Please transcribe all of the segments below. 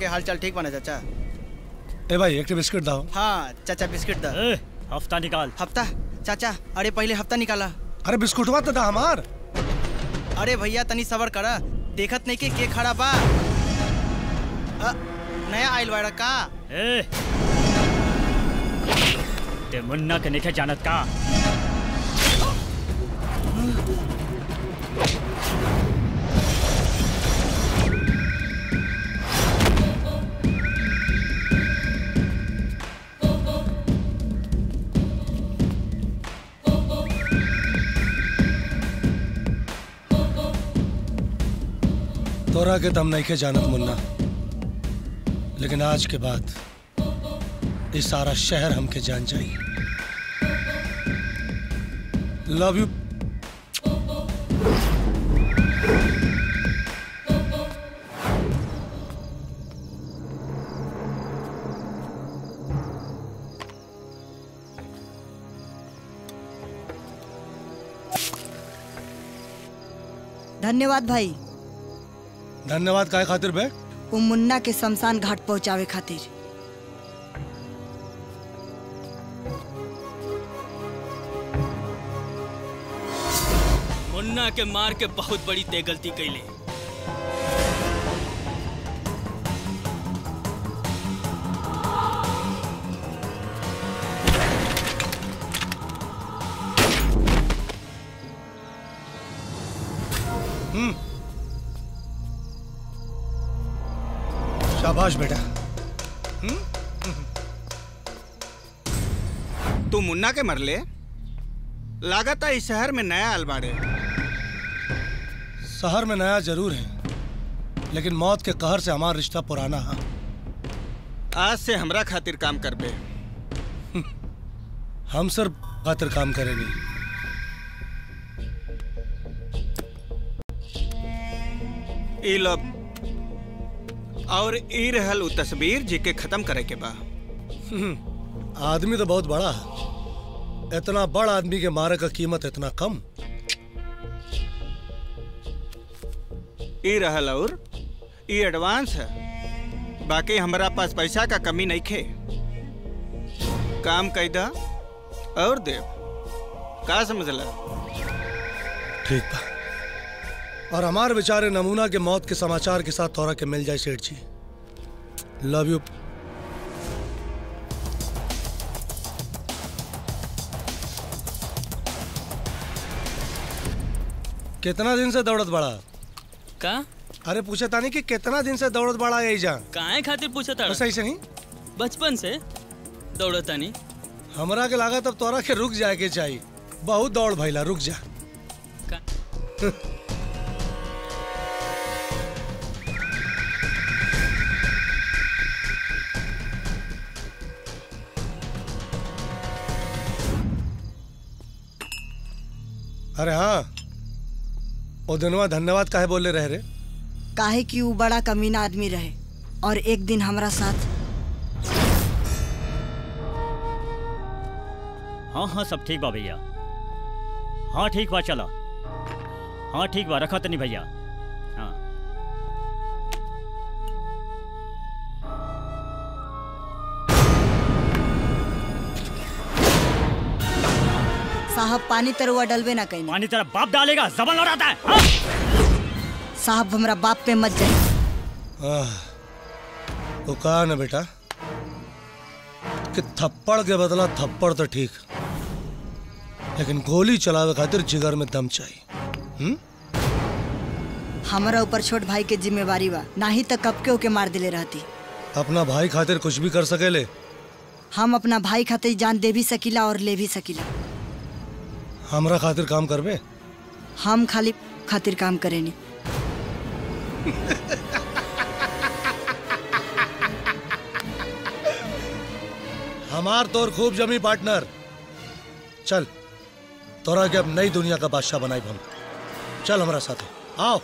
के हालचाल ठीक बना चाचा ए भाई एक बिस्किट दाओ हाँ चाचा बिस्किट द ए, हफ्ता निकाल हफ्ता चाचा अरे पहले हफ्ता निकाला अरे बिस्कुटवा तो दा हमार अरे भैया तनी सबर करा देखत नहीं के के खड़ा बा अ, नया आइल बाड़ा का ए ते मुन्ना के निखे जानत का तोरा के दम नहीं के जानत मुन्ना लेकिन आज के बाद ये सारा शहर हमके जान जाई लव यू धन्यवाद भाई धन्यवाद काय खातिर बे वो मुन्ना के शमशान घाट पहुंचावे खातिर मुन्ना के मार के बहुत बड़ी ते गलती कैले शाबाश बेटा तू मुन्ना के मरले लागत है इस शहर में नया अलबाड़े शहर में नया जरूर है लेकिन मौत के कहर से हमारा रिश्ता पुराना है आज से हमरा खातिर काम करबे हम सर खातिर काम करेंगे ई लो और ई रहल उ तस्वीर जी के खत्म करे के बा आदमी तो बहुत बड़ा है इतना बड़ा आदमी के मारे का कीमत इतना कम ई रहल और ई एडवांस है बाकी हमरा पास पैसा का कमी नहीं खे काम कैदा और देव का समझला ठीक बा और हमारे बेचारे नमूना के मौत के समाचार के साथ तोरा के मिल जाए सेठ जी लव यू कितना दिन से दौड़त बड़ा का अरे पूछे तानी कि कितना दिन से दौड़त बड़ा यही जा काहे खातिर पूछा था बस ऐसे नहीं बचपन से दौड़तानी हमरा के लागत अब तोरा के रुक जाए के चाहिए बहुत दौड़ भैला रुक जा का अरे हाँ ओ दिनवा धन्यवाद काहे बोले रह रे काहे कि वो बड़ा कमीना आदमी रहे और एक दिन हमारा साथ हाँ हाँ सब ठीक बा भैया हाँ ठीक बा चला हाँ ठीक बा रखा तनी भैया हाँ साहब पानी तरुआ डलबे ना कहीं पानी तेरा बाप डालेगा जबन लौटाता है हाँ? साहब हमरा बाप पे मत जाए आह, वो कहा ना बेटा कि थप्पड़ के बदला थप्पड़ तो ठीक लेकिन गोली चलावे खातिर जिगर में दम चाहिए हम्म? हमारा ऊपर छोट भाई के जिम्मेवारी बा नाही तो कब के ओके मार दिले रहती अपना भाई खातिर कुछ भी कर सकेले हम अपना भाई खातिर जान दे भी सकीला और ले भी सकीला हमरा खातिर काम करबे हम खाली खातिर काम करेनी हमार तोर खूब जमी पार्टनर चल तोरा के अब नई दुनिया का बादशाह बनाई हम चल हमारा साथ आओ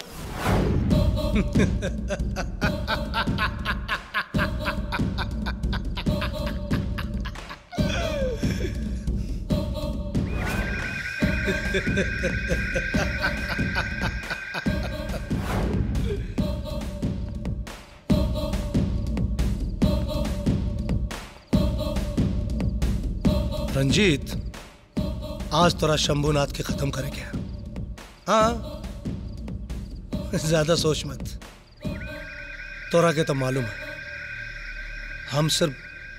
रंजीत आज तोरा शंभुनाथ के खत्म करेंगे हाँ ज्यादा सोच मत तोरा के तो मालूम है हम सिर्फ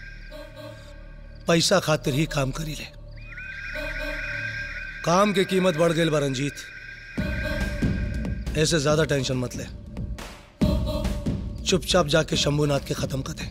पैसा खातिर ही काम करी ले काम की कीमत बढ़ गई बा रंजीत ऐसे ज्यादा टेंशन मत ले चुपचाप जाके शंभुनाथ के खत्म कर दे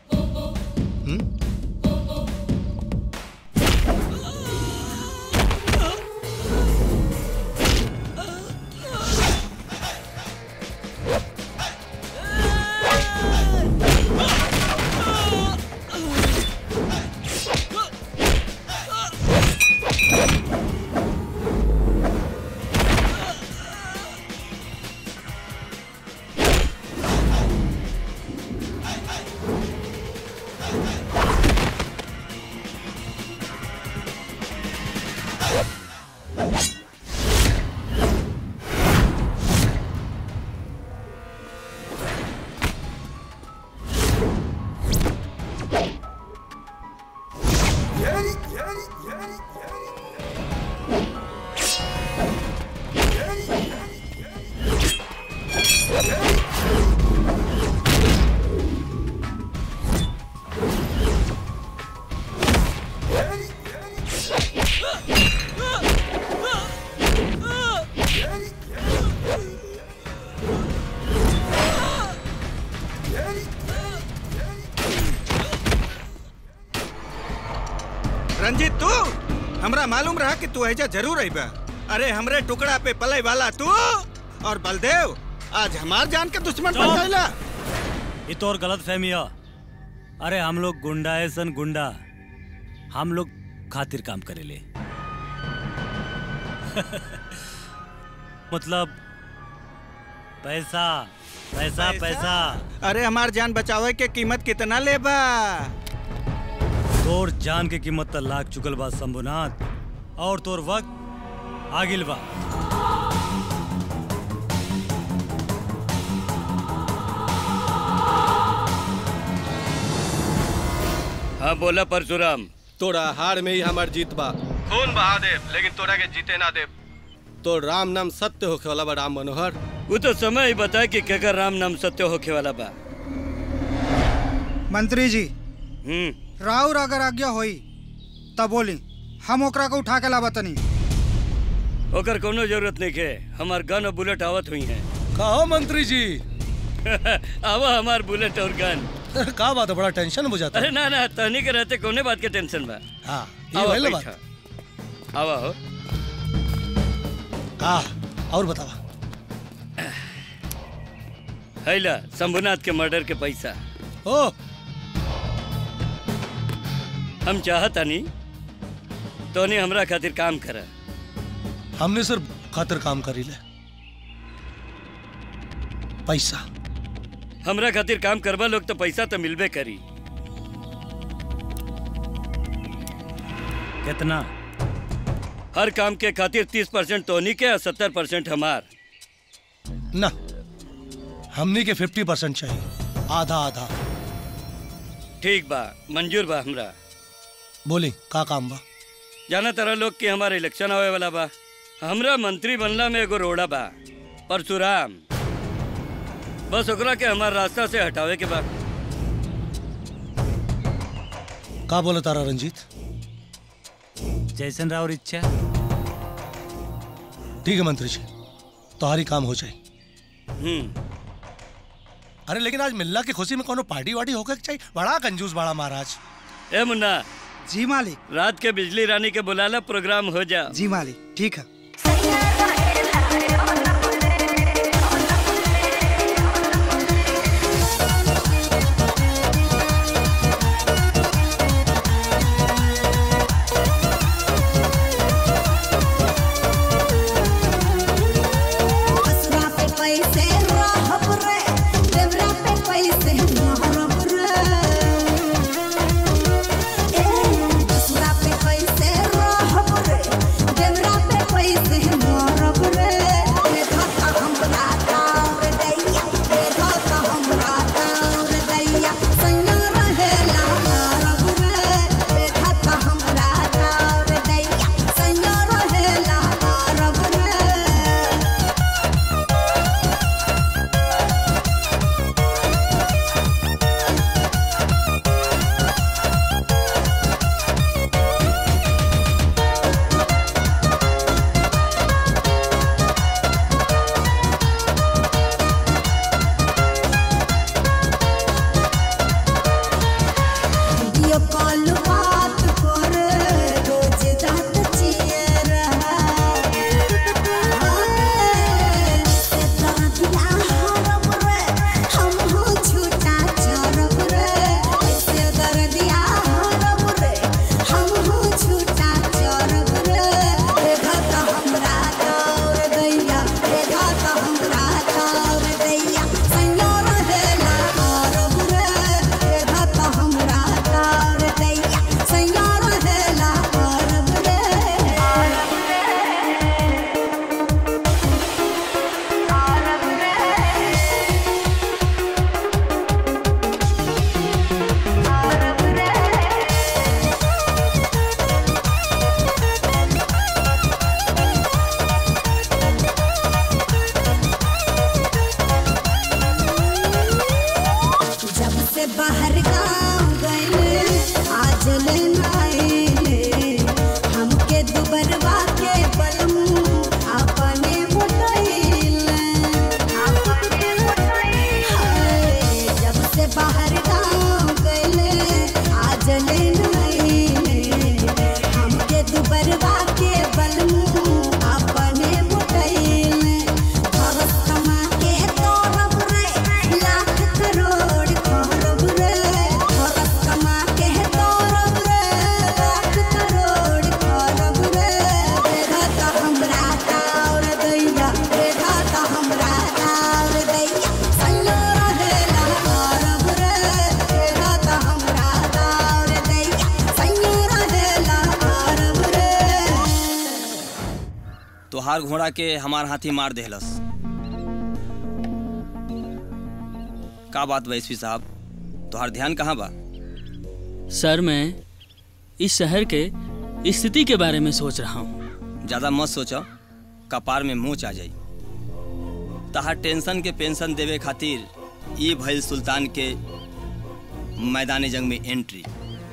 रंजीत तू हमरा मालूम रहा कि तू ऐजा जरूर आई बा अरे हमरे टुकड़ा पे पले वाला तू और बलदेव आज हमार जान के दुश्मन बन चुप। गईला ये तो और गलत फहमी है अरे हम लोग गुंडा है सन गुंडा हम लोग खातिर काम करेले मतलब पैसा पैसा पैसा अरे हमार जान बचावे के कीमत कितना लेबा तोर जान के कीमत त लाग चुकल बा शंभुनाथ और तोर वक्त आगिल बा हाँ बोला परशुराम तोरा हार में ही हमार जीत बा खून बहा देव लेकिन तोरा के जीते ना देव तो राम नाम सत्य होखे वाला बा राम मनोहर वो तो समय ही बताए कि केकर राम नाम सत्य होखे वाला बा मंत्री जी हम्म राउर अगर आज्ञा होई तब बोली हम ओकरा को उठा के लाबा तनी ओकर कोनो जरूरत नहीं है हमार गन और बुलेट आवत हुई है कहो मंत्री जी आवा हमार बुलेट और गन का बात है बड़ा टेंशन हो जाता अरे है ना ना तहनी के रहते कोने बात के टेंशन बा हाँ ये आवा वही बैठा बात आवा हो हाँ और बतावा हैला शंभुनाथ के मर्डर के पैसा ओ हम चाहतानी तोने हमरा खातिर काम करा हमने सिर्फ खातिर काम करी ले पैसा हमरा खातिर काम करवा लोग तो पैसा तो मिलबे करी कितना हर काम के खातिर तीस परसेंट तोनी के और सत्तर परसेंट हमार ना हमनी के फिफ्टी परसेंट चाहिए आधा आधा ठीक बा मंजूर बा हमरा बोली का काम बा जाना तरह लोग कि हमारे इलेक्शन आवे वाला बा हमरा मंत्री बनला में एगो रोड़ा बा परशुराम बस ओकरा के हमार रास्ता से हटावे के बा का बोले तारा रंजीत जैसन राउर इच्छा ठीक है मंत्री जी तुम्हारी काम हो जाए हम्म अरे लेकिन आज मिल्ला की खुशी में कोनो पार्टी वार्टी होकर के चाहिए बड़ा कंजूस बड़ा महाराज ए मुन्ना जी मालिक रात के बिजली रानी के बुलाला प्रोग्राम हो जा जी मालिक ठीक है असरा पे पैसे रहब रे देवरा पे पैसे महरब रे ए असरा पे पैसे रहब रे देवरा पे पैसे बाहर गाँव गए आज ले नाइले हमके दुबरवा के बलम अपने मोटइले अपने मोटइले जब से बाहर गाँव गए आज ले नाइले हमके दुबरवा के बलम अपने मोटइले भरत कमा के तोरब रे लाख करोड़ खरब रे भरत कमा के तोरब रे लाख करोड़ खरब रे रेखा त हमरा तावर दैया रेखा त हमरा तावर दैया सल्लो रहेला खरब रे रेखा त हमरा तावर दैया सल्लो रहेला खरब रे तोहार घोड़ा के हमार हाथी मार देहलस का बात बा एसपी साहब तोहार ध्यान कहाँ बा सर मैं इस शहर के स्थिति के बारे में सोच रहा हूँ ज्यादा मत सोचो कपार में मोच आ जाई तहार टेंशन के पेंशन देवे खातिर ई भइल सुल्तान के मैदान जंग में एंट्री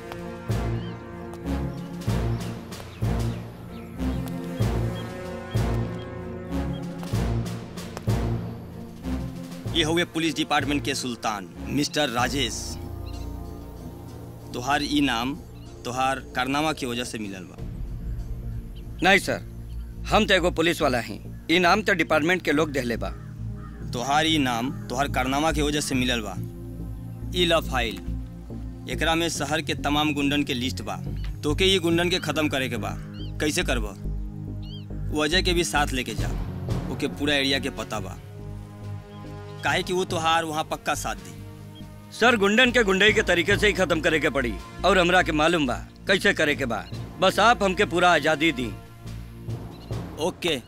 ये हुए पुलिस डिपार्टमेंट के सुल्तान मिस्टर राजेश तोहार ई नाम तोहार कारनामा की वजह से मिलल बा नहीं सर हम तो एगो पुलिस वाला ही ई नाम तो डिपार्टमेंट के लोग देहले बा तोहार ई नाम तोहार कारनामा की वजह से मिलल बा ई ला फाइल एकरा में शहर के तमाम गुंडन के लिस्ट बा तोके ये गुंडन के खत्म करे के बा कैसे करबा वो अजय के भी साथ लेके जा ओके पूरा एरिया के पता बा काहे कि वो तोहार वहाँ पक्का साथ दी सर गुंडन के गुंडई के तरीके से ही खत्म करे के पड़ी और हमरा के मालूम बा कैसे करे के बा बस आप हमके पूरा आजादी दी ओके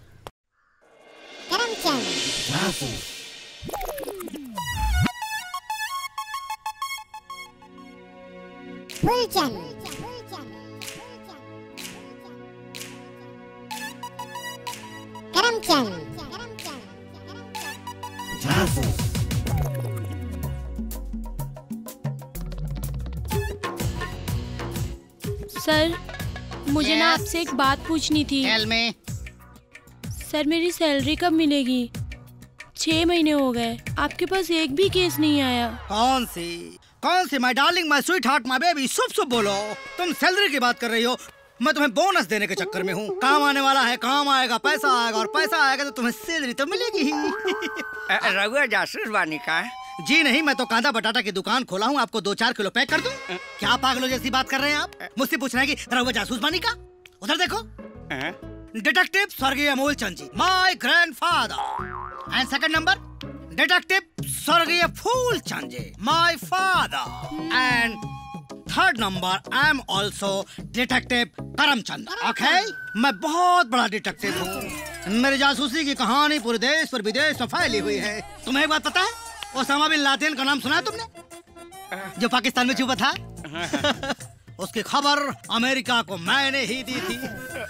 सर मुझे ना आपसे एक बात पूछनी थी में सर मेरी सैलरी कब मिलेगी छह महीने हो गए आपके पास एक भी केस नहीं आया कौन सी कौन सी my darling my sweetheart my baby शुभ शुभ बोलो तुम सैलरी की बात कर रही हो मैं तुम्हें बोनस देने के चक्कर में हूँ काम आने वाला है काम आएगा पैसा आएगा और पैसा आएगा तो तुम्हें सैलरी तो मिलेगी ही रघुआ जासूस बानी का जी नहीं मैं तो कांदा बटाटा की दुकान खोला हूँ आपको दो चार किलो पैक कर दूं क्या पागलों जैसी बात कर रहे हैं आप मुझसे पूछ रहे हैं कि रघुआ जासूस बानी का उधर देखो डिटेक्टिव स्वर्गीय Amol Chand ji my grandfather and second number detective स्वर्गीय Phool Chand ji my father and third number I am also detective Karamchand okay मैं बहुत बड़ा डिटेक्टिव हूँ मेरी जासूसी की कहानी पूरे देश और विदेश में फैली हुई है तुम्हें एक बात पता है ओसामा बिन लादेन का नाम सुना है तुमने जो पाकिस्तान में छुपा था उसकी खबर अमेरिका को मैंने ही दी थी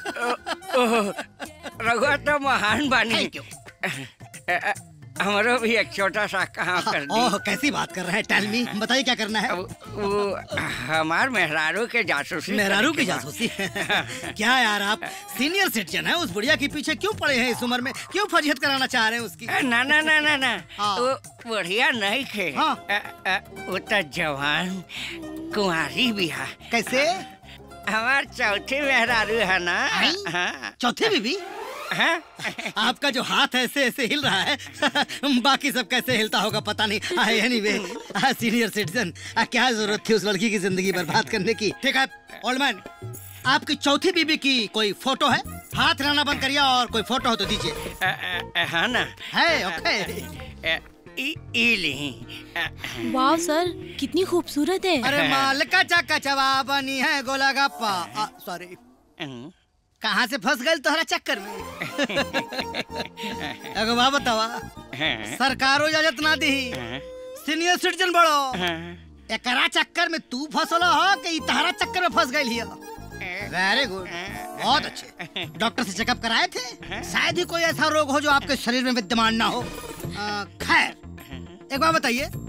रघुआ तो महान बानी हमारो भी एक छोटा सा काम कर दी ओह कैसी बात कर रहे हैं टेल मी बताइए क्या करना है वो हमार मेहरारू के जासूसी मेहरारू की करके बा। जासूसी क्या यार आप सीनियर सिटीजन है उस बुढ़िया के पीछे क्यों पड़े हैं इस उम्र में क्यों फजीहत कराना चाह रहे हैं उसकी ना ना ना ना ना हाँ। वो बढ़िया नहीं खे हाँ। अ, अ, वो तो जवान कुंवारी भी है कैसे हमार चौथी मेहरारू है ना हाँ। चौथी बीबी हाँ? आपका जो हाथ ऐसे ऐसे हिल रहा है बाकी सब कैसे हिलता होगा पता नहीं एनीवे सीनियर सिटीजन क्या जरूरत थी उस लड़की की जिंदगी बर्बाद करने की ठीक है ओल्ड मैन आपकी चौथी बीबी की कोई फोटो है हाथ हिलाना बंद करिए और कोई फोटो हो तो दीजिए अ, अ, हाँ ना है ओके अ, ई ई ली वाह सर कितनी खूबसूरत है अरे मालिका चक्का चवा बनी है गोला गप्पा सॉरी कहाँ से फंस गए तोहरा चक्कर में एगो बात बतावा सरकारो इजाजत ना दी सीनियर सिटीजन बड़ो एकरा चक्कर में तू फंसलो हो कि ई तहरा चक्कर में फंस गई हियो वेरी गुड बहुत अच्छे डॉक्टर से चेकअप कराए थे शायद ही कोई ऐसा रोग हो जो आपके शरीर में विद्यमान ना हो अ, खैर एक बात बताइए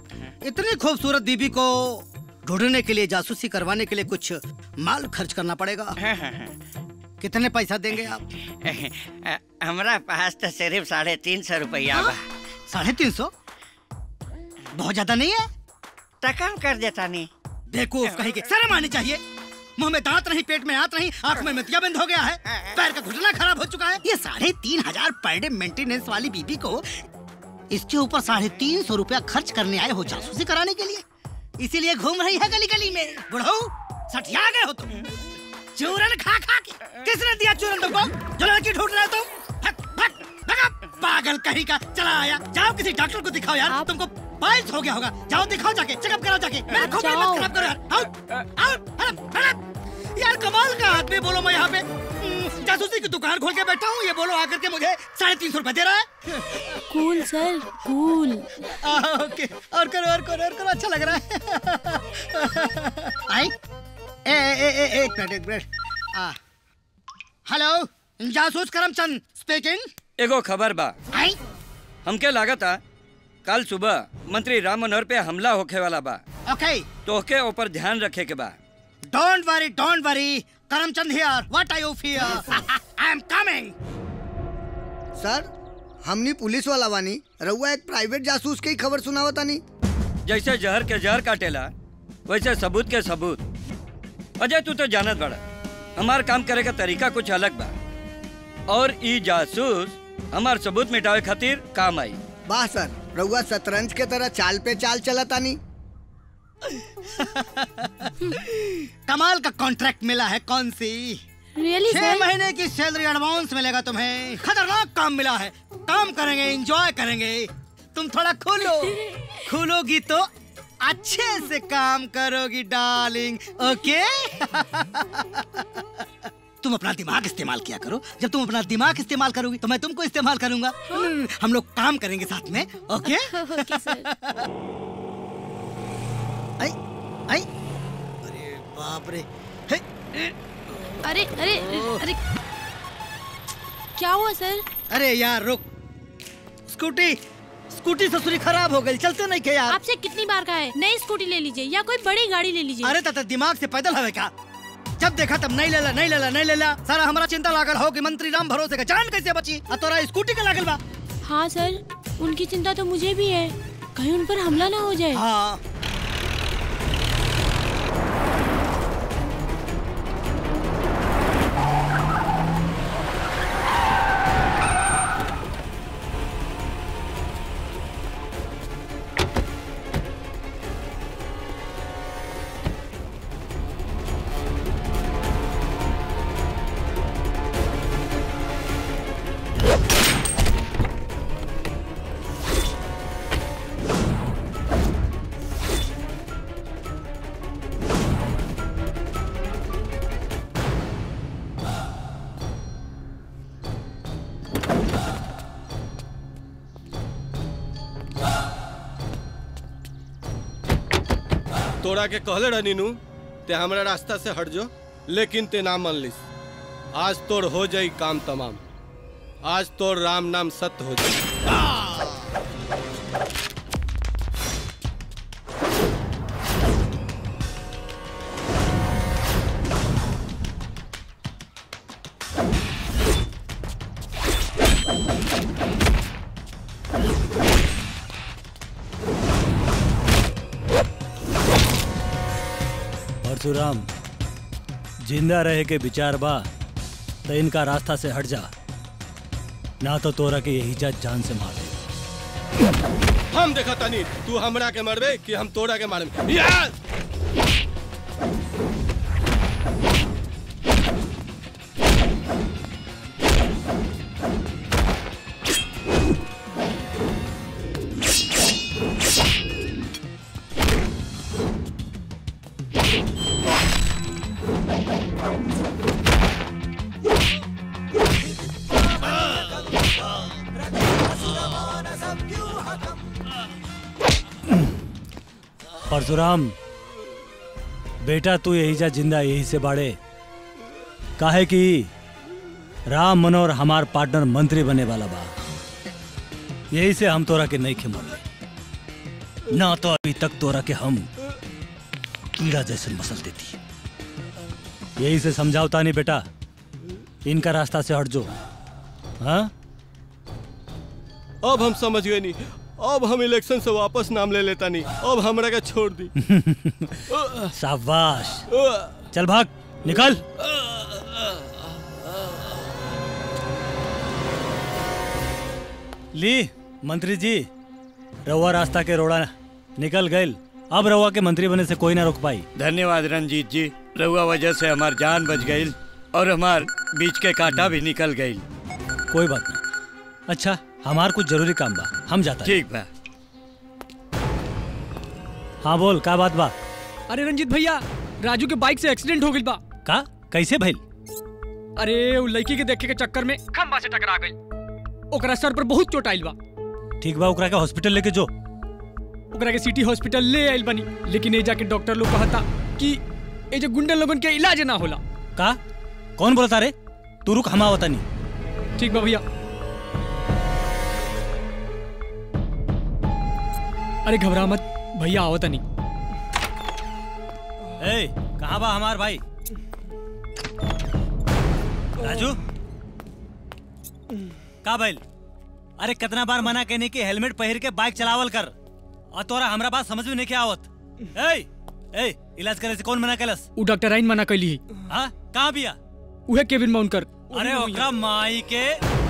इतनी खूबसूरत बीबी को ढूंढने के लिए जासूसी करवाने के लिए कुछ माल खर्च करना पड़ेगा कितने पैसा देंगे आप हमारा पास तो सिर्फ साढ़े तीन सौ रुपया बा साढ़े तीन सौ बहुत ज्यादा नहीं है तो कम कर देता नहीं देखो कहीं के शर्म आनी चाहिए मुंह में दांत नहीं पेट में हाथ नहीं आंख में मितिया बंद हो गया है पैर का घुटना खराब हो चुका है ये साढ़े तीन हजार पर डे मेंटेनेंस वाली बीबी को इसके ऊपर साढ़े तीन सौ रुपया खर्च करने आए हो जासूसी कराने के लिए इसीलिए घूम रही है गली गली में बुढ़ऊ सठिया गए हो तुम चूरन खा खा के किसने दिया चूरन तुमको जो लड़की ढूंढ रहे हो तुम भग भग भगा पागल कहीं का चला आया जाओ किसी डॉक्टर को दिखाओ यार तुमको पाइल्स हो गया होगा जाओ दिखाओ जाके चेकअप कराओ जाके मेरा खूब मत खराब करो यार आओ आओ हड़प हड़प यार कमाल का आदमी बोलो मैं यहाँ पे हम्म, जासूसी की दुकान खोल के बैठा हूँ ये बोलो आकर के मुझे साढ़े तीन सौ रुपए दे रहा है कूल सर कूल आ, ओके और करो और करो और करो अच्छा लग रहा है आई ए ए ए ए एक मिनट एक मिनट आ हेलो जासूस करमचंद स्पीकिंग एगो खबर बा आई हमके लागत आ कल सुबह मंत्री राम मनोहर पे हमला होखे वाला बा ओके तोहके ऊपर ध्यान रखे के बा don't worry don't worry Karamchand here what are you fear I am coming sir हमनी पुलिस वाला बानी रउआ एक प्राइवेट जासूस के ही खबर सुनावतानी जैसे जहर के जहर काटेला वैसे सबूत के सबूत अजय तू तो जानत बड़ा हमार काम करे का तरीका कुछ अलग बा और ई जासूस हमार सबूत मिटावे खातिर काम आई वाह सर रउआ शतरंज के तरह चाल पे चाल चलतानी कमाल का कॉन्ट्रैक्ट मिला है कौन सी Really, छह sir? महीने की सैलरी एडवांस मिलेगा तुम्हें खतरनाक काम मिला है काम करेंगे एंजॉय करेंगे तुम थोड़ा खोलो खोलोगी तो अच्छे से काम करोगी डार्लिंग ओके तुम अपना दिमाग इस्तेमाल किया करो जब तुम अपना दिमाग इस्तेमाल करोगी तो मैं तुमको इस्तेमाल करूंगा हम्म, हम लोग काम करेंगे साथ में ओके ओके सर आई आई अरे बाप रे हे, अरे अरे अरे क्या हुआ सर अरे यार रुक स्कूटी स्कूटी ससुरी खराब हो गई चलते नहीं के यार आपसे कितनी बार कहा है नई स्कूटी ले लीजिए या कोई बड़ी गाड़ी ले लीजिए अरे तथा दिमाग से पैदल हवे का जब देखा तब नहीं लेला नहीं लेला नहीं लेला सारा हमारा चिंता लागल हो कि मंत्री राम भरोसे का जान कैसे बची और तोरा स्कूटी का लागल बा हाँ सर उनकी चिंता तो मुझे भी है कहीं उन पर हमला ना हो जाए हाँ तोरा के कहले रहनी नु ते हमरा रास्ता से हट जो लेकिन ते ना मान लिस आज तोर हो जाई काम तमाम आज तोर राम नाम सत्य हो जाई परशुराम जिंदा रहे के विचार बा तो इनका रास्ता से हट जा ना तो तोरा के यही जा जान से मार दे हम देखा तनी तू हमरा के मरबे कि हम तोरा के मारबे यार परशुराम बेटा तू यही जा जिंदा यही से बाड़े काहे कि राम मनोहर हमार पार्टनर मंत्री बने वाला बा यही से हम तोरा के नहीं खेमल ना तो अभी तक तोरा के हम कीड़ा जैसे मसल देती यही से समझावता नहीं बेटा इनका रास्ता से हट जो हाँ अब हम समझ गए नहीं अब हम इलेक्शन से वापस नाम ले लेता नहीं अब हमरा के छोड़ दी शाबाश चल भाग निकल ली मंत्री जी रउआ रास्ता के रोड़ा निकल गए अब रउआ के मंत्री बने से कोई ना रोक पाई धन्यवाद रंजीत जी रहुआ वजह से हमार जान बच गई और हमार बीच के कांटा भी निकल गई कोई बात नहीं अच्छा हमार कुछ जरूरी काम बा हम जाता ठीक बा हाँ बोल का बात बा अरे रंजीत भैया राजू के बाइक से एक्सीडेंट हो गई बा का कैसे भइल अरे उ लड़की के देखे के चक्कर में खंबा से टकरा गई ओकरा सर पर बहुत चोट आइल बा ठीक बा ओकरा के हॉस्पिटल लेके जो ओकरा के सिटी हॉस्पिटल ले आइल बनी लेकिन ए जाके डॉक्टर लोग कहता कि ए जो गुंडा लोगन के इलाज ना होला का कौन बोलता रे तू रुक हम आवता नहीं ठीक बा भैया अरे घबरा मत भैया आवता नहीं ए कहाँ बा हमार भाई राजू का भइल अरे कितना बार मना कहने की हेलमेट पहन के बाइक चलावल कर और तोरा हमरा बात समझ में नहीं के आवत ए ए इलाज करे से कौन मना कैलस उ डॉक्टर आइन मना कैली हाँ कहाँ बिया उहे केविन में उनकर अरे ओकरा माई के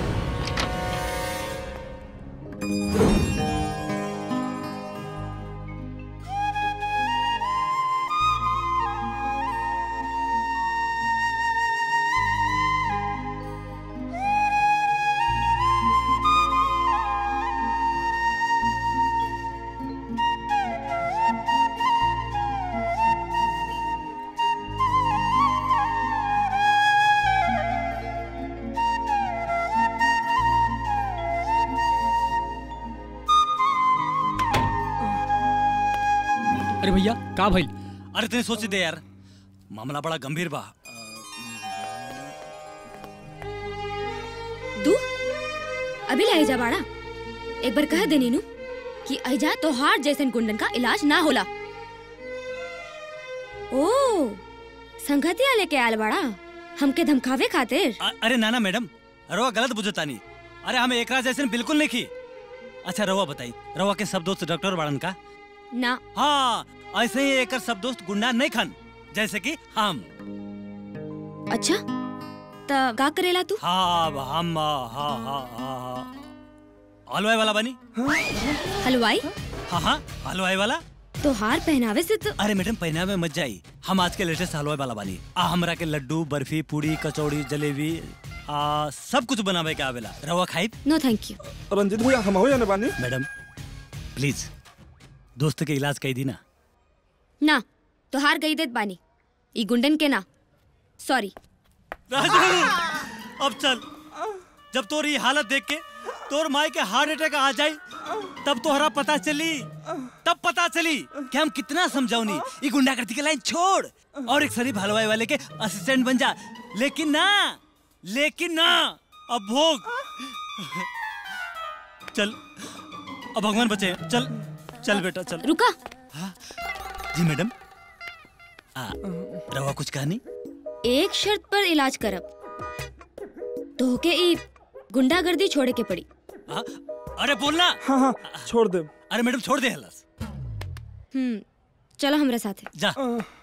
अरे भैया का भइल अरे तने सोच दे यार मामला बड़ा गंभीर बा तू अभी लाई जा बाड़ा एक बार कह दे नीनू कि ऐजा तोहार जैसन गुंडन का इलाज ना होला ओ संगतिया लेके आयल बाड़ा हमके धमकावे खातिर अ- अरे नाना मैडम रवा गलत बुझता नहीं अरे हम एकरा जैसे बिल्कुल नहीं की अच्छा रवा बताई रवा के सब दोस्त डॉक्टर बाड़न का ना हाँ ऐसे ही एक सब दोस्त गुंडा नहीं खान जैसे कि हम अच्छा त का करेला तू हाँ हम हाँ हाँ हाँ हाँ हलवाई वाला बनी हलवाई हाँ हाँ हलवाई वाला तोहार पहनावे से तो अरे मैडम पहनावे मत जाई हम आज के लेटेस्ट हलवाई वाला बानी आ हमरा के लड्डू बर्फी पूरी कचौड़ी जलेबी आ सब कुछ बनावे के आवेला रवा खाई नो थैंक यू रंजीत भैया हम हो जाने बानी मैडम प्लीज दोस्त के इलाज कही दी ना ना तोहार गई देत बानी ई गुंडन के ना सॉरी राजू अब चल जब तोर ये हालत देख के तोर माई के हार्ट अटैक आ जाई तब तोहरा पता चली तब पता चली कि हम कितना समझौनी ये गुंडागर्दी के लाइन छोड़ और एक शरीफ हलवाई वाले के असिस्टेंट बन जा लेकिन ना लेकिन ना अब भोग चल अब भगवान बचे चल चल बेटा चल रुका जी मैडम आ, रवा कुछ कहानी एक शर्त पर इलाज करब तोहके ई गुंडागर्दी छोड़े के पड़ी हाँ? अरे बोलना हाँ हाँ छोड़ दे अरे मैडम छोड़ दे हलस हम्म चलो हमरा साथे जा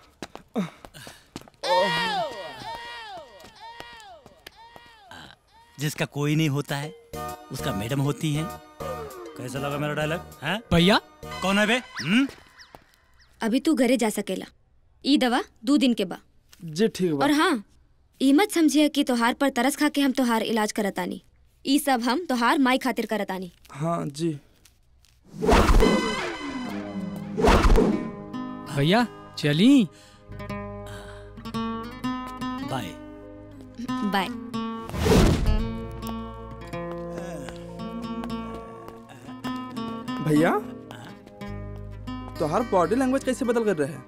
जिसका कोई नहीं होता है उसका मैडम होती है कैसा लगा मेरा डायलॉग हैं भैया कौन है बे हम्म अभी तू घरे जा सकेला ई दवा दो दिन के बा जी ठीक बा और हाँ ई मत समझिए कि तोहार पर तरस खा के हम तोहार इलाज करतानी ई सब हम तोहार माई खातिर करतानी हाँ जी भैया चली बाय बाय भैया तो हर बॉडी लैंग्वेज कैसे बदल कर रहे हैं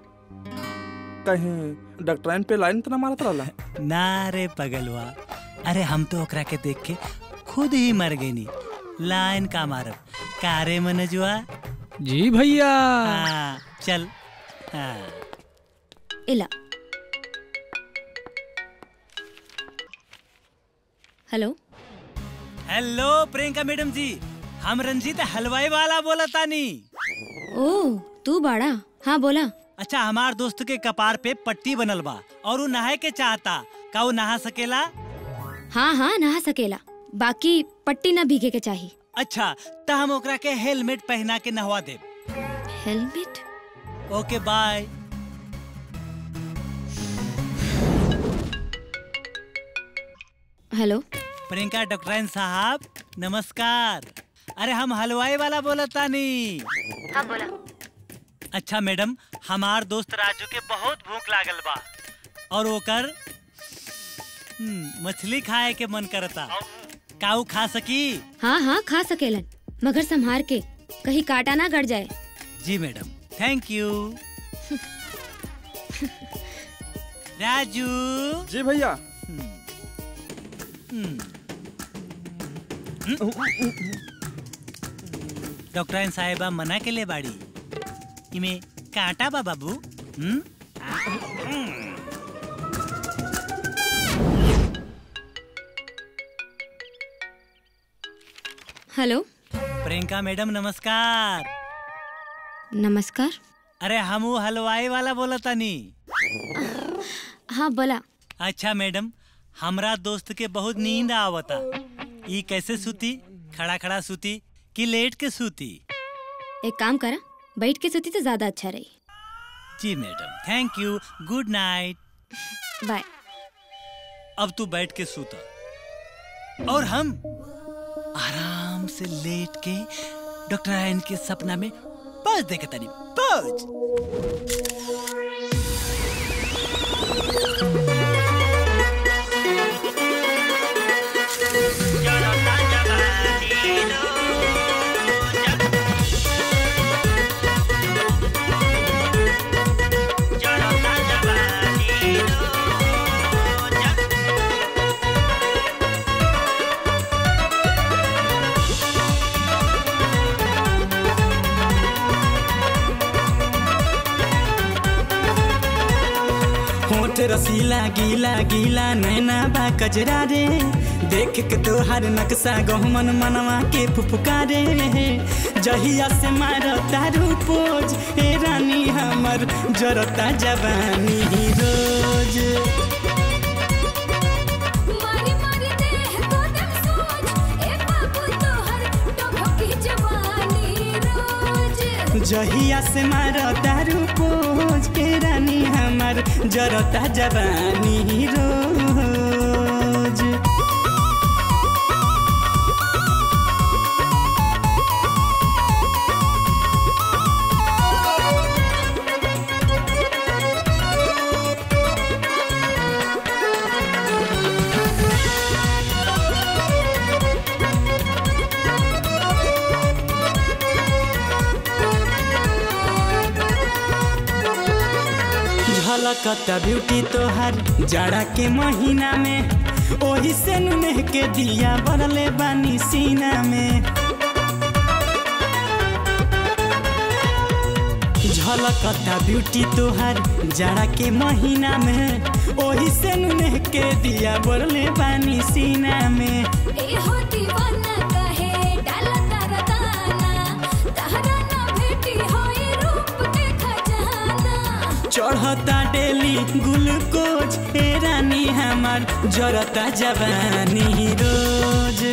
कहीं डॉक्टराइन पे लाइन तो ना मारत रहला ना रे पगलवा अरे हम तो ओकरा के देख के खुद ही मर गई नी लाइन का मारब कारे मनजुआ जी भैया हाँ, चल हाँ। इला हेलो हेलो प्रियंका मैडम जी हम रंजीत हलवाई वाला बोला तानी ओ तू बाड़ा हाँ बोला अच्छा हमार दोस्त के कपार पे पट्टी बनल बा और वो नहाए के चाहता का वो नहा सकेला हाँ हाँ नहा सकेला बाकी पट्टी ना भीगे के चाहिए अच्छा त हम ओकरा के हेलमेट पहना के नहवा दे helmet okay bye hello Priyanka डॉक्टराइन साहब नमस्कार अरे हम हलवाई वाला बोला तानी हाँ बोला अच्छा मैडम हमार दोस्त राजू के बहुत भूख लागल बा और ओकर हम्म, मछली खाए के मन करता काऊ खा सकी हाँ हाँ खा सकेलन मगर संभार के कहीं काटा ना गड़ जाए जी मैडम थैंक यू राजू जी भैया डॉक्टर साहेबा मना के ले बाड़ी इमे कांटा बा बाबू हम्म? हेलो प्रियंका मैडम नमस्कार नमस्कार अरे हम वो हलवाई वाला बोला तानी हाँ बोला अच्छा मैडम हमरा दोस्त के बहुत नींद आवता ई कैसे सूती खड़ा खड़ा सूती कि लेट के सूती एक काम करा बैठ के सोती तो ज्यादा अच्छा रही जी madam thank you good night bye अब तू बैठ के सूता और हम आराम से लेट के डॉक्टर आयन के सपना में पहुंच देखे तनी पहुंच होठ रसीला गीला गीला नैना बा कजरा रे देख के तोहार नक्शा गहमन मनवा के फुफकारे जहिया से मार तारू पोज ए रानी हमर जरता जवानी रोज मारी मारी देह को दम सोच ए बाबू तोहर टभकी जवानी रोज जहिया से मार तारू पोज के रानी हमर जरता जवानी रोज झलकता ब्यूटी तोहर जाड़ा के महीना में ओही से नुनेह के दिया बरले बानी सीना में झलकता ब्यूटी तोहर जाड़ा के महीना में ओही से नुनेह के दिया बरले बानी सीना में ए हो दीवाना कहे डाला तारा दाना तहरा ना भेटी होई रूप के खजाना चढ़ता डेली ग्लूकोज ए रानी हमार जरता जवानी रोज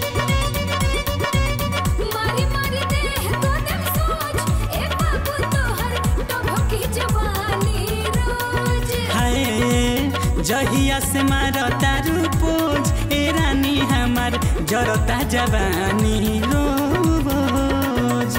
मारी मारी देह को दम सोच ए बाबू तोहर टभकी जवानी रोज हाय जहिया से मारता रूपोज ए रानी हमार जरता जवानी रोज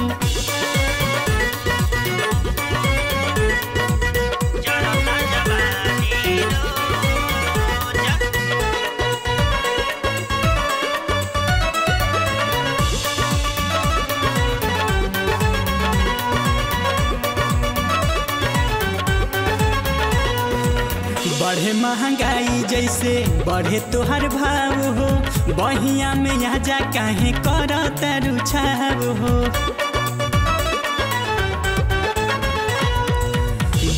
बढ़े महंगाई जैसे बढ़े तोहर भाव हो बहिया में यहाँ जा काहे कर रुझाव हो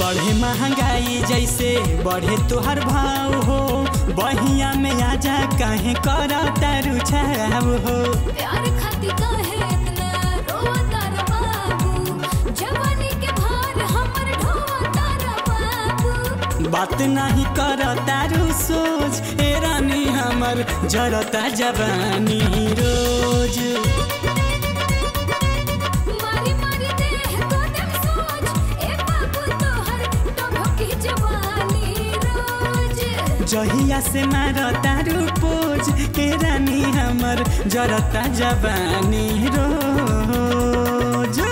बढ़े महंगाई जैसे बढ़े तोहर भाव हो बहिया में आजा काहे कर तारू छाव हो प्यार खाती काहे इतना रोता रे बाबू जवानी के भार हमर ढोता रे बाबू बात नहीं कर तारू सोच ए रानी हमर जरता जवानी रोज मारी मारी देह को दम सोच ए बाबू तोहर टभकी जवानी रोज जहिया से मार तारू पोज ए रानी हमर जरता जवानी रोज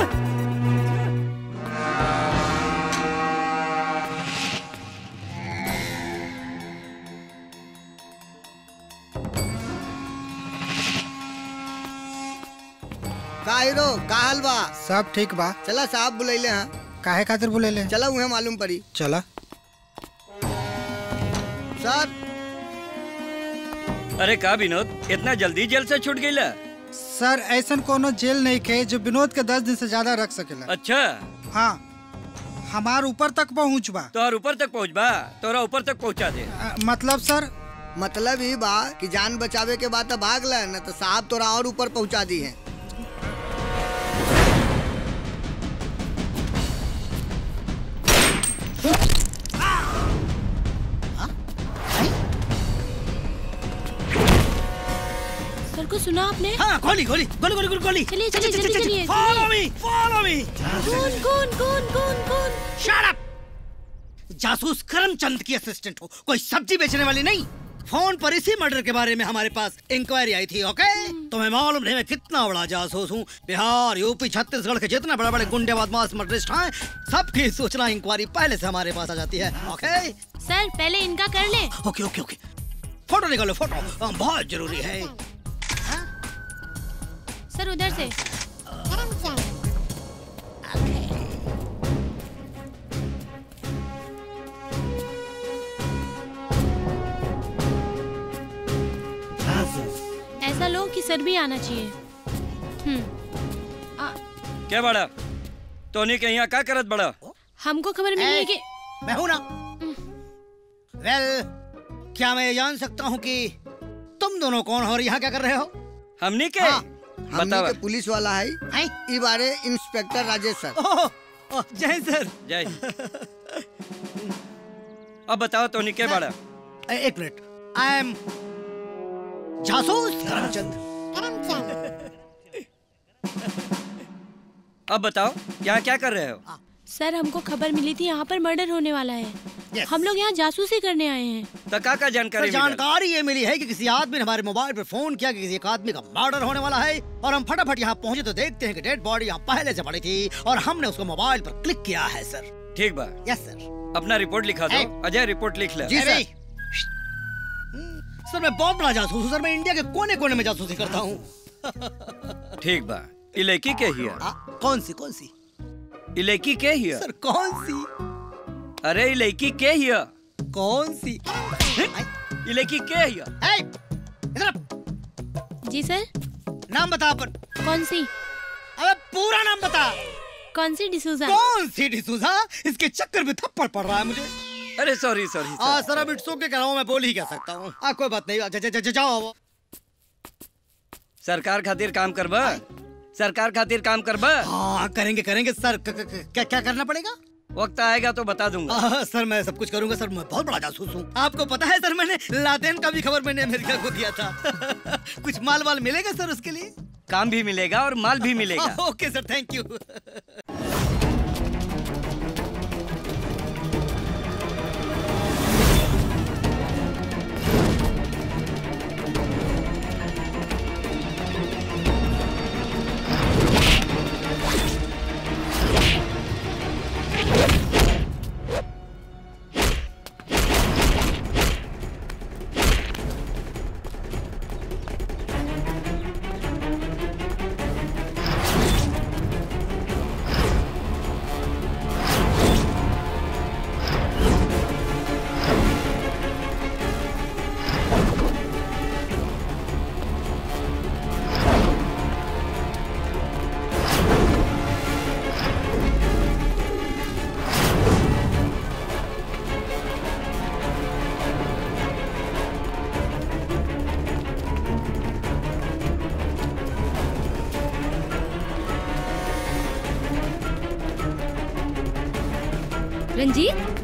का हीरो का हाल बा सब ठीक बा चला साहब बुलैले हैं काहे खातिर बुलेले चला उहे मालूम पड़ी चला सर अरे का विनोद इतना जल्दी जेल से छूट गईला सर ऐसन कोनो जेल नहीं के जो विनोद के दस दिन से ज्यादा रख सकेला अच्छा हाँ हमार ऊपर तक पहुँच बा तोहर ऊपर तक पहुँच बा तोरा ऊपर तक पहुँचा दे अ, मतलब सर मतलब ही बा कि जान बचावे के बाद तो भाग ल न तो साहब तोरा और ऊपर पहुंचा दी है सर को सुना आपने हाँ गोली गोली गोली गोली गोली गोली चलिए चलिए जल्दी चलिए फॉलो मी फॉलो मी कौन कौन कौन कौन कौन शट अप जासूस करमचंद की असिस्टेंट हो कोई सब्जी बेचने वाली नहीं फोन पर इसी मर्डर के बारे में हमारे पास इंक्वायरी आई थी ओके तुम्हें मालूम नहीं मैं कितना बड़ा जासूस हूँ बिहार यूपी छत्तीसगढ़ के जितने बड़े बड़े गुंडे बदमाश मर्डरिस्ट हैं सबकी सूचना इंक्वायरी पहले से हमारे पास आ जाती है ओके सर पहले इनका कर ले ओके ओके ओके फोटो निकालो फोटो हाँ, बहुत जरूरी है सर उधर से ऐसा लो कि सर भी आना चाहिए हम्म क्या बड़ा तोनी के यहाँ का करत बड़ा हमको खबर मिली है कि मैं हूं ना वेल क्या मैं ये जान सकता हूँ कि तुम दोनों कौन हो और यहाँ क्या कर रहे हो हमनी के हमने बतावा। के पुलिस वाला है ई बारे इंस्पेक्टर राजेश सर ओह, जय सर जय अब बताओ तोनी के बड़ा ए- एक मिनट आई एम जासूस करमचंद अब बताओ यहाँ क्या कर रहे हो सर हमको खबर मिली थी यहाँ पर मर्डर होने वाला है हम लोग यहाँ जासूसी करने आए हैं तो का का सर, जानकारी मिलल? जानकारी ये मिली है कि किसी आदमी ने हमारे मोबाइल पर फोन किया कि किसी एक आदमी का मर्डर होने वाला है और हम फटाफट यहाँ पहुँचे तो देखते हैं कि डेड बॉडी यहाँ पहले से पड़ी थी और हमने उसको मोबाइल पर क्लिक किया है सर ठीक बा यस सर अपना रिपोर्ट लिखा दो अजय रिपोर्ट लिख ले जी सर सर मैं बहुत बड़ा जासूस हूँ सर मैं इंडिया के कोने कोने में जासूसी करता हूँ ठीक बा ई लड़की के हिया कौन सी कौन सी ई लड़की के हिया सर कौन सी अरे ई लड़की के हिया कौन सी ई लड़की के हिया ए, इधर आ। जी सर नाम बता अपन कौन सी अबे पूरा नाम बता कौन सी डिसूजा कौन सी डिसूजा इसके चक्कर में थप्पड़ पड़ रहा है मुझे अरे सॉरी सॉरी हाँ सर अब इट्स ओके कह रहा हूँ मैं बोल ही कह सकता हूँ हाँ कोई बात नहीं जा, जा, जा, जा, जाओ वो सरकार खातिर काम करबा सरकार खातिर काम करबा हाँ करेंगे करेंगे सर क- क- क- क्या क्या करना पड़ेगा वक्त आएगा तो बता दूंगा आ, सर मैं सब कुछ करूंगा सर मैं बहुत बड़ा जासूस हूँ आपको पता है सर मैंने लादेन का भी खबर मैंने अमेरिका को दिया था कुछ माल वाल मिलेगा सर उसके लिए काम भी मिलेगा और माल भी मिलेगा okay sir thank you Ranjeet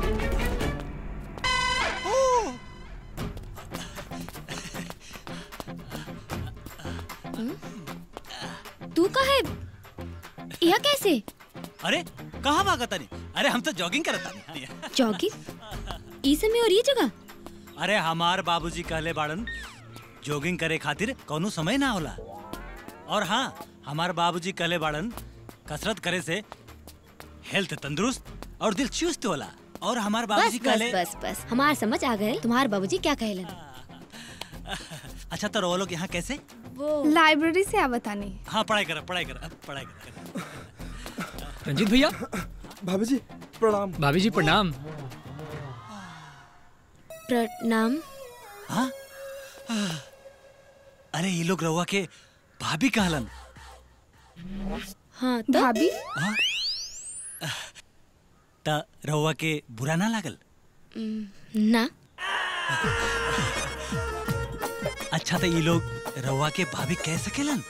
तू का है यह कैसे अरे कहाँ भागता नहीं अरे हम तो जॉगिंग करता नहीं जॉगिंग ई समय और ये जगह अरे हमार बाबूजी कहले बाड़न जॉगिंग करे खातिर कौनो समय ना होला और हाँ हमार बाबूजी कहले बाड़न कसरत करे से हेल्थ तंदुरुस्त और दिल चुस्त होला और हमार बस बाबूजी बस कहले बस बस हमार समझ आ गए तुम्हार बाबूजी क्या कहलन अच्छा तो वो लोग यहाँ कैसे वो लाइब्रेरी से आवतानी हाँ पढ़ाई कर पढ़ाई कर पढ़ाई कर रंजीत भैया भाभी जी प्रणाम भाभी जी प्रणाम प्रणाम हाँ अरे ये लोग रहुआ के भाभी कहलन हाँ तो भाभी हाँ त रहुआ के बुरा ना लागल ना अच्छा तो ये लोग रहुआ के भाभी कह सकेलन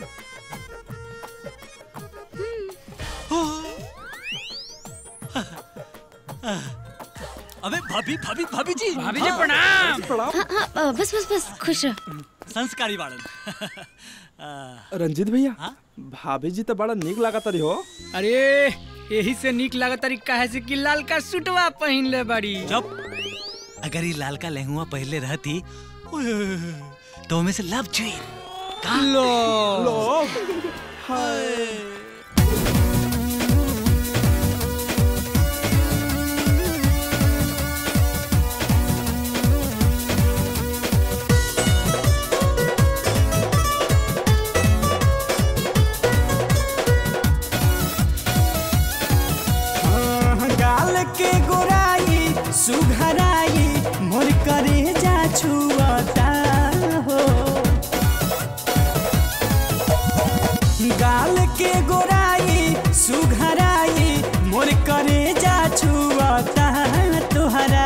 अबे भाभी भाभी भाभी जी भाभी जी, हाँ। प्रणाम। हाँ हाँ अ, बस बस बस खुश रह संस्कारी बाड़न रंजीत भैया भाभी जी तो बड़ा निक लागत रही हो अरे यही से निक लागत तारी काहे से कि लाल का सूटवा पहन ले बड़ी जब अगर ये लाल का लहंगा पहले रहती ओए, ओए, ओए, तो में से लव जुई लो लो गाल के गोराई सुघराई मोर करे जा छुअता हो गाल के गोराई सुघराई मोर करे जा छुअता तुहरा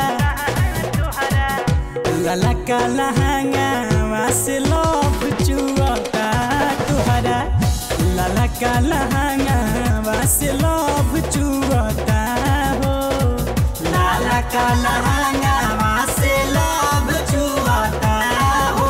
लला का लहंगा से लोभ चुअता तुहरा लला का लहंगा से लोभ चुअता हो लाला का लहंगा से लोभ चुअता हो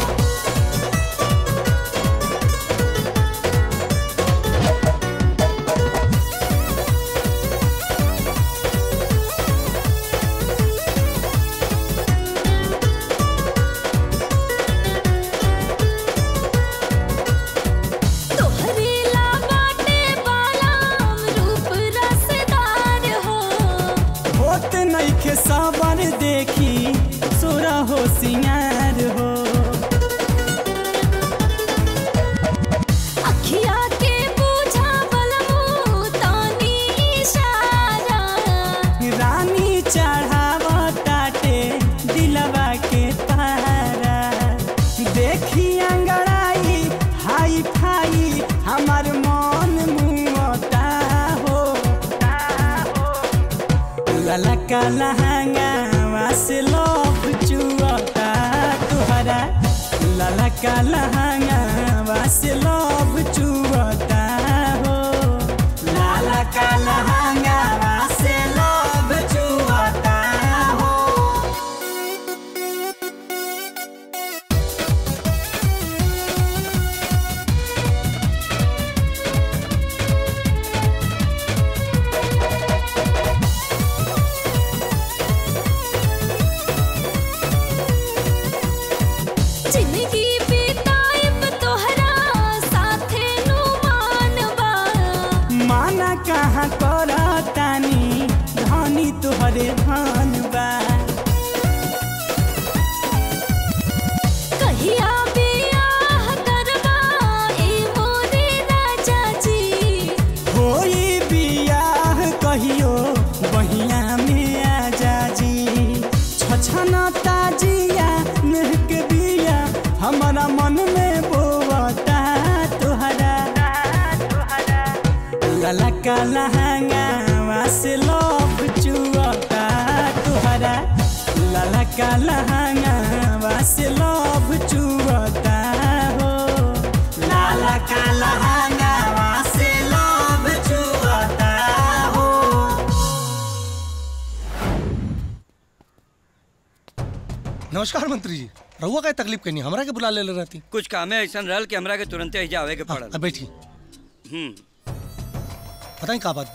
तोहरे ला बाटे बालाम रूप रसदार हो होत नइखे साबर देखी सोरा हो सिंगार हो अखिया के पूछा बलमू तानी इशारा रानी चढ़ाव ताटे दिलवा के पारा देखी अंगड़ाई हाई फाई हमार मन मुआता हो ललका लहंगा से लोभ चुअता तुहरा ललका लहंगा से लोभ चुअता हो ललका लहंगा से लोभ चुअता हो जिंदगी बिताइब तोहरा साथे नु मानबा माना कहाँ कर तानी धनी तुहरे धान बा कहिया बियाह करबा ए मोरे राजा जी होई बियाह कहियो बहिया में आजा जी छछना ताजिया नेह के बिया हमारा मन में बोवता तुहरा ललका लहंगा से लोभ चुअता तुहरा ललका लहंगा से लोभ चुअता हो ललका लहंगा से लोभ चुअता हो नमस्कार मंत्री जी रहुआ का तकलीफ कहीं हमरा के बुला ले ले रहती कुछ काम है ऐसा रहल कि हमरा के तुरंते ही जावे के पड़ल अब बैठी हम्म बताई का बात बा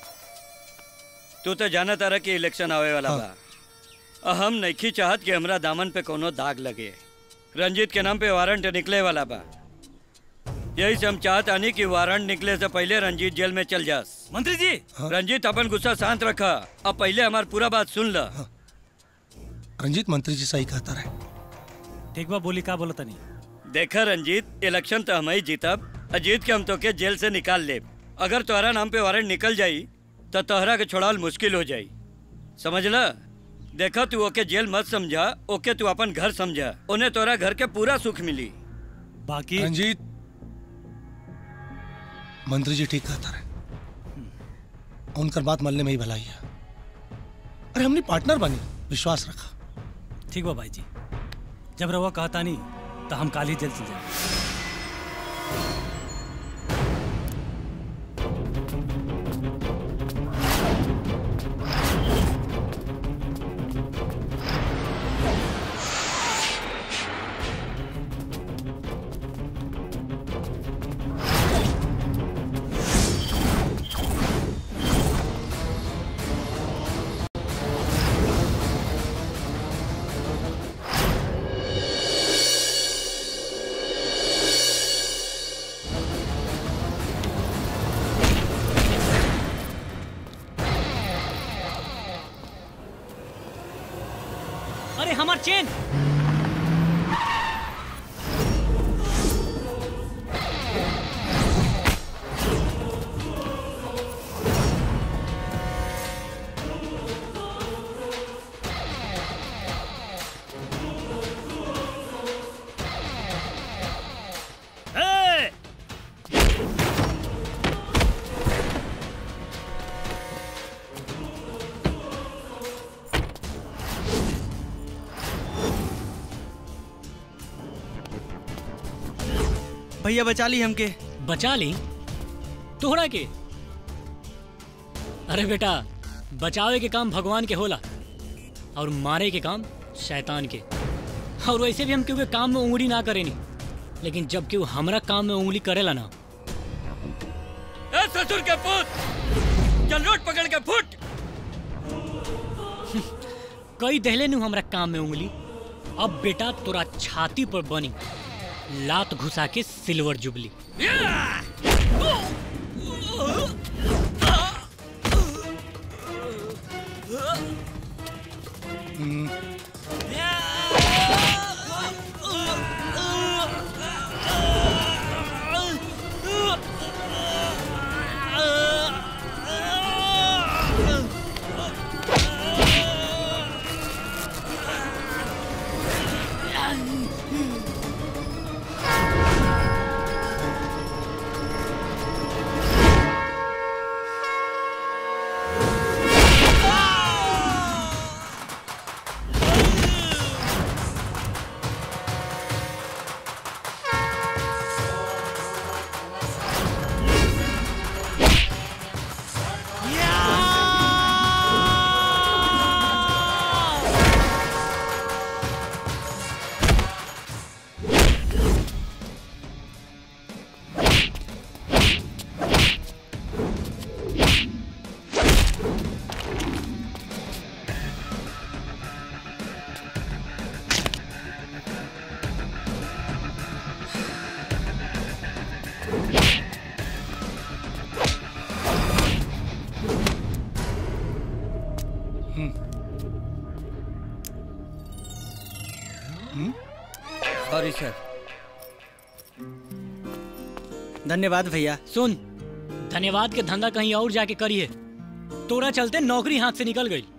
तू तो जाना तारा कि इलेक्शन आवे वाला बा आ हम नहीं चाहत कि हमरा दामन पे कोनो दाग लगे रंजीत के नाम पे वारंट निकले वाला बा यही से हम चाहत आनी कि वारंट निकले से पहले रंजीत जेल में चल जास मंत्री जी रंजीत अपन गुस्सा शांत रखा अब पहले हमार पूरा बात सुन ल रंजीत मंत्री जी सही कहता रहे ठीक बा बोली का बोला तनी देखा रंजीत इलेक्शन तो हम ही जीतब आ जीत के हम तो के जेल से निकाल ले अगर तोहरा नाम पे वारंट निकल जाई तो तोहरा के छोड़ाल मुश्किल हो जाई समझ ल देखा तू ओके जेल मत समझा ओके तू अपन घर समझा उन्हें तोरा घर के पूरा सुख मिली बाकी रंजीत मंत्री जी ठीक कहता रहे उनकर बात मलने में ही भलाई है अरे हमने पार्टनर बनी विश्वास रखा ठीक बा भाई जी जब रवा कहता नहीं तो हम काल ही जल्द चल जाए अरे हमार चेन ए! भैया बचा ली हमके बचा ली तोहरा के अरे बेटा बचावे के काम भगवान के होला और मारे के काम शैतान के और वैसे भी हम क्योंकि काम में उंगली ना करेनी लेकिन जब केहू हमरा काम में उंगली करेला ना ए ससुर के पुत चल रोड पकड़ के फुट कई दहले नु हमरा काम में उंगली अब बेटा तोरा छाती पर बनी लात घुसा के सिल्वर जुबली सॉरी सर धन्यवाद भैया सुन धन्यवाद के धंधा कहीं और जाके करिए तोरा चलते नौकरी हाथ से निकल गई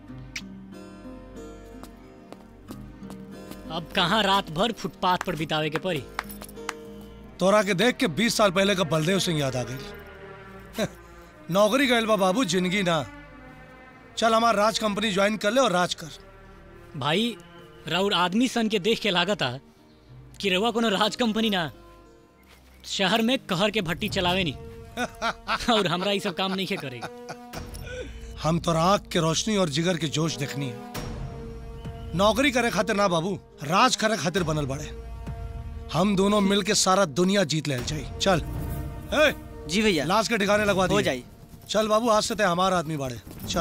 अब कहाँ रात भर फुटपाथ पर बितावे के पड़ी तोरा के देख के 20 साल पहले का बलदेव सिंह याद आ गई नौकरी गए बा बाबू जिंदगी ना चल हमार राज कंपनी ज्वाइन कर ले और राज कर भाई राउर आदमी सन के देख के लागत आ कि रउआ कोनो राज कंपनी ना शहर में कहर के भट्टी चलावे नी और हमरा ये सब काम नहीं करेगा हम तो आँख के रोशनी और जिगर के जोश देखनी है नौकरी करे खातिर ना बाबू राज करे खातिर बनल बड़े हम दोनों मिल के सारा दुनिया जीत ले जाई चल ए, जी भैया लाश के ठिकाने लगवा हो दिए जाई चल बाबू आज से ते हमारा आदमी बाड़े चल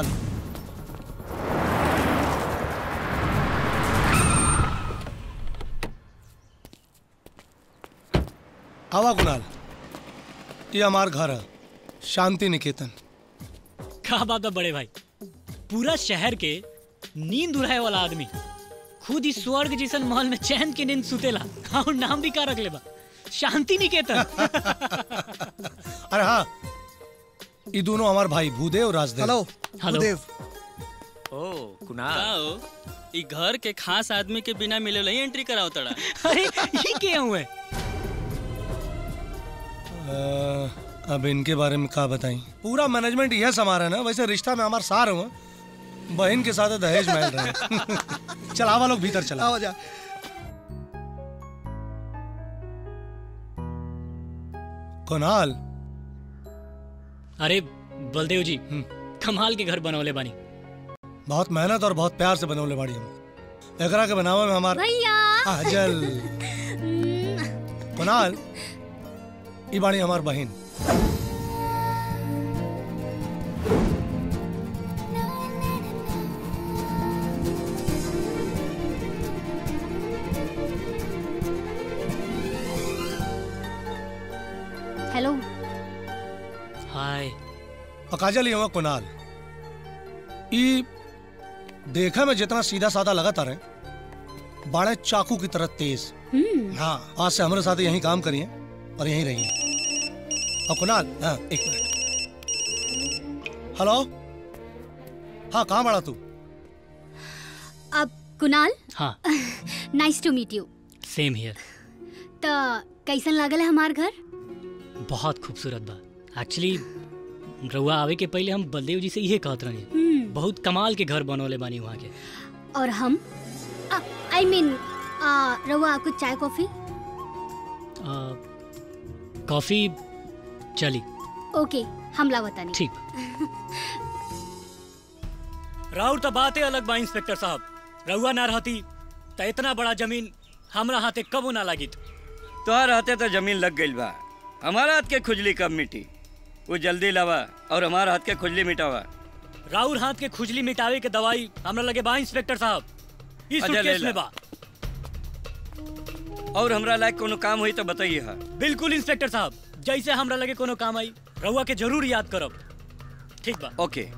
आवा कुणाल ये हमार घर है शांति निकेतन का बात है बड़े भाई पूरा शहर के नींद उड़ाए वाला आदमी खुद ही स्वर्ग जैसन महल में चैन के नींद सुतेला और नाम भी का रख लेबा शांति निकेतन अरे हाँ ये दोनों हमार भाई भूदेव और राजदेव हेलो हेलो। भूदेव ओ कुणाल ई घर के खास आदमी के बिना मिले ही एंट्री कराओ तड़ा अरे ये क्या हुए अ, अब इनके बारे में का बताई पूरा मैनेजमेंट यह संभाल है ना वैसे रिश्ता में हमार सार हुआ बहन के साथ दहेज महल रहे चल आवा लोग भीतर चला आओ जा कुणाल अरे बलदेव जी कमाल के घर बनौले बानी बहुत मेहनत और बहुत प्यार से बनौले बाड़ी हम एकरा के बनावे में हमार भैया आजल कुणाल ई बाड़ी हमार बहन हेलो हाय और काजल ये हुआ कुणाल ई देखा में जितना सीधा साधा लगाता रहे बाड़े चाकू की तरह तेज हाँ आज से हमारे साथ यहीं काम करिए और यहीं रहिए और कुणाल हाँ एक मिनट हेलो हाँ कहाँ बड़ा तू अब कुणाल हाँ nice to meet you same here तो कैसन लागल है हमार घर बहुत खूबसूरत बा एक्चुअली रउआ आवे के पहले हम बलदेव जी से इहे कहत रहे हम्म, बहुत कमाल के घर बनौले बानी वहाँ के और हम आई मीन रवा कुछ चाय कॉफी आ, कॉफी चली ओके हम लावता नहीं ठीक राउर तो बातें अलग बा इंस्पेक्टर साहब रउआ ना रहती तो इतना बड़ा जमीन हमरा हाथे कबो ना लागित तोहर हाथे तो जमीन लग गई बा हमारा हाथ के खुजली कब मिटी वो जल्दी लावा और हमारा हाथ के खुजली मिटावा राउर हाथ के खुजली मिटावे के दवाई हमरा लगे बा इंस्पेक्टर साहब इस अच्छा, ले सूटकेस ला। में बा और हमरा लायक कोनो काम हुई तो बताइए हा बिल्कुल इंस्पेक्टर साहब जैसे हमरा लगे कोनो काम आई रउआ के जरूर याद करब ठीक बा ओके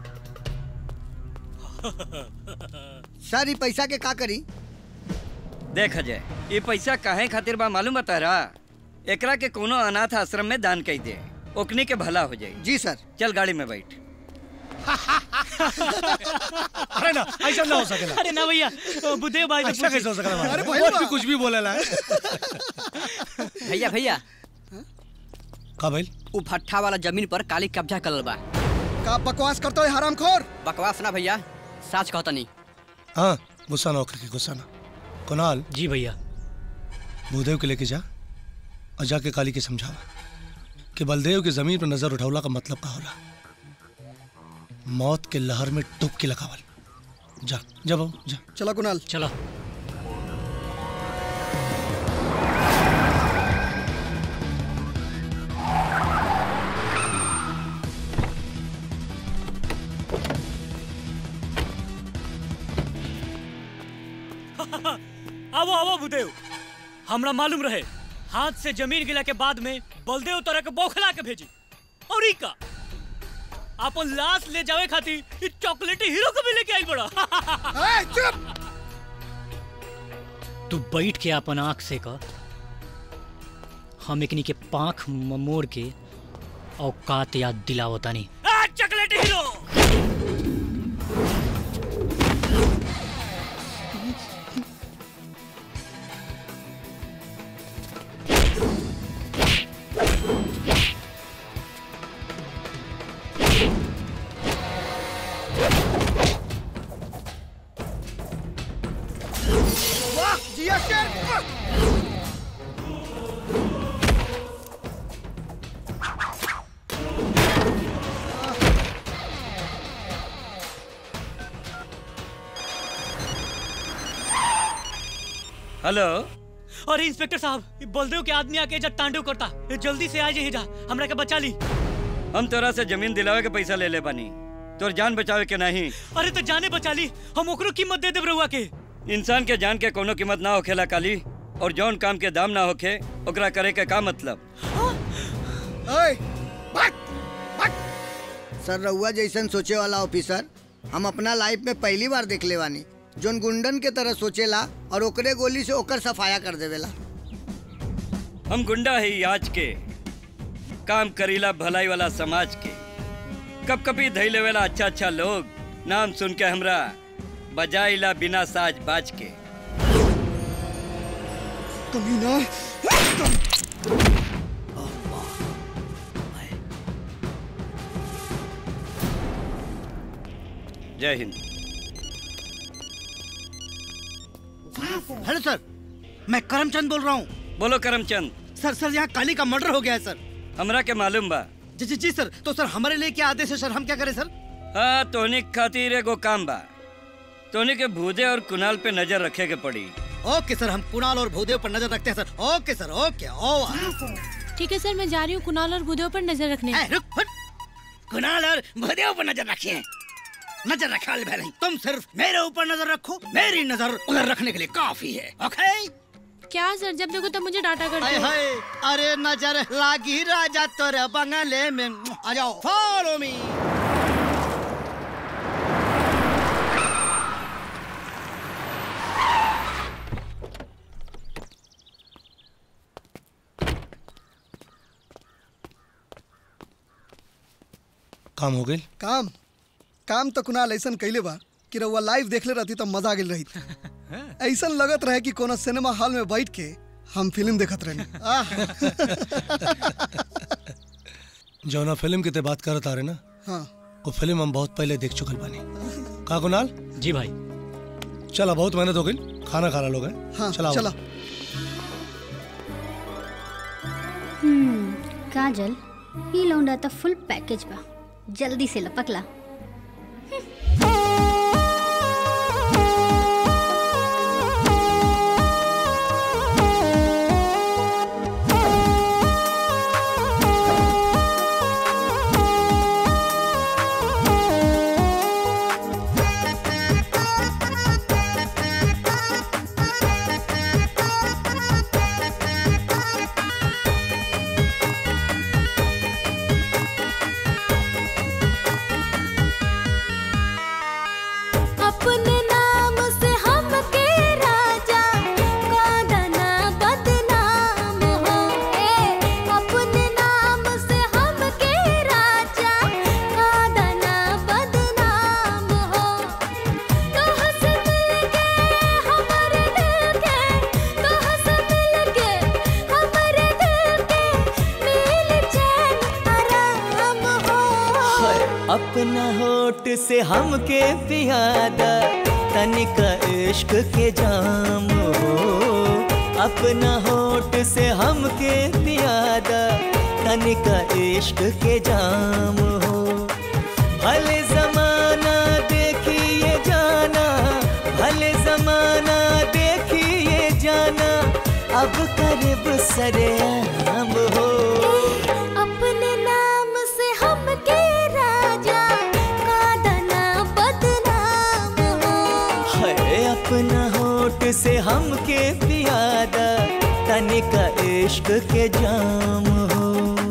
सर ये पैसा के का करी देख अजय ये पैसा काहे खातिर बा मालूम बता रहा एकरा के कोनो अनाथ आश्रम में दान कई दे ओकनी के भला हो जाए जी सर चल गाड़ी में बैठ अरे ना ऐसा ना हो सकेला अरे ना भैया बुद्धेव भाई से ऐसा पूछी। कैसे हो सकेला अरे अरे भैया। भी कुछ भी बोलेला है भैया भैया का भाई उ भट्ठा वाला जमीन पर काली कब्जा करल बा का बकवास करते हो हरामखोर बकवास ना भैया सच कहता नहीं हाँ गुस्सा ना होकर के गुस्सा ना कुणाल जी भैया भूदेव के लेके जा और जाके काली के समझावा कि बलदेव की जमीन पर नजर उठौला का मतलब का होला मौत के लहर में डुबकी लगावल जा जा बाबू जा चलो कुणाल चलो आवो आवो भूदेव हमरा मालूम रहे हाथ से जमीन गिला के बाद में बलदेव तरह के बौखला के भेजी और ई का अपन लाश ले जावे खातिर ई चॉकलेटी हीरो को भी लेके आइल बड़ा चुप तू बैठ के अपन आंख से कर हम एकनी के पांख म- मोड़ के औकात याद दिलावतानी चॉकलेटी हीरो वाह जिया शेर हेलो अरे इंस्पेक्टर साहब ये बलदेव के आदमी आके जब तांडव करता ये जल्दी से आ जाइए जा हमरा के बचा ली हम तोरा से जमीन दिलावे के पैसा ले ले बानी तोर जान बचावे के नहीं अरे तो जाने बचा ली हम ओकरो कीमत दे देब रहुआ के इंसान के जान के कोनो कीमत ना होखेला काली और जौन काम के दाम ना होखे ओकरा करे के का मतलब ओए, भाग, भाग। सर रउआ जैसन सोचे वाला ऑफिसर हम अपना लाइफ में पहली बार देख ले बानी जोन गुंडन के तरह सोचेला और ओकरे गोली से ओकर सफाया कर देवेला हम गुंडा है आज के काम करीला भलाई वाला समाज के कब कभी धैले वाला अच्छा अच्छा लोग नाम सुन के हमरा बजाइला बिना साज बाज के कमीना जय हिंद हेलो सर मैं करमचंद बोल रहा हूँ बोलो करमचंद सर सर यहाँ काली का मर्डर हो गया है सर हमरा के मालूम बा जी जी जी सर तो सर हमारे लिए क्या आदेश है सर हम क्या करें सर हाँ तोहनी के खातिर एगो काम बा तोहनी के भूदे और कुनाल पे नजर रखे के पड़ी ओके सर हम कुणाल और भूदेव पर नजर रखते हैं सर ओके सर ओके ओवर ठीक है सर मैं जा रही हूँ कुणाल और भूदेव पर नजर रखने कुणाल और भूदेव पर नजर रखिए नजर रखा ले नहीं तुम सिर्फ मेरे ऊपर नजर रखो मेरी नजर उधर रखने के लिए काफी है ओके क्या सर जब देखो तब मुझे डांटा करते हाय हो हाय अरे नजर लागी राजा तोरे बंगले में आ जाओ फॉलो मी काम हो गई काम काम तो कुनाल ऐसा कैले बा कि रउआ लाइव देखले रहती तो मजा गेल रही ऐसा लगत रहे कि कोनो सिनेमा हॉल में बैठ के हम फिल्म देखत रहे जौना फिल्म की ते बात करत आ रहे ना हाँ वो फिल्म हम बहुत पहले देख चुकल बानी का कुणाल जी भाई चला बहुत मेहनत हो गई खाना खाना लोग हैं हाँ चला चला हम्म काजल ई लौंडा तो फुल पैकेज बा जल्दी से लपकला अपने नाम से हमके राजा कादना बदनाम हो ए अपने नाम से हमके राजा कादना बदनाम हो तोह से मिलके हमारे दिल के तोह से मिलके हमारे दिल के मिल चैन आराम हो अपना होठ से हमके पियादा तनिक इश्क के जाम हो अपना होठ से हमके पियादा तनिक इश्क के जाम हो भले जमाना देखिए जाना भले जमाना देखिए जाना अब करीब सरेआम हो अपने नाम से हमके राजा कादना बदनाम हो है अपना होठ से हमके पियादा तनिक इश्क के जाम हो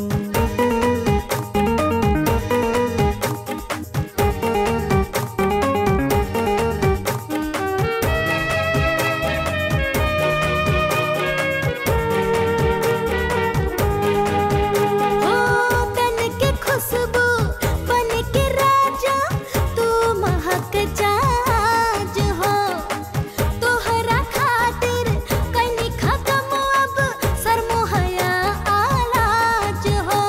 हो तन के खुशबू बन के राजा तू महक जाज हो तोहरा खातिर कनी खत्म अब सरमोहया आलाज हो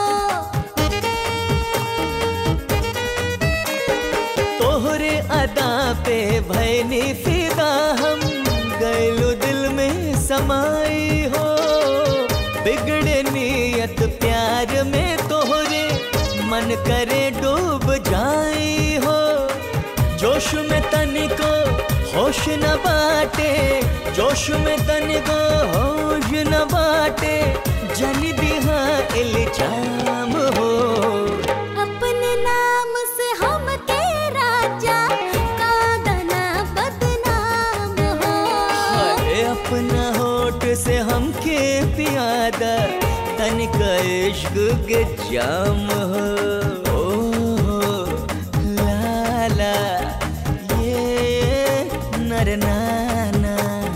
तोहरे अदा पे भैनी फिदा हम गैलो दिल में समाई हो बिगड़े नियत प्यार में तोहरे मन करे डूब जाई हो जोश में तनिको होश होश न बाटे जोश में तन को होश न बाटे जन दिहा इल्जाम हो अपने नाम से हम के राजा का दना बदनाम हो अरे अपना होठ से हमके पियादा तन का इश्क के जाम हो ओ हो, लाला ये नर नाना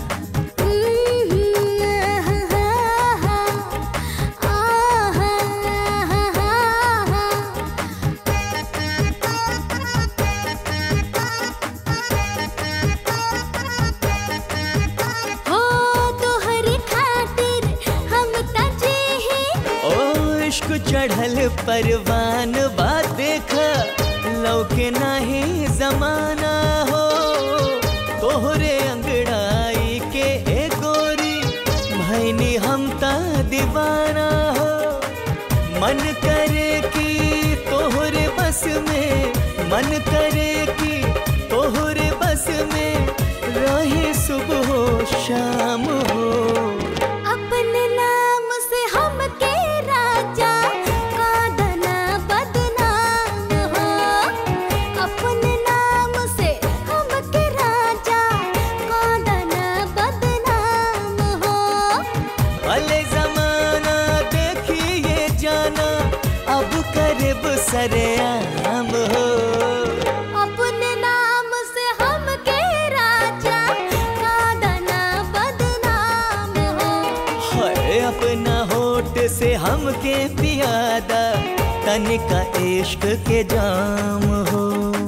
हो तोहरी खातिर हम तजे ही ओ इश्क चढ़ल परवान बात देखा लौके नाही जमाना हो तोहरे अंगड़ाई के ए गोरी भैनी हम ता दीवाना हो मन करे कि तोहरे बस में मन करे कि तोहरे बस में रहे सुबह हो शाम हो अपने नाम से हम के राजा का दना बदनाम हो अपने नाम से हम के राजा का दना बदनाम हो भले जमाना देखिए जाना अब करब सरेआम हो अपने नाम से हम के राजा का दना बदनाम हो हाय अपना होठ से हमके पियादा तन का इश्क के जाम हो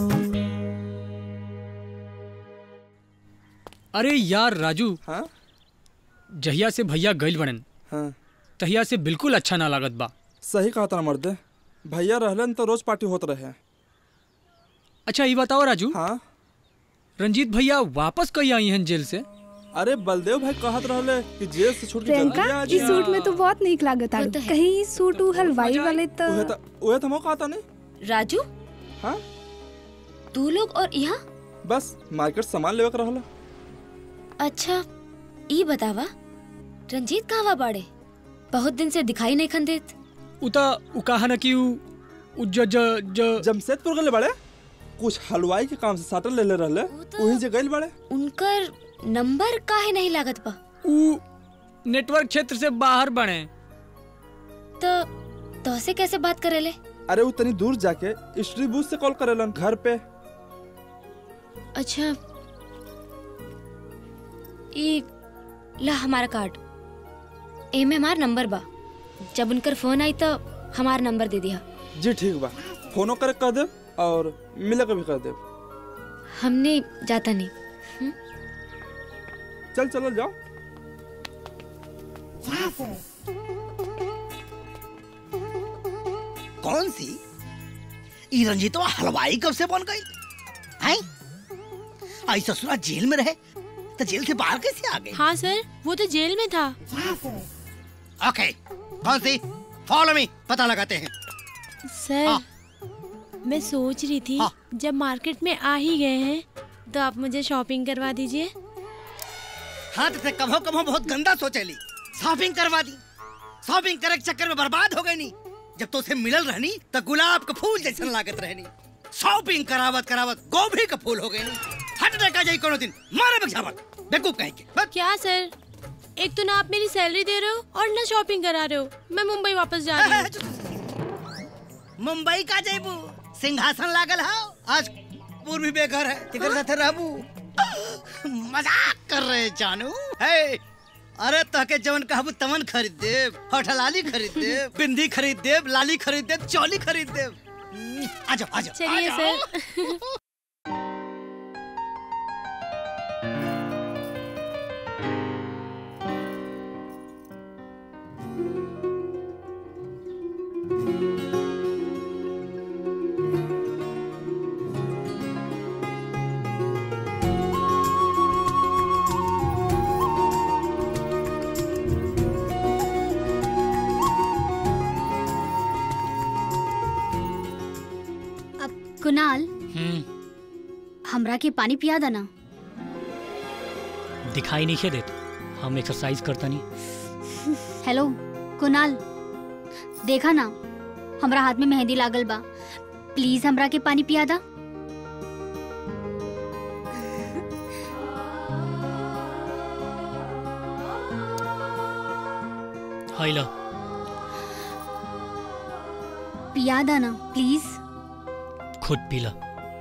अरे यार राजू हाँ जहिया से भैया गइल बड़न हाँ तहिया से बिल्कुल अच्छा ना लागत बा सही कहा था मर्दे भैया रहलन तो रोज पार्टी होत रहे अच्छा ये बताओ राजू हाँ रंजीत भैया वापस कहीं आई हैं जेल से अरे बलदेव भाई कहत रहले कि जेल से छूट के जल्दी प्रियंका आ ई जा सूट में तो बहुत नीक लागत आड़ू कहीं सूट उ हलवाई वाले तो उहे त उहे तो मौका आता नहीं राजू हाँ तू लोग और यहाँ बस मार्केट सामान लेवे के रहला अच्छा ई बतावा रंजीत कहवा बाड़े बहुत दिन से दिखाई नहीं खन देत उता उ कहा ना कि उ उ ज ज ज जमशेदपुर गले बड़े कुछ हलवाई के काम से साटल ले ले रहले वहीं जे गइल बड़े उनकर नंबर काहे नहीं लागत बा उ नेटवर्क क्षेत्र से बाहर बने तो तोसे कैसे बात करेले अरे वो तनी दूर जाके स्ट्री बूथ से कॉल करेलन घर पे अच्छा ई ला हमारा कार्ड एमे हमार नंबर बा जब उनकर फोन आई तो हमार नंबर दे दिया जी ठीक बा फोनो करे कह दे और मिले के भी कह दे हमने जाता नहीं चल चलो जाओ कौन सी ई रंजीतवा हलवाई कब से बन गई हैं आई ससुरा जेल में रहे तो जेल से बाहर कैसे आ गई हाँ सर वो तो जेल में था ओके कौन सी फॉलो मी पता लगाते हैं सर मैं सोच रही थी जब मार्केट में आ ही गए हैं तो आप मुझे शॉपिंग करवा दीजिए हाँ तो कभो कभो बहुत गंदा सोचेली शॉपिंग करवा दी शॉपिंग करे के चक्कर में बर्बाद हो गई नी जब तो उसे मिलल रहनी तो गुलाब का फूल जैसन लागत रहनी शॉपिंग करावत करावत गोभी का फूल हो गई नी हट का जाई कोनो दिन मारे बगझावत बेवकूफ कहीं के क्या सर एक तो ना आप मेरी सैलरी दे रहे हो और ना शॉपिंग करा रहे हो मैं मुंबई वापस जा रही हूँ मुंबई का जयबू सिंहासन लागल हाउ आज पूर्वी बेघर है तिकर साथे रहबू मजाक कर रहे जानू हे अरे तहके जवन कहबू तवन खरीद देब होठलाली खरीद देब बिंदी खरीद देब लाली खरीद देब चौली खरीद देब आ जाओ आ जाओ चलिए आ जाओ। सर कुणाल हमरा के पानी पिया देना दिखाई नहीं देत हम एक्सरसाइज करता नहीं हेलो कुणाल देखा ना हमरा हाथ में मेहंदी लागल बा प्लीज हमरा के पानी पिया दा हाय लो पिया दा ना प्लीज खुद पी लो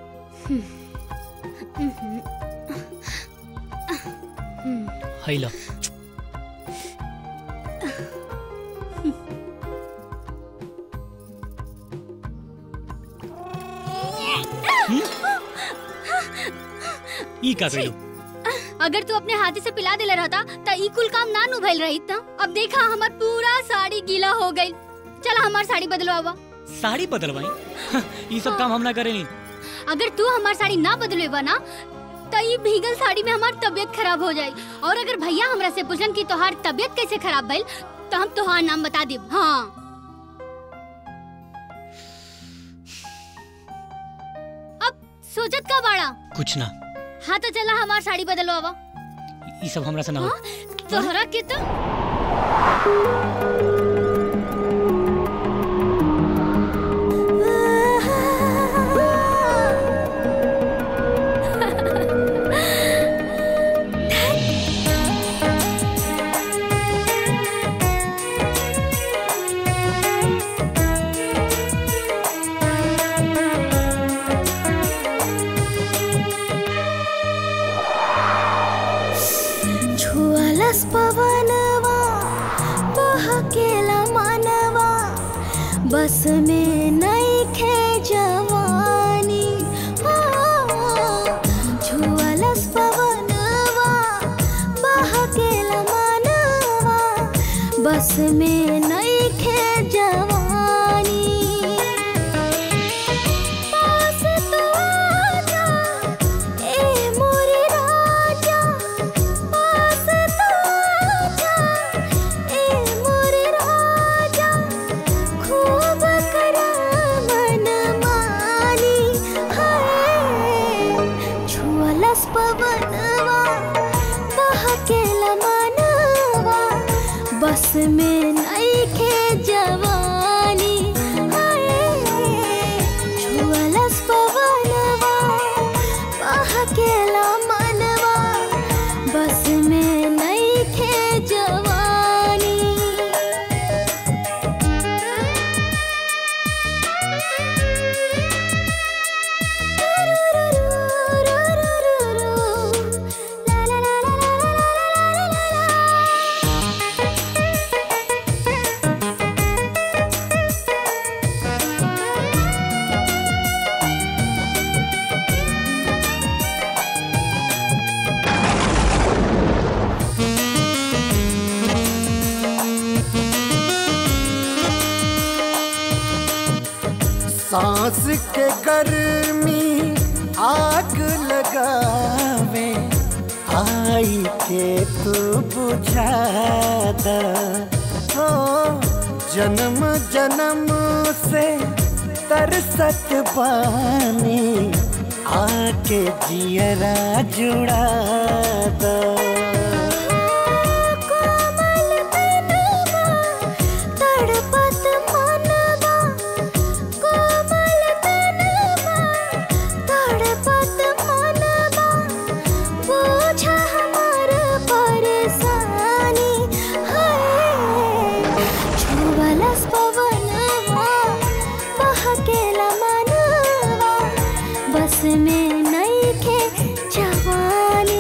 हाय लो ई का कइलो अगर तू अपने हाथी से पिला देले रहता त ई कुल काम ना नु भइल रही त अब देखा हमर पूरा साड़ी गीला हो गई चल हमार साड़ी बदलवावा साड़ी बदलवाई ई सब काम हम ना करेनी अगर तू हमार साड़ी ना बदलवेबा ना त ई भीगल साड़ी में हमार तबीयत खराब हो जाई और अगर भैया हमरा से पूछन कि तोहार तबीयत कैसे खराब भइल तो हम तोहार नाम बता देब हाँ अब सोचत का बाड़ा कुछ ना हाँ तो चला हमार साड़ी बदलवावा ई सब हमरा से ना हो तोहरा के तो छुअलस पवनवा बहकेला मनवा बस में नइखे जवानी हो छुअलस पवनवा बहकेला मनवा बस में नइखे जवानी पास तू आजा, ए मोरे राजा पास तू आजा, ए मोरे राजा खूब करा मनमानी हाय छुअलस पवनवा बहकेला मनवा बस में नइखे जवानी हाय छुअलस पवनवा बहकेला मनवा बस में नइखे जवानी सांस के गर्मी आग लगावे आई के तू बुझा द हो जन्म जन्म से तरसत पानी आके जियरा जुड़ा द तड़पत मनवा कोमल तनवा तड़पत मनवा बोझा हमार परेशानी हाय छुवलस पवनवा बहकेला मनवा बस में नइखे जवानी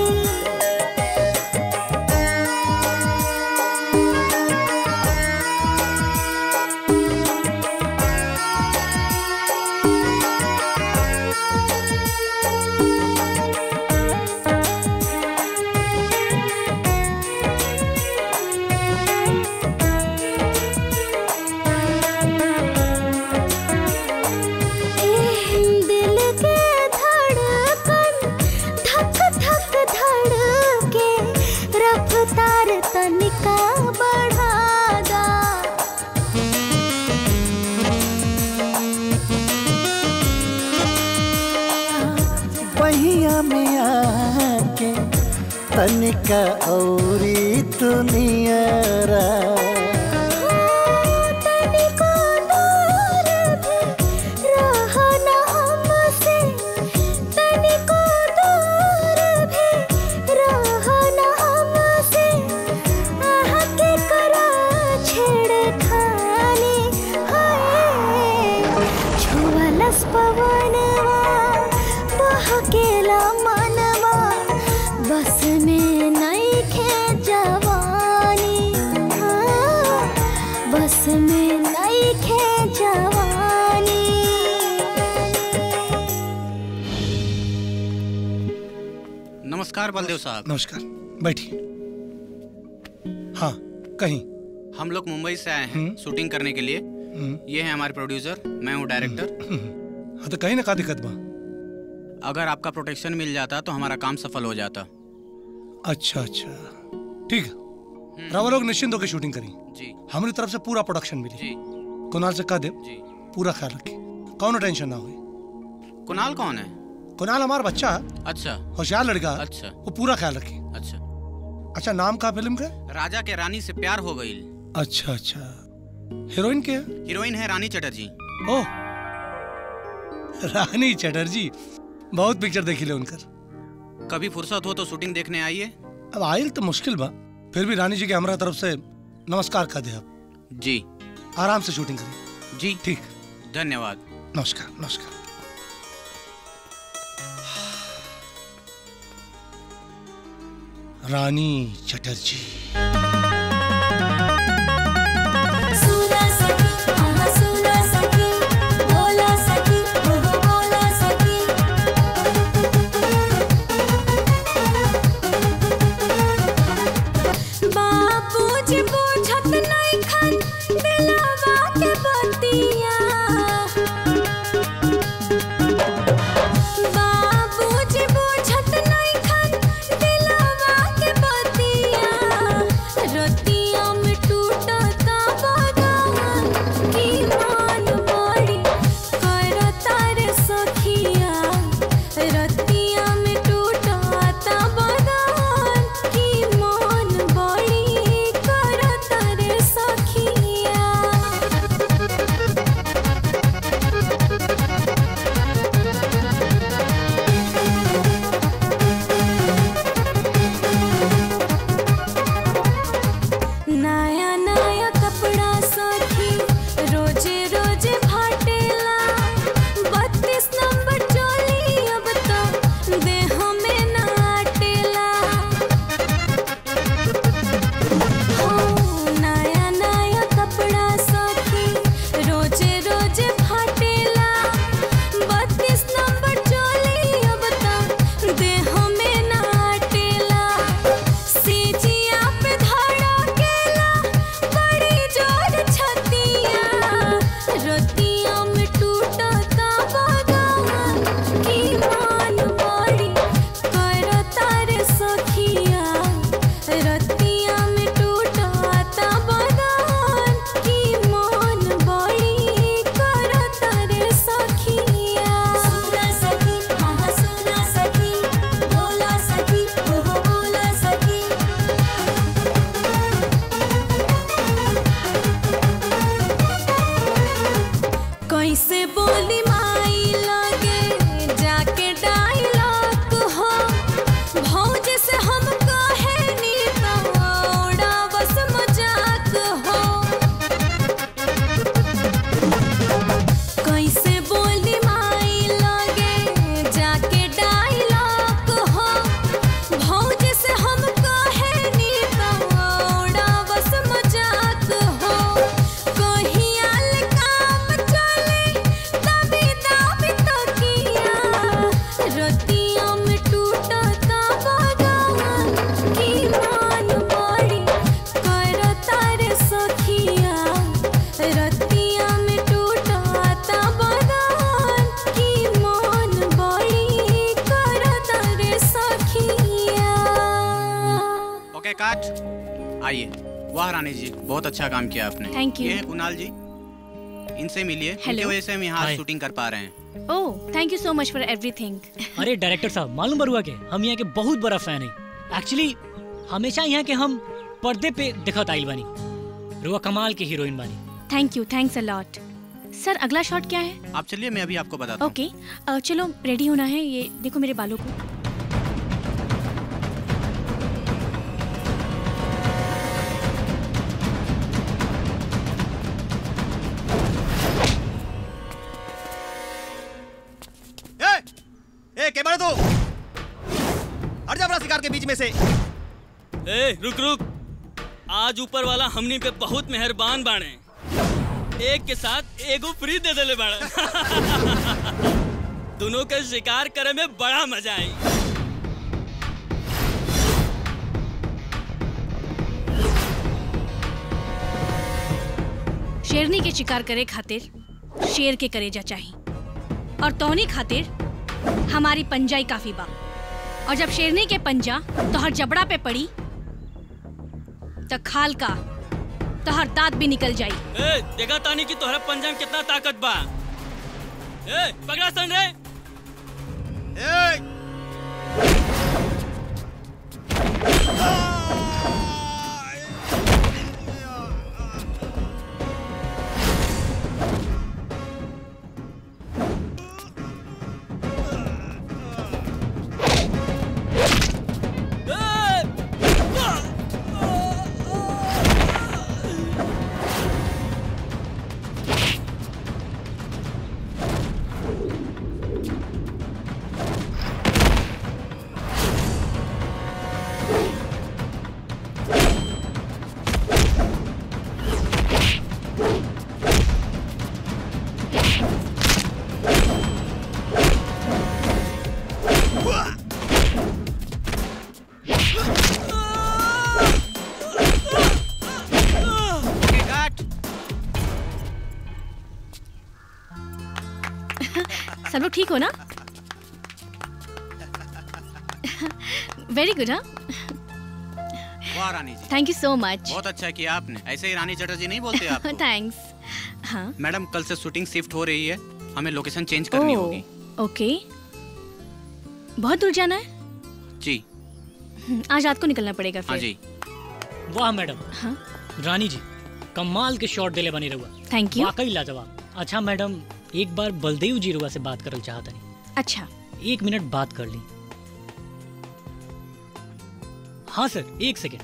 दिल के धड़कन धक धक धड़के रफ्तार तनिका बढ़ा दा बहिया में आके तनिका औरी दुनियारा तनिको दूर भी रहो ना हमसे तनिको दूर भी रहो ना हमसे आह के करा छेड़खानी हाय छुअलस पवनवा बहकेला मनवा बस में नइखे जवानी हाँ, बस में नइखे जवानी नमस्कार बलदेव साहब नमस्कार बैठिए हाँ कहीं हम लोग मुंबई से आए हैं शूटिंग करने के लिए ये है हमारे प्रोड्यूसर मैं हूँ डायरेक्टर हाँ तो कहीं ना का दिक्कत बा अगर आपका प्रोटेक्शन मिल जाता तो हमारा काम सफल हो जाता अच्छा अच्छा ठीक है रावा लोग निश्चिंत होकर शूटिंग करी जी हमारी तरफ से पूरा प्रोडक्शन मिली जी कुणाल से कह दे पूरा ख्याल रखे कौन टेंशन ना हुई कुणाल कौन है कुणाल हमारा बच्चा है अच्छा होशियार लड़का है अच्छा वो पूरा ख्याल रखे अच्छा अच्छा नाम का फिल्म का राजा के रानी से प्यार हो गई अच्छा अच्छा हीरोइन के है हीरोइन है रानी चटर्जी ओह रानी चटर्जी बहुत पिक्चर देखी ले उनकर कभी फुर्सत हो तो शूटिंग देखने आइए अब आयल तो मुश्किल बा फिर भी रानी जी के हमारा तरफ से नमस्कार कर दे आप जी आराम से शूटिंग करें जी ठीक धन्यवाद नमस्कार नमस्कार रानी चटर्जी सुना सकी हाँ सुना सकी बोला सकी हो बोला सकी बापूजी पूछत नहीं खन दिलवा के बतिया बापूजी पूछत नहीं खन दिलवा के बतिया रतिया में टूटता बगान की मान बड़ी करता रे सखिया रतिया में टूटता बगान की मान बड़ी करता रे सखिया नया नया कपड़ा सखी रोजे रोजे फाटेला बत्तीस नंबर चोली अब तो देह में ना आटेला हो नया नया कपड़ा सखी रोजे रोजे फाटेला बत्तीस नंबर चोली अब तो देह में ना आटेला सीजिया पे धड़केला बड़ी जोर छतिया रतिया में टूटता बगान की मान बड़ी करता रे सखिया रतिया में टूटता बगान की मान बड़ी करता रे सखिया सुना सकी हाँ सुना सकी बोला सकी हो बोला सकी कैसे बोली माई लगे जाके डायलॉग हो भौज से हम कहे नी तोड़ा बस मजाक हो कैसे बोली माई लगे जाके डायलॉग हो भौज से हम कहे नी तोड़ा बस मजाक हो कहियाल काम चले तभी दाबी तो किया रतिया में टूटता बगान की मान बड़ी करता रे सखिया रतिया में टूटता बगान की मान बड़ी करता रे सखिया ओके काट आइए वाह रानी जी बहुत अच्छा काम किया आपने Thank you. ये है कुणाल जी इनसे मिलिए इनकी Hello. वजह से हम यहाँ Hi. शूटिंग कर पा रहे हैं ओह थैंक यू सो मच फॉर एवरीथिंग अरे डायरेक्टर साहब मालूम बरुआ के हम यहाँ के बहुत बड़ा फैन है एक्चुअली हमेशा यहाँ के हम पर्दे पे दिखत आइल बानी रुआ कमाल के हीरोइन बानी thank you thanks a lot sir अगला शॉट क्या है आप चलिए मैं अभी आपको बताता हूँ ओके अ, चलो रेडी होना है ये देखो मेरे बालों को ए, ए के बड़े तू हट जा अपना शिकार के बीच में से ए रुक रुक आज ऊपर वाला हमनी पे बहुत मेहरबान बाणे एक के साथ एगो फ्री दे देले बाड़े दोनों के शिकार करे में बड़ा मजा आई शेरनी के शिकार करे खातिर शेर के करेजा चाही और तोहनी खातिर हमारी पंजाई काफी बा और जब शेरनी के पंजा तोहर जबड़ा पे पड़ी तो खाल का तोहर दांत भी निकल जाई ए देखा तानी कि तोहरा पंजा में कितना ताकत बा ए पकड़ा सन रे सब लोग ठीक हो ना वेरी गुड हाँ वाह रानी जी थैंक यू सो मच बहुत अच्छा किया आपने ऐसे ही रानी चटर्जी नहीं बोलते आप थैंक्स हाँ मैडम कल से शूटिंग शिफ्ट हो रही है हमें लोकेशन चेंज करनी ओह, होगी ओके बहुत दूर जाना है जी हम्म, आज रात को निकलना पड़ेगा हाँ फिर जी वाह मैडम हाँ रानी जी कमाल के शॉट देले बनी रहुआ थैंक यू वाकई लाजवाब अच्छा मैडम एक बार बलदेव जी रुआ से बात करल चाहता नहीं अच्छा एक मिनट बात कर ली हाँ सर एक सेकेंड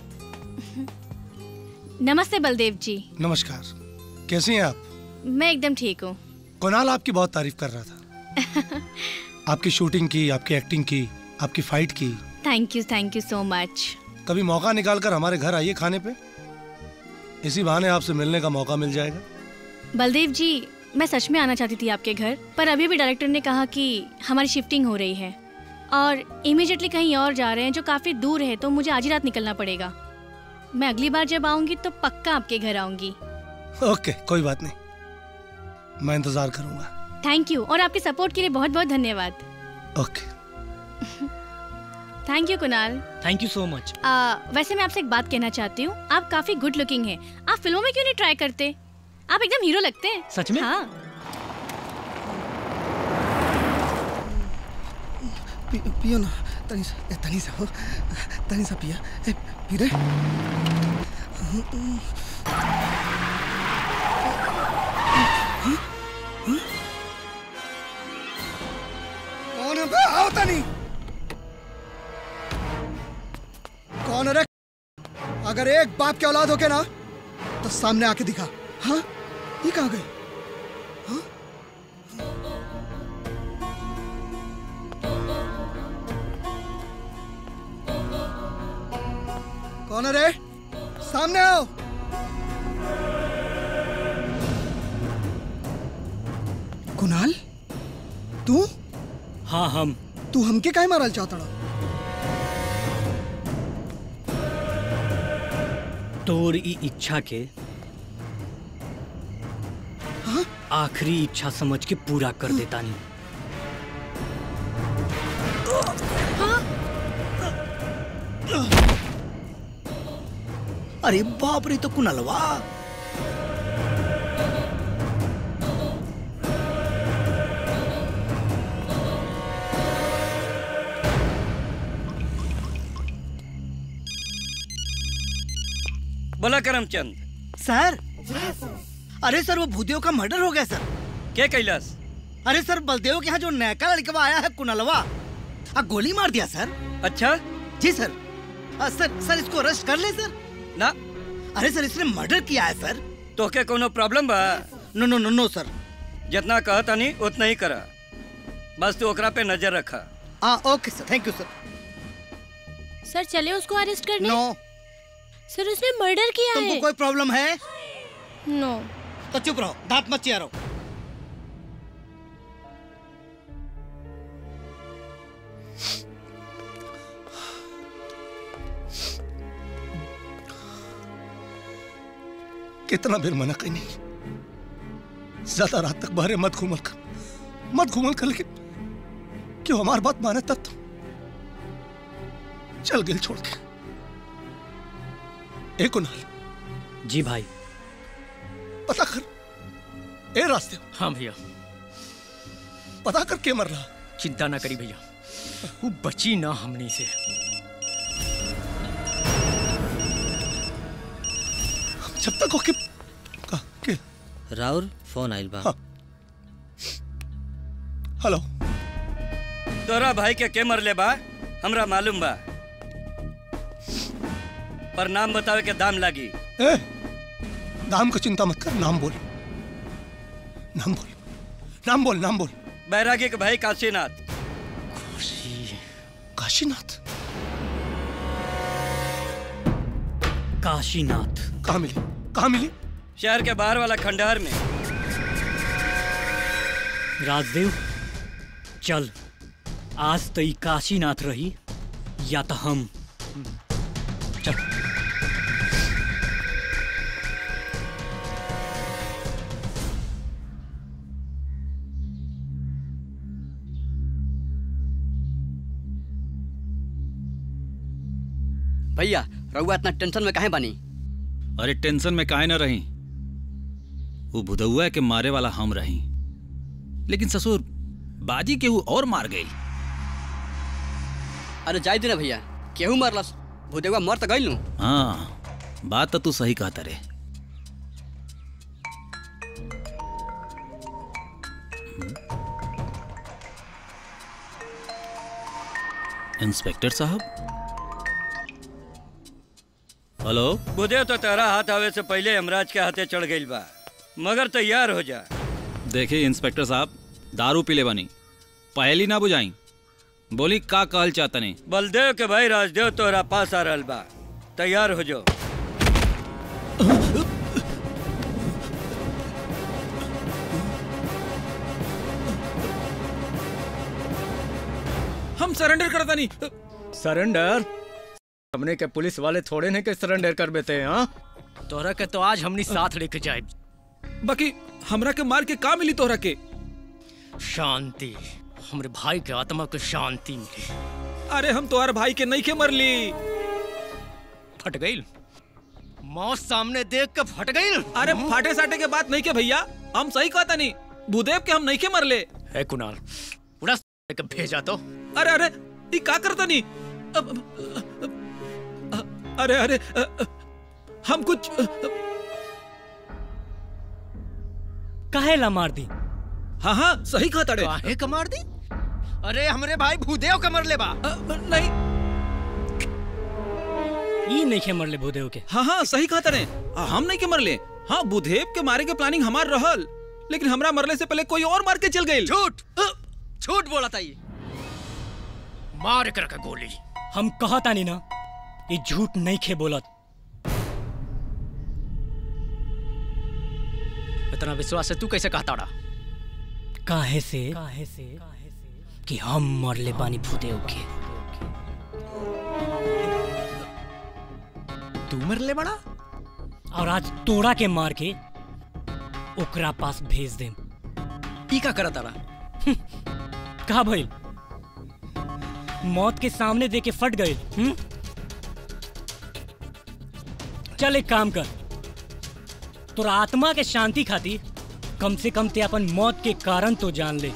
नमस्ते बलदेव जी नमस्कार कैसी हैं आप मैं एकदम ठीक हूँ कुणाल आपकी बहुत तारीफ कर रहा था आपकी शूटिंग की आपकी एक्टिंग की आपकी फाइट की thank you thank you so much कभी मौका निकाल कर हमारे घर आइए खाने पे इसी बहाने आपसे मिलने का मौका मिल जाएगा बलदेव जी मैं सच में आना चाहती थी आपके घर पर अभी भी डायरेक्टर ने कहा कि हमारी शिफ्टिंग हो रही है और इमीडिएटली कहीं और जा रहे हैं जो काफ़ी दूर है तो मुझे आज ही रात निकलना पड़ेगा मैं अगली बार जब आऊंगी तो पक्का आपके घर आऊंगी ओके कोई बात नहीं मैं इंतजार करूंगा थैंक यू और आपके सपोर्ट के लिए बहुत बहुत धन्यवाद okay thank you Kunal thank you so much आ, वैसे मैं आपसे एक बात कहना चाहती हूँ आप काफी गुड लुकिंग हैं आप फिल्मों में क्यों नहीं ट्राई करते आप एकदम हीरो लगते हैं सच में? हाँ पि, पियो ना तनी सा ए, तनी सा हो तनी सा पिया ए पी रे कौन है बे आओ तनी कौन है रे अगर एक बाप के औलाद हो के ना तो सामने आके दिखा हाँ ये कहाँ गए हाँ? कौन है रे सामने आओ कुणाल तू हाँ हम तू हमके काहे मारल चाहता तोर ई इच्छा के हाँ? आखिरी इच्छा समझ के पूरा कर देता नहीं अरे बाप रे तो कुनलवा बोला करमचंद सर अरे सर वो भूदेव का मर्डर हो गया सर क्या कैलाश अरे सर बलदेव के यहाँ जो नैका लड़कवा आया है कुनलवा आ गोली मार दिया सर अच्छा जी सर आ, सर सर इसको अरेस्ट कर ले सर ना अरे सर इसने मर्डर किया है सर तो क्या कोनो प्रॉब्लम बा नो नो नो नो सर जितना कहता नहीं उतना ही करा बस तू ओकरा पे नजर रखा हाँ ओके सर थैंक यू सर सर चले उसको अरेस्ट करने नो सर उसने मर्डर किया तुमको है कोई प्रॉब्लम है नो तो चुप रहो दांत मत चिया रहो कितना फिर मना कहीं नहीं ज्यादा रात तक बाहर मत घूमल कर मत घूमल कर लेकिन क्यों हमारी बात माने तब तो चल गिल छोड़ के ए कुनाल जी भाई पता कर ए रास्ते हाँ भैया पता कर के मर रहा चिंता ना करी भैया वो बची ना हमनी से जब तक ओके के राउर फोन आइल बा हेलो तोरा भाई के के मरले बा हमरा मालूम बा पर नाम बतावे के दाम लागी ए नाम का चिंता मत कर नाम बोल नाम बोल नाम बोल नाम बोल बैरागी के भाई काशीनाथ काशीनाथ काशीनाथ कहाँ मिली कहाँ मिली शहर के बाहर वाला खंडहर में राजदेव चल आज तो ई काशीनाथ रही या तो हम चल भैया रउआ इतना टेंशन में काहे बानी अरे टेंशन में काहे न रही वो भुदौआ के मारे वाला हम रही लेकिन ससुर बाजी केहू और मार गई अरे जाय देना भैया केहू मरलस भूदेवा मर तो गइल नु हाँ बात तो तू सही कहता रे इंस्पेक्टर साहब हेलो बुधे तो तेरा हाथ आवे से पहले यमराज के हाथे चढ़ गइल बा मगर तैयार हो जा देखिए इंस्पेक्टर साहब दारू पी ले बनी पहली ना बुझाई बोली का कहल चाहता नहीं बलदेव के भाई राजदेव तोरा पास आ रहल बा तैयार हो जाओ हम सरेंडर करता नहीं सरेंडर हमने के पुलिस वाले थोड़े ने के सरेंडर कर बेते हैं हाँ तोरा के तो आज हमनी साथ लेके जाए बाकी हमरा के मार के का मिली तोहरा के शांति हमरे भाई के आत्मा को शांति मिली अरे हम तोहर भाई के नहीं के मरली फट गई मौत सामने देख के फट गई अरे फाटे साटे के बात नहीं के भैया हम सही कहता नहीं भूदेव के हम नहीं के मरले है कुणाल उड़ा के भेजा तो अरे अरे ये का करता नहीं अब, अब, अब, अरे अरे अ, अ, हम कुछ काहे ला मार दी हाँ हाँ सही कहता रे काहे का मार दी अरे हमरे भाई भूदेव का मर ले बा नहीं ई नहीं के मरले भूदेव के हाँ हाँ सही कहता रे हम नहीं के मरले हाँ बुधेव के मारे के प्लानिंग हमार रहल लेकिन हमरा मरले से पहले कोई और मार के चल गई झूठ झूठ बोला था ये मार कर का गोली हम कहता नहीं ना ये झूठ नहीं खे बोलत इतना विश्वास है तू कैसे कहता रहा काहे से काहे से कि हम मरले बानी भूदेव के तू मरले बड़ा और आज तोड़ा के मार के ओकरा पास भेज दे ई का करत तारा कहा भइल मौत के सामने दे के फट गए हम्म? चल एक काम कर तोरा आत्मा के शांति खातिर कम से कम ते अपन मौत के कारण तो जान ले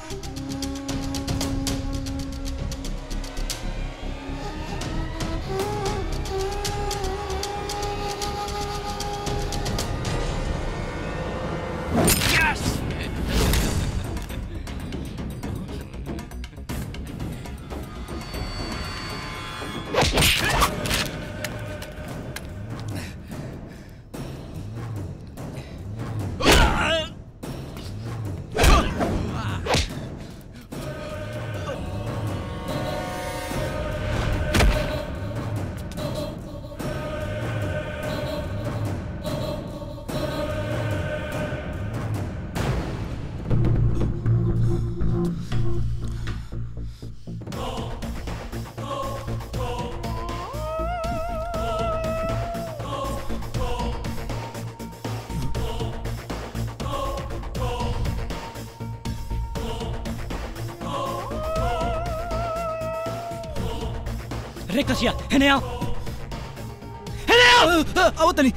रे कसिया हेने आओ हेने आओ आओ तनी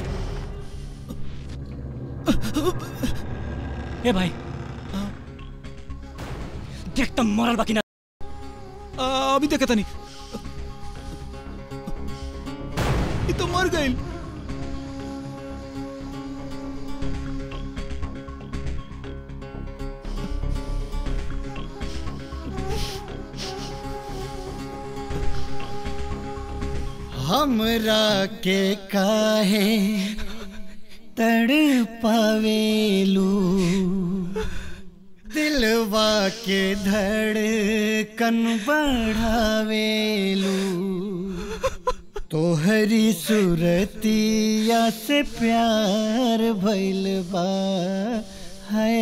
ए भाई देख तुम मरल बाकी ना अभी देखा तनी ये तो मर गई हमरा के काहे तड़ पावेलू दिलवा के धड़कन बढ़ावेलू तोहरी सूरतिया से प्यार भइल बा है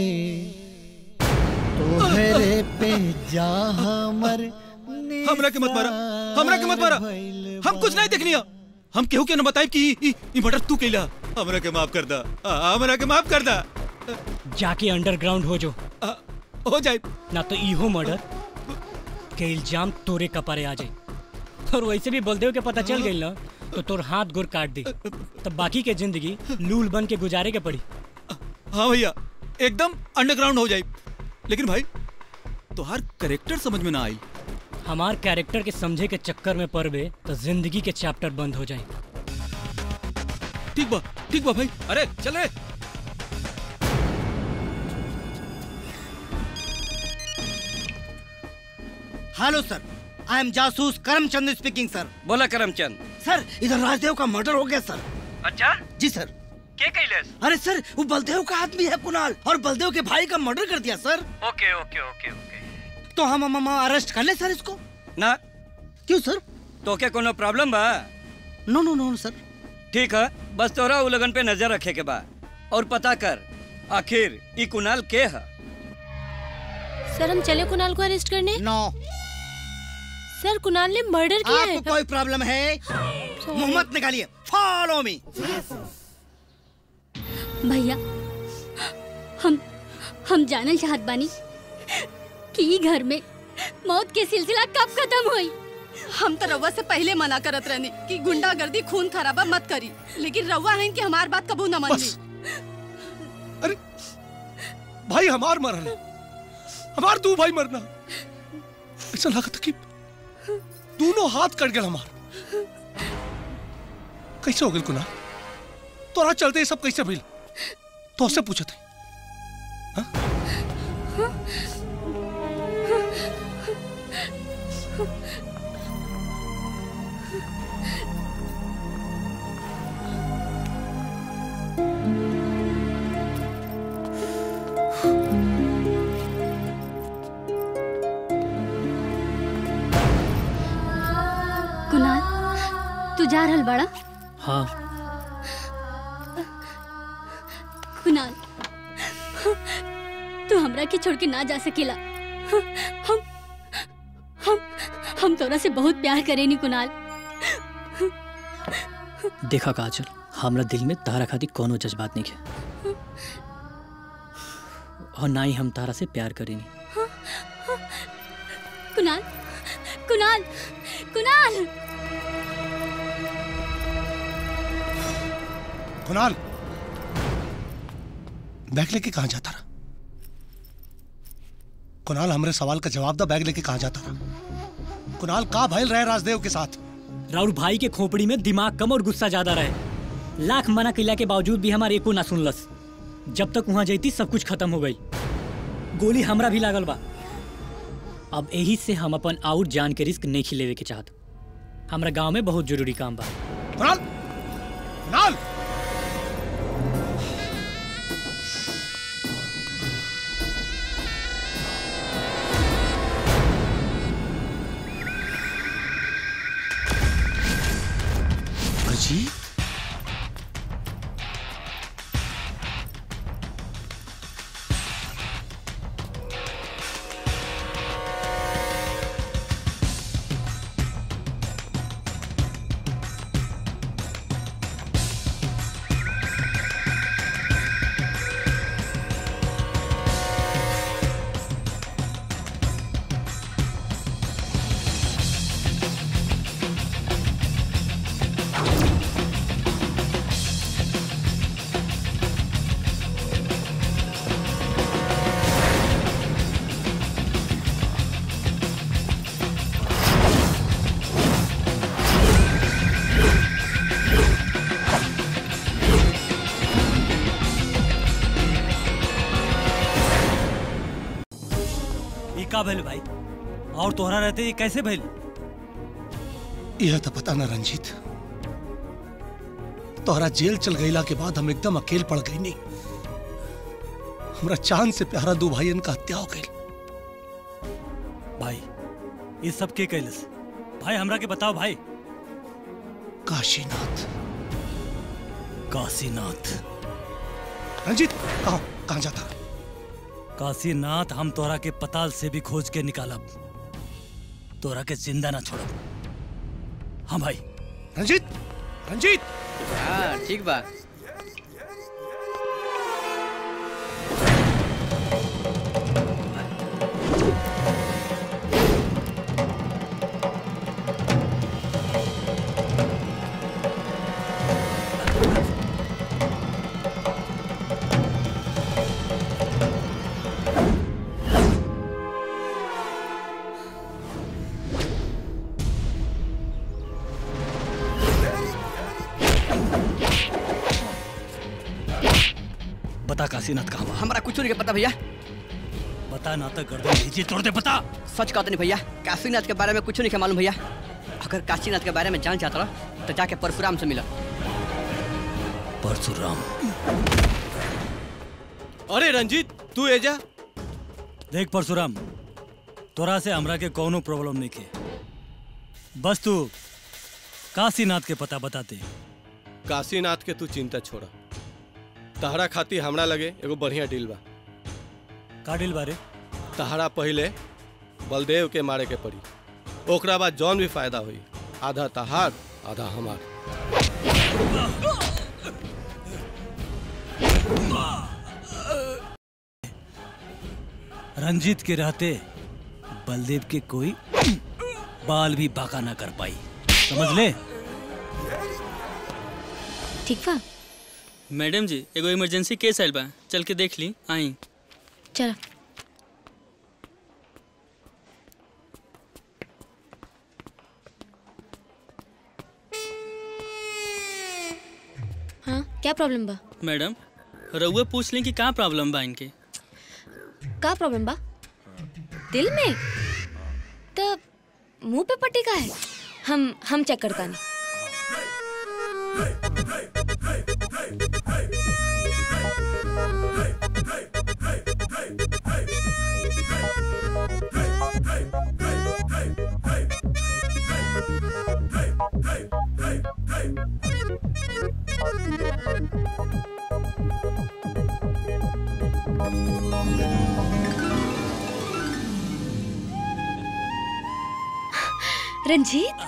तोहरे पे जा हमर हमरा के मत मारा हमरा के मत मारा हम कुछ नहीं देखनी हम केहू के न बताई कि ई ई मर्डर तू कैला हमरा के माफ कर दा आ, हमरा के माफ कर दा जाके अंडरग्राउंड हो जो हो जाए ना तो इहो मर्डर के इल्जाम तोरे कपारे आ जाए और वैसे भी बलदेव के पता चल गई ना तो तोर हाथ गोर काट दी तब बाकी के जिंदगी लूल बन के गुजारे के पड़ी हाँ भैया एकदम अंडरग्राउंड हो जाए लेकिन भाई तोहार करेक्टर समझ में ना आई हमार कैरेक्टर के समझे के चक्कर में पड़बे तो जिंदगी के चैप्टर बंद हो जाए ठीक बा ठीक बा भाई अरे चले हेलो सर आई एम जासूस करमचंद स्पीकिंग सर बोला करमचंद सर इधर राजदेव का मर्डर हो गया सर अच्छा जी सर के कैलेस अरे सर वो बलदेव का आदमी है कुणाल और बलदेव के भाई का मर्डर कर दिया सर ओके ओके ओके ओके तो हम हम अरेस्ट कर ले सर इसको ना क्यों सर तो क्या कोनो प्रॉब्लम बा नो नो नो सर ठीक है बस तोरा उ लगन पे नजर रखे के बा और पता कर आखिर ई कुणाल के है सर हम चले कुणाल को अरेस्ट करने नो सर कुणाल ने मर्डर किया है आपको कोई प्रॉब्लम है मोहम्मद निकालिए फॉलो मी भैया हम हम जानल चाहत बानी कि ई घर में मौत के सिलसिला कब खत्म हुई हम तो रउआ से पहले मना करत रहनी कि गुंडागर्दी खून खराबा मत करी लेकिन रउआ है कि हमार बात कबू न मान ली भाई हमार मरल हमार दू भाई मरना ऐसा लागत कि दोनों हाथ कट गए हमार कैसे हो गए कुना तोरा चलते ये सब कैसे भइल तो उससे पूछे थे कुणाल तू जा रहल बड़ा हाँ कुणाल तू हमरा के छोड़ के ना जा सकेला हम हम हम तोरा से बहुत प्यार करेनी कुणाल देखा काजल हमरा दिल में तारा खातिर कोनो जज्बात नहीं है और ना ही हम तारा से प्यार करेनी कुणाल कुणाल कुणाल कुणाल बैग लेके कहाँ जाता रहा कुणाल हमरे सवाल का जवाब दा बैग लेके कहाँ जाता रहा कुणाल का भइल रहे राजदेव के साथ राउर भाई के खोपड़ी में दिमाग कम और गुस्सा ज्यादा रहे लाख मना कैला के बावजूद भी हमारे एको ना सुनलस जब तक वहां जैती सब कुछ खत्म हो गई गोली हमरा भी लागल बा अब यही से हम अपन आउट जान के रिस्क नहीं खिलेवे के चाहत हमरा गांव में बहुत जरूरी काम बा कुणाल कुणाल अजी का भइल भाई और तोहरा रहते ये कैसे भइल यह तो पता ना रंजीत तोहरा जेल चल गईला के बाद हम एकदम अकेल पड़ गई नहीं हमरा चांद से प्यारा दो भाईयन का हत्या हो गई भाई ये सब के कैलस भाई हमरा के बताओ भाई काशीनाथ काशीनाथ रंजीत कहा कहाँ जाता काशीनाथ हम तोरा के पताल से भी खोज के निकालब तोरा के जिंदा ना छोड़ब हाँ भाई रंजीत रंजीत हाँ ठीक बा बता काशीनाथ कहाँ बा? हमारा कुछ नहीं के पता भैया बता ना तो गर्दन नीचे तोड़ दे बता सच कहते नहीं भैया काशीनाथ के बारे में कुछ नहीं के मालूम भैया अगर काशीनाथ के बारे में जान चाहता रहा तो जाके परशुराम से मिला परशुराम अरे रंजीत तू एजा देख परशुराम तोरा से हमरा के कोनो प्रॉब्लम नहीं के बस तू काशीनाथ के पता बताते काशीनाथ के तू चिंता छोड़ा तहरा खातिर हमरा लगे एगो बढ़िया डील बा का डील बारे तहरा पहले बलदेव के मारे के पड़ी ओकरा बाद जौन भी फायदा हुई आधा तहार आधा हमार रंजीत के रहते बलदेव के कोई बाल भी बाका ना कर पाई समझ ले ठीक बा मैडम जी एगो इमरजेंसी केस आयल बा चल के देख ली आई चलो हाँ क्या प्रॉब्लम बा मैडम रउआ पूछ ली कि का प्रॉब्लम बा इनके का प्रॉब्लम बा दिल में तो मुंह पे पट्टी का है हम हम चेक करता नहीं रंजीत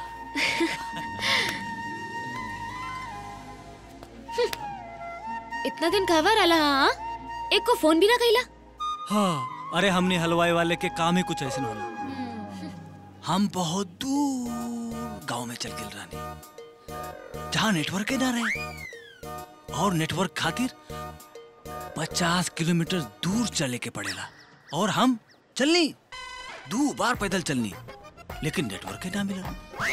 इतना दिन कहवा रहा हाँ एक को फोन भी ना कैला हाँ अरे हमने हलवाई वाले के काम ही कुछ ऐसे होला हम बहुत दूर गांव में चल गए रानी जहाँ नेटवर्क ही ना रहे और नेटवर्क खातिर पचास किलोमीटर दूर चले के पड़ेला और हम चलनी दो बार पैदल चलनी लेकिन नेटवर्क ही ना मिला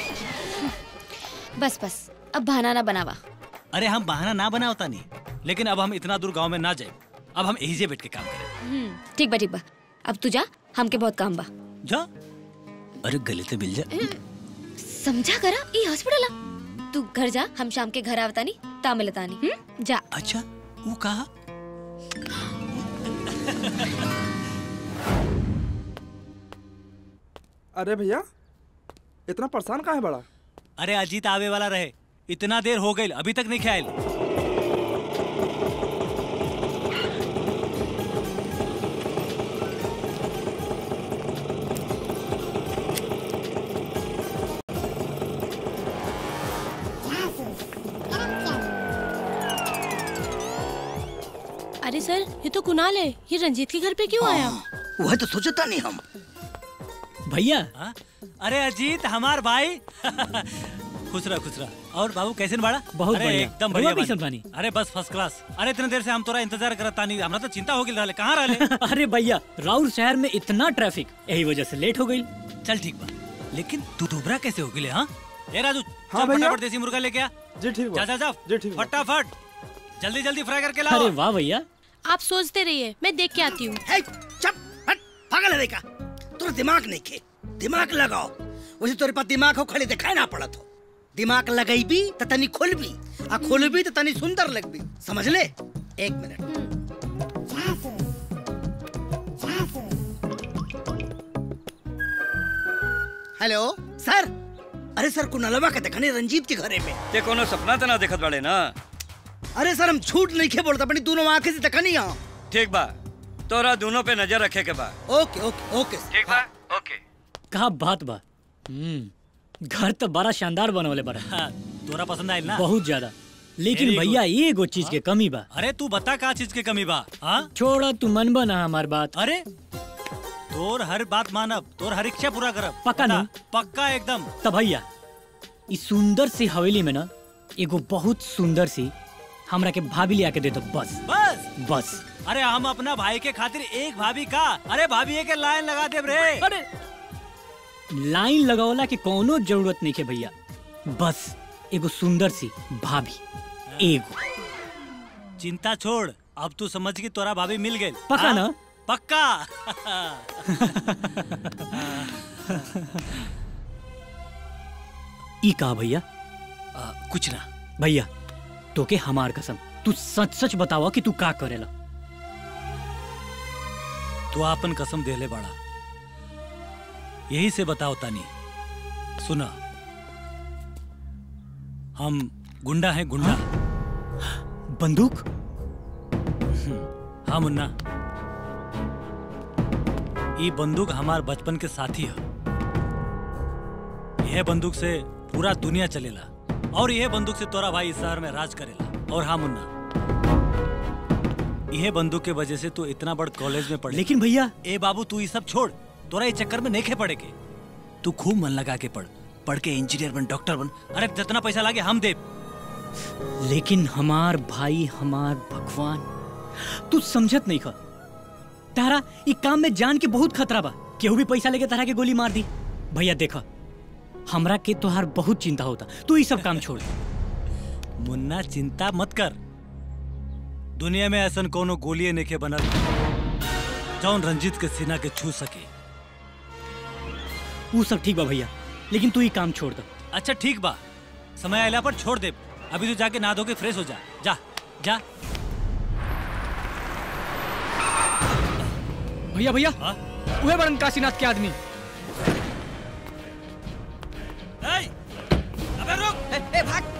बस बस अब बहाना ना बनावा अरे हम बहाना ना बनावता नहीं लेकिन अब हम इतना दूर गांव में ना जाए अब हम यही से बैठ के काम करें हम्म, ठीक बा ठीक बा अब तू जा हमके बहुत काम बा जा अरे गले से मिल जा समझा करा ये हॉस्पिटल आ तू घर जा हम शाम के घर आवता नहीं ता मिलता नहीं हम्म, जा अच्छा वो कहा अरे भैया इतना परेशान का है बड़ा अरे अजीत आवे वाला रहे इतना देर हो गई अभी तक नहीं ख्याल अरे सर ये तो कुणाल है ये रंजीत के घर पे क्यों आया वह तो सोचता नहीं हम भैया अरे अजीत हमार भाई खुश रहा खुश रहा और बाबू कैसे न बाड़ा बहुत अरे बढ़िया। एकदम रउआ बढ़िया कैसन बानी। अरे बस फर्स्ट क्लास अरे इतने देर से हम तोरा इंतजार करत तानी हमरा तो चिंता हो गई रहले कहाँ रहले अरे भैया राउर शहर में इतना ट्रैफिक यही वजह से लेट हो गई चल ठीक बा लेकिन तू दुबरा कैसे हो गई हाँ ए राजू हाँ चल भैया। फटाफट देसी मुर्गा लेके आ जी ठीक जा जा जा जी ठीक फटाफट जल्दी जल्दी फ्राई करके लाओ अरे वाह भैया आप सोचते रहिए मैं देख के आती हूँ चुप हट पागल है का तो दिमाग नहीं खे दिमाग लगाओ वैसे तोरे पास दिमाग हो खड़ी दिखाई ना पड़त हो दिमाग लगैबी त तनी खुलबी आ खुलबी त तनी सुंदर लगबी समझ ले एक मिनट हेलो सर अरे सर कुनलवा के देखने रंजीत के घरे में ते कोनो सपना तो ना देखत बाड़े ना अरे सर हम झूठ नहीं खे बोलता अपनी दोनों आंखें से देखनी हाँ ठीक बा तोरा दोनों पे नजर रखे के बा ओके ओके ओके ठीक बा ओके का बात बा हम्म घर तो बड़ा शानदार बनवले बड़ा हाँ, तोरा पसंद आयल ना बहुत ज्यादा लेकिन Very भैया good. एगो चीज के कमी बा अरे तू बता का चीज के कमी बा हाँ छोड़ा तू मन बना हमार बात अरे तोर हर बात मानब तोर हर इच्छा पूरा करब पक्का ना? पक्का एकदम तब भैया इस सुंदर सी हवेली में ना एगो बहुत सुंदर सी हमरा के भाभी लिया के दे दो बस बस बस अरे हम अपना भाई के खातिर एक भाभी का अरे भाभी के लाइन लगा दे रे अरे लाइन लगावला के कोनो जरूरत नहीं है भैया बस एगो सुंदर सी भाभी एगो चिंता छोड़ अब तू समझ की तोरा भाभी मिल गई पक्का ना? पक्का ई कहा भैया आ, कुछ ना भैया तोके हमार कसम तू सच सच बतावा कि तू का करेला तू आपन कसम देले बड़ा यही से बताओ तानी सुना हम गुंडा हैं गुंडा बंदूक हाँ मुन्ना ये बंदूक हमार बचपन के साथी है यह बंदूक से पूरा दुनिया चलेला और यह बंदूक से तोरा भाई इस शहर में राज करेला और हाँ मुन्ना यह बंदूक के वजह से तू इतना बड़ कॉलेज में पढ़ लेकिन भैया ए बाबू तू ये सब छोड़ तोरा इस चक्कर में नहीं खे पड़े के तू खूब मन लगा के पढ़ पढ़ के इंजीनियर बन डॉक्टर बन अरे जितना पैसा लागे हम दे लेकिन हमार भाई हमार भगवान तू समझत नहीं खा तारा ई काम में जान के बहुत खतरा बा केहू भी पैसा लेके तारा के गोली मार दी भैया देखा हमरा के तोहार बहुत चिंता होता तू ई सब काम छोड़ मुन्ना चिंता मत कर दुनिया में ऐसा कोनो गोलिये नेके बनल जौन रंजीत के सीना के छू सके वो सब ठीक बा भैया लेकिन तू ई काम छोड़ दो अच्छा ठीक बा समय आयला पर छोड़ दे अभी तू जाके नहा धो के फ्रेश हो जा जा जा भैया भैया उहे बड़न काशीनाथ के आदमी अबे रुक ए, ए भाग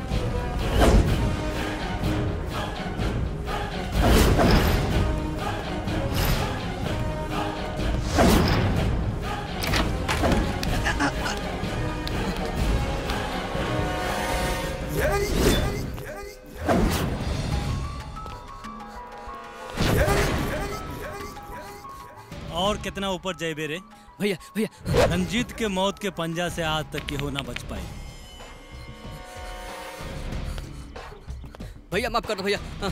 और कितना ऊपर जाए बेरे भैया भैया रंजीत के मौत के पंजा से आज तक केहू ना बच पाई भैया माफ कर दो भैया हाँ।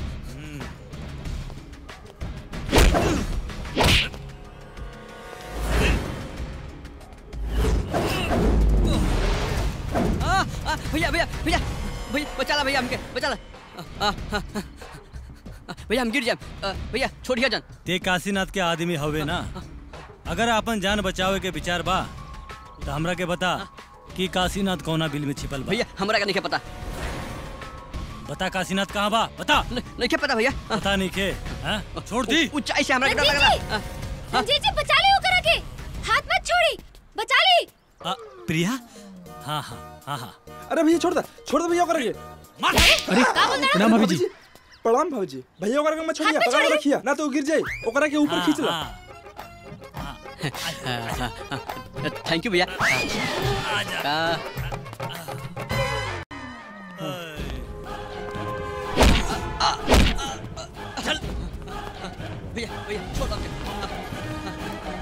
आ, आ, भैया भैया भैया भैया बचा ला भैया हमके बचा ला आ, आ, आ, आ, भैया हम गिर जाए आ, भैया छोड़िया जान ते काशीनाथ के आदमी हवे ना अगर अपन जान बचावे के विचार बा तो हमरा के बता कि काशीनाथ कौना बिल में छिपल बा भैया हमरा का नहीं पता बता काशीनाथ कहाँ बा बता नहीं क्या पता भैया पता नहीं के हाँ? छोड़ दी ऊंचाई से हमरा के डर रंजीत लगा जी रंजीत जी बचा ली ओकरा के हाथ मत छोड़ी बचा ली आ, प्रिया हाँ हाँ हाँ हाँ अरे भैया छोड़ दे छोड़ दे भैया ओकरा के अरे का बोल रहा प्रणाम भाभी जी प्रणाम भाभी जी भैया ओकरा के मत छोड़िए हाथ पे पकड़ के छोड़िए। रखिए ना तो वो गिर जाए ओकरा के ऊपर हाँ, खींच ला थैंक यू भैया आ, भैया भैया छोड़ दो हमके।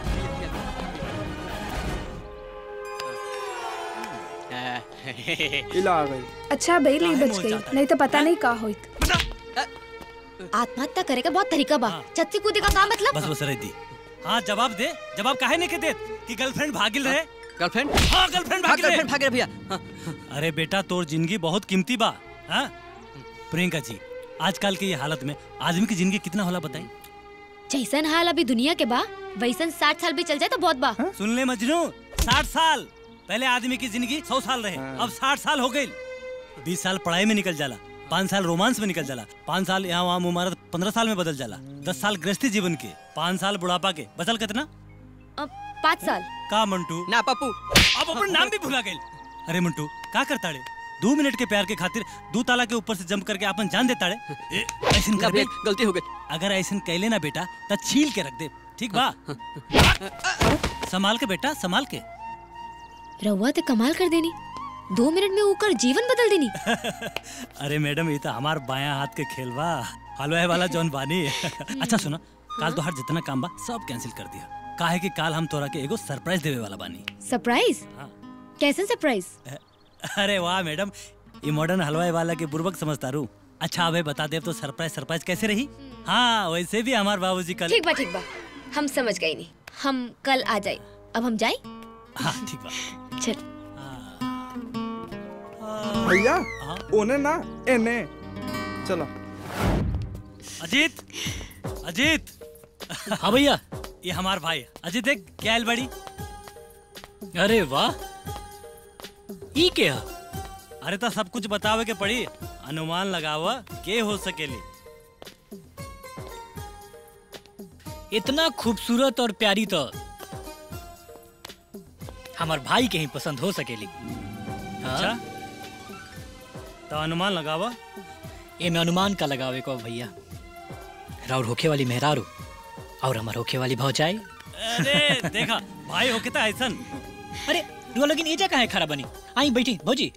इला आ गई अच्छा बेल ही बच गई नहीं तो पता नहीं का होइत आत्महत्या करे का बहुत तरीका बा छत्ती कूदे का का मतलब बस बस रह दी हाँ जवाब दे जवाब काहे नहीं के दे कि गर्लफ्रेंड भागिल रहे गर्लफ्रेंड हाँ गर्लफ्रेंड हाँ भागिल रहे गर्लफ्रेंड भाग रहे भैया हाँ, अरे बेटा तोर जिंदगी बहुत कीमती बा हाँ प्रियंका जी आजकल के ये हालत में आदमी की जिंदगी कितना होला बताई जैसन हाल अभी दुनिया के बा वैसन साठ साल भी चल जाए तो बहुत बा सुन ले मजनू साठ साल पहले आदमी की जिंदगी सौ साल रहे अब साठ साल हो गई बीस साल पढ़ाई में निकल जाला पाँच साल रोमांस में निकल जाला पाँच साल यहाँ वहाँ मुमारत पंद्रह साल में बदल जाला दस साल गृहस्थी जीवन के पाँच साल बुढ़ापा के बचल कितना पाँच साल का मंटू ना पप्पू अब अपन नाम भी भुला गए अरे मंटू का करता रे दो मिनट के प्यार के खातिर दो ताला के ऊपर से जंप करके अपन जान देता रे ए, ऐसन कर बे गलती हो गई अगर ऐसन कैले ना बेटा तो छील के रख दे ठीक बा संभाल के बेटा संभाल के रहुआ तो कमाल कर देनी दो मिनट में ऊकर जीवन बदल देनी अरे मैडम ये तो हमार बाया हाथ के खेल बा हलवा वाला जौन बानी अच्छा सुनो काल तो हर जितना काम बा सब कैंसिल कर दिया काहे कि काल हम तोरा के एगो सरप्राइज देवे वाला बानी सरप्राइज कैसन सरप्राइज अरे वाह मैडम ये मॉडर्न हलवाई वाला के बुर्बक समझता रू अच्छा अबे बता दे तो सरप्राइज सरप्राइज कैसे रही हाँ वैसे भी हमार बाबूजी कल ठीक बा ठीक बा हम समझ गए नहीं हम कल आ जाए अब हम जाए हाँ ठीक बा चल भैया ओने ना एने चलो अजीत अजीत हाँ भैया ये हमार भाई अजीत देख क्या आयल बड़ी अरे वाह ई क्या अरे तो सब कुछ बतावे के पड़ी अनुमान लगावा के हो सकेली इतना खूबसूरत और प्यारी तो हमार भाई के ही पसंद हो सकेली अच्छा तो अनुमान लगावा ए में अनुमान का लगावे को भैया राउर होखे वाली मेहरारू और हमार होखे वाली भौजाई अरे देखा भाई हो कितना ऐसन अरे रुआ लेकिन एजा कहाँ है खड़ा बनी आई बैठी भौजी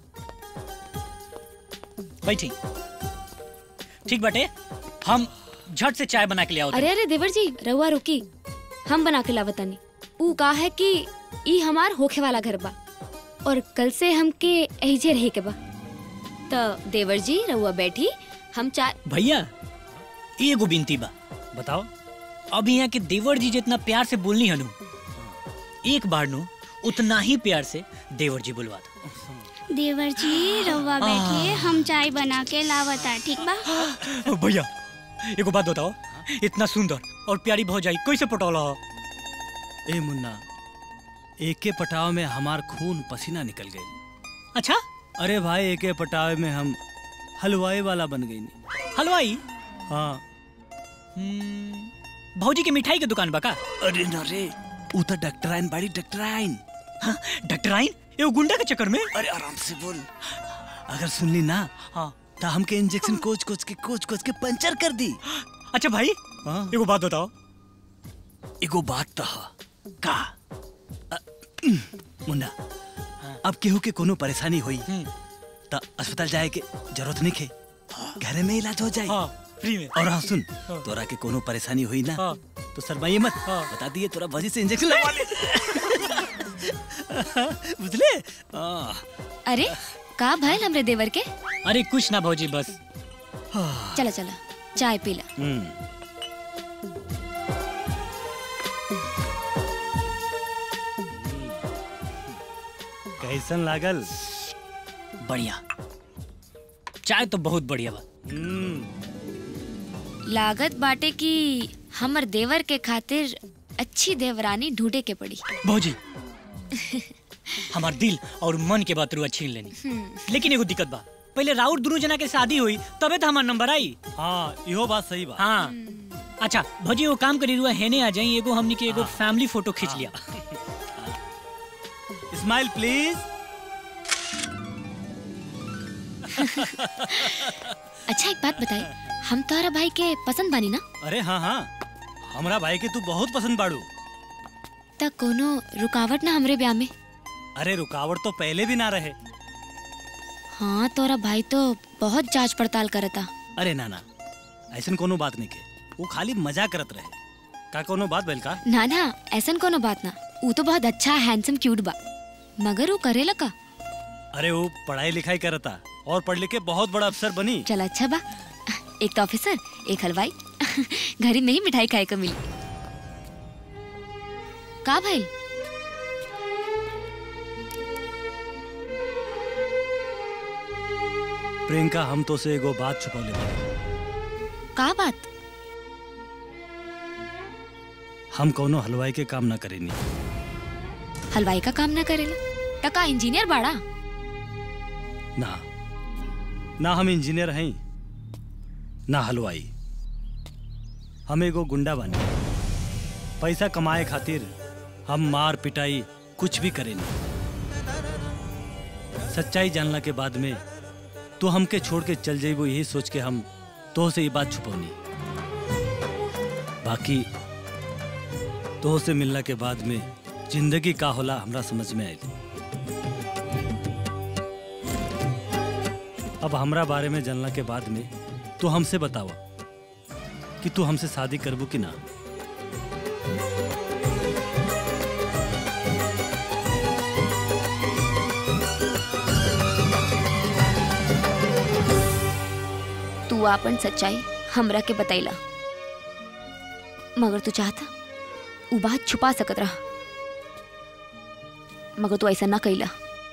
बैठी ठीक बाटे हम झट से चाय बना के ले आओ अरे अरे देवर जी रहुआ रुकी हम बना के लावतानी ऊ का है कि ई हमार होखे वाला घर बा और कल से हमके एहिजे रहे के बा तो देवर जी रहुआ बैठी हम चाय भैया एगो बिनती बा बताओ अब यहाँ के देवर जी जितना प्यार से बोलनी हनु एक बार नु उतना ही प्यार से देवर जी बुलवा दो देवर जी रवा बैठिए हम चाय बना के लावता ठीक बा भैया एगो बात बताओ इतना सुंदर और प्यारी भौजाई कैसे पटौला हो ए मुन्ना एके पटाव में हमार खून पसीना निकल गई अच्छा अरे भाई एके पटावे में हम हलवाई वाला बन गई हलवाई हाँ भौजी के मिठाई के दुकान बका अरे न रे उ तो डॉक्टराइन बाड़ी डॉक्टराइन हाँ डॉक्टराइन एगो गुंडा के चक्कर में अरे आराम से बोल अगर सुन ली ना हाँ तो हमके इंजेक्शन कोच कोच के कोच कोच के पंचर कर दी अच्छा भाई हाँ? एगो बात बताओ एगो बात तो हा। का अ, मुन्ना अब केहू के कोनो परेशानी हुई तो अस्पताल जाए के जरूरत नहीं खे घरे में इलाज हो जाए हाँ, फ्री में और हाँ सुन हाँ। तोरा के कोनो परेशानी हुई ना हाँ। तो शर्माइए मत बता दिए तोरा वजह से इंजेक्शन लगवा ले बुझले हाँ। अरे का भइल हमरे देवर के अरे कुछ ना भौजी बस चला चला चाय पीला हम्म कैसन लागल बढ़िया चाय तो बहुत बढ़िया बा लागत बाटे कि हमर देवर के खातिर अच्छी देवरानी ढूंढे के पड़ी भौजी हमार दिल और मन के बात रुआ छीन लेनी लेकिन एगो दिक्कत बा पहले राउर दोनों जना के शादी हुई तबे तो हमार नंबर आई हाँ इहो बात सही बा हाँ अच्छा भौजी वो काम करी रुआ हेने आ जाई एगो हमनी के एगो फैमिली फोटो खींच लिया स्माइल प्लीज अच्छा एक बात बताई हम तोहरा भाई के पसंद बानी ना अरे हाँ हाँ हमरा भाई के तू बहुत पसंद बाड़ू त कोनो रुकावट ना हमरे ब्याह में अरे रुकावट तो पहले भी ना रहे हाँ तोरा भाई तो बहुत जांच पड़ताल करता अरे ना ना ऐसन कोनो बात नहीं के वो खाली मजा करत रहे का कोनो बात बैल का ना ना ऐसन कोनो बात ना ऊ तो बहुत अच्छा हैंडसम क्यूट बा मगर वो करेला का अरे वो पढ़ाई लिखाई करता और पढ़ लिख के बहुत बड़ा अफसर बनी चल अच्छा बा एक तो ऑफिसर एक हलवाई घर में ही मिठाई खाए को मिली का भाई प्रियंका हम तो से एगो बात छुपौले बानी। का बात हम कौनो हलवाई के काम ना करेनी हलवाई का काम ना करेला टका इंजीनियर बाड़ा ना ना हम इंजीनियर हैं ना हलवाई हम एगो गुंडा बानी पैसा कमाए खातिर हम मार पिटाई कुछ भी करेनी सच्चाई जानला के बाद में तो हमके छोड़ के चल जाइबो यही सोच के हम तो से ये बात छुपौनी बाकी तो से मिलना के बाद में जिंदगी का होला हमरा समझ में आई अब हमरा बारे में जानला के बाद में तू हमसे बतावा कि तू हमसे शादी करबू कि ना तू आपन सच्चाई हमरा के बतैला मगर तू चाहता उ बात छुपा सकत रहा मगर तू ऐसा ना कैला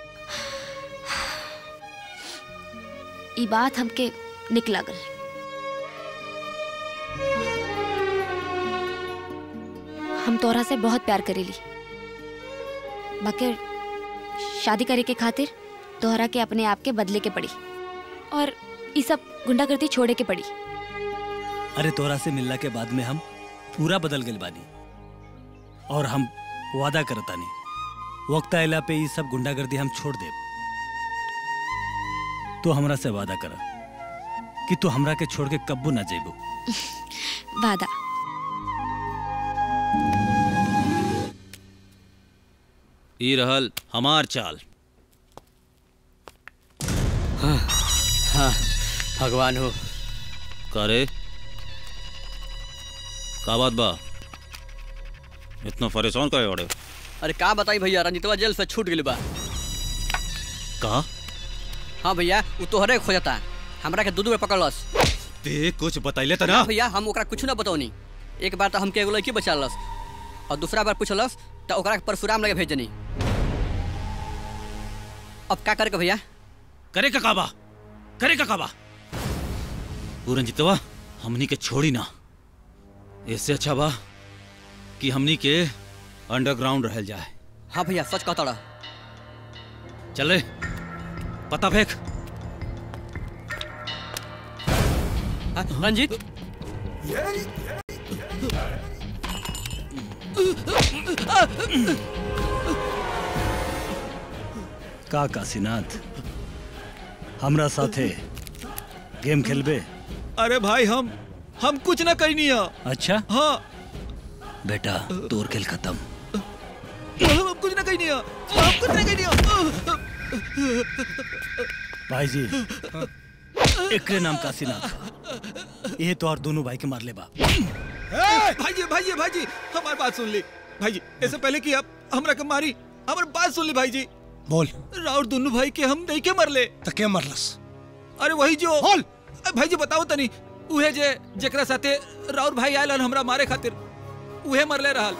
ई बात हमके निक लागल हम तोरा से बहुत प्यार करेली बाकी शादी करे के खातिर तोहरा के अपने आप के बदले के पड़ी और ई सब गुंडागर्दी छोड़े के पड़ी अरे तोरा से मिलला के बाद में हम पूरा बदल गए बानी और हम वादा करतानी वक्त आयला पे ये सब गुंडागर्दी हम छोड़ दे तो हमरा से वादा कर कि तू हमरा के छोड़ के कब्बू ना जेबू वादा ई रहल हमार चाल हाँ हाँ भगवान हो करे का बात बा इतना परेशान करे बड़े अरे का बताई भैया रंजितवा जेल से छूट गइल बा का हाँ भैया वो तोहरे खोजता हमरा के दू दू बेर पकड़लस ते कुछ बतैले त ना ना भैया हम ओकरा कुछ ना बतौनी एक बार तो हमके एगो लड़की बचालस और दूसरा बार पूछलस तो ओकरा के परशुराम लगे भेजनी अब का करे के भैया करे का काबा करे का काबा पूरंजितवा हमनी के छोड़ी ना इससे अच्छा बा कि हमनी के अंडरग्राउंड रहल जाए हाँ भैया सच कहता रहा चले पता फेंक हाँ, रंजीत का काशीनाथ हमरा साथे गेम खेलबे अरे भाई हम हम कुछ ना करनी है अच्छा हाँ बेटा तोर खेल खत्म हम कुछ ना करनी है हम कुछ ना करनी है भाई जी एकरे नाम काशीनाथ ये तो और दोनों भाई के मार ले बा भाई जी भाई जी भाई जी हमारी बात सुन ली भाई जी इससे पहले कि आप हमरा के मारी हमारी बात सुन ली भाई जी बोल राउर दोनों भाई के हम नहीं के मरले तो के मरलस अरे वही जो बोल भाई जी बताओ तनी उहे जे जेकरा साथे राउर भाई आयल हन हमरा मारे खातिर उहे मरले रहल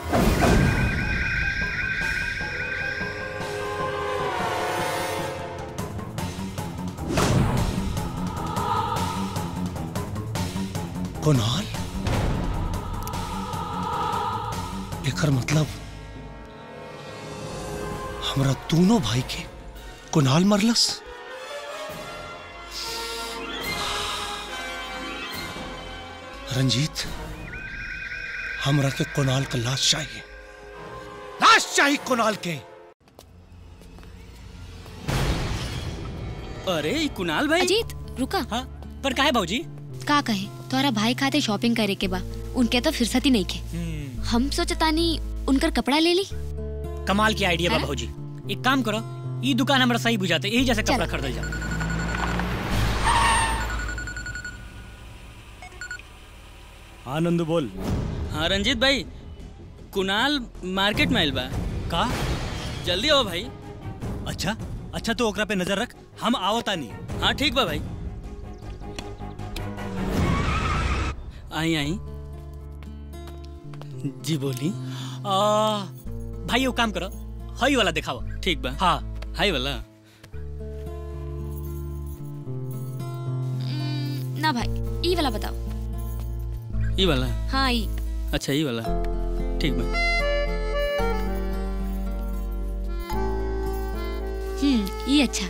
कुणाल एकर मतलब हमरा दोनों भाई के कुणाल मरलस रंजीत हमरा के कुणाल का लाश चाहिए लाश चाहिए कुणाल के अरे ई कुणाल भाई अजीत रुका हाँ पर काहे भाजी का कहे तोरा भाई खाते शॉपिंग करे के बा उनके तो फुर्सत ही नहीं के हम सोचतानी उनकर कपड़ा ले ली कमाल की आइडिया बा हैं? भाजी एक काम करो ई दुकान हमरा सही बुझाते यही जैसे कपड़ा खरीदल जा आनंद बोल हाँ रंजीत भाई कुणाल मार्केट में आइल बा का जल्दी आओ भाई अच्छा अच्छा तो ओकरा पे नजर रख हम आवता नहीं हाँ ठीक बा भाई आई आई जी बोली आ, भाई वो काम करो हई वाला दिखाओ ठीक बा हाँ हाई वाला ना भाई ई वाला बताओ ई वाला हाँ ई अच्छा ई वाला ठीक बा हम्म ये अच्छा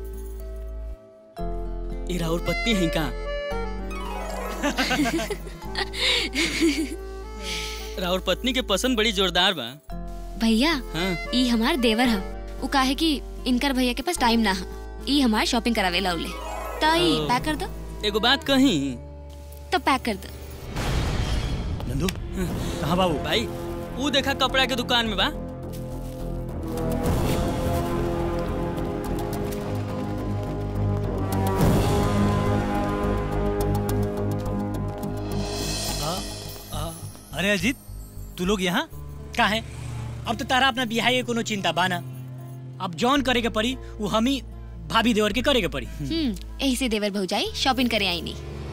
ये राहुल पत्नी है का राहुल पत्नी के पसंद बड़ी जोरदार बा भैया हाँ ई हमार देवर ह उ काहे कि इनकर भैया के पास टाइम ना ह ई हमार शॉपिंग करावे लाउले तो ई ओ। पैक कर दो एगो बात कही तो पैक कर दो नंदू कहाँ बाबू भाई वो देखा कपड़ा के दुकान में बा अरे अजीत तू लोग यहाँ का है अब तो तारा अपना बिहाई के कोनो चिंता बाना अब जॉन करे के पड़ी वो हम ही भाभी देवर के करे के पड़ी हम्म यही से देवर भौजाई शॉपिंग करे आई नहीं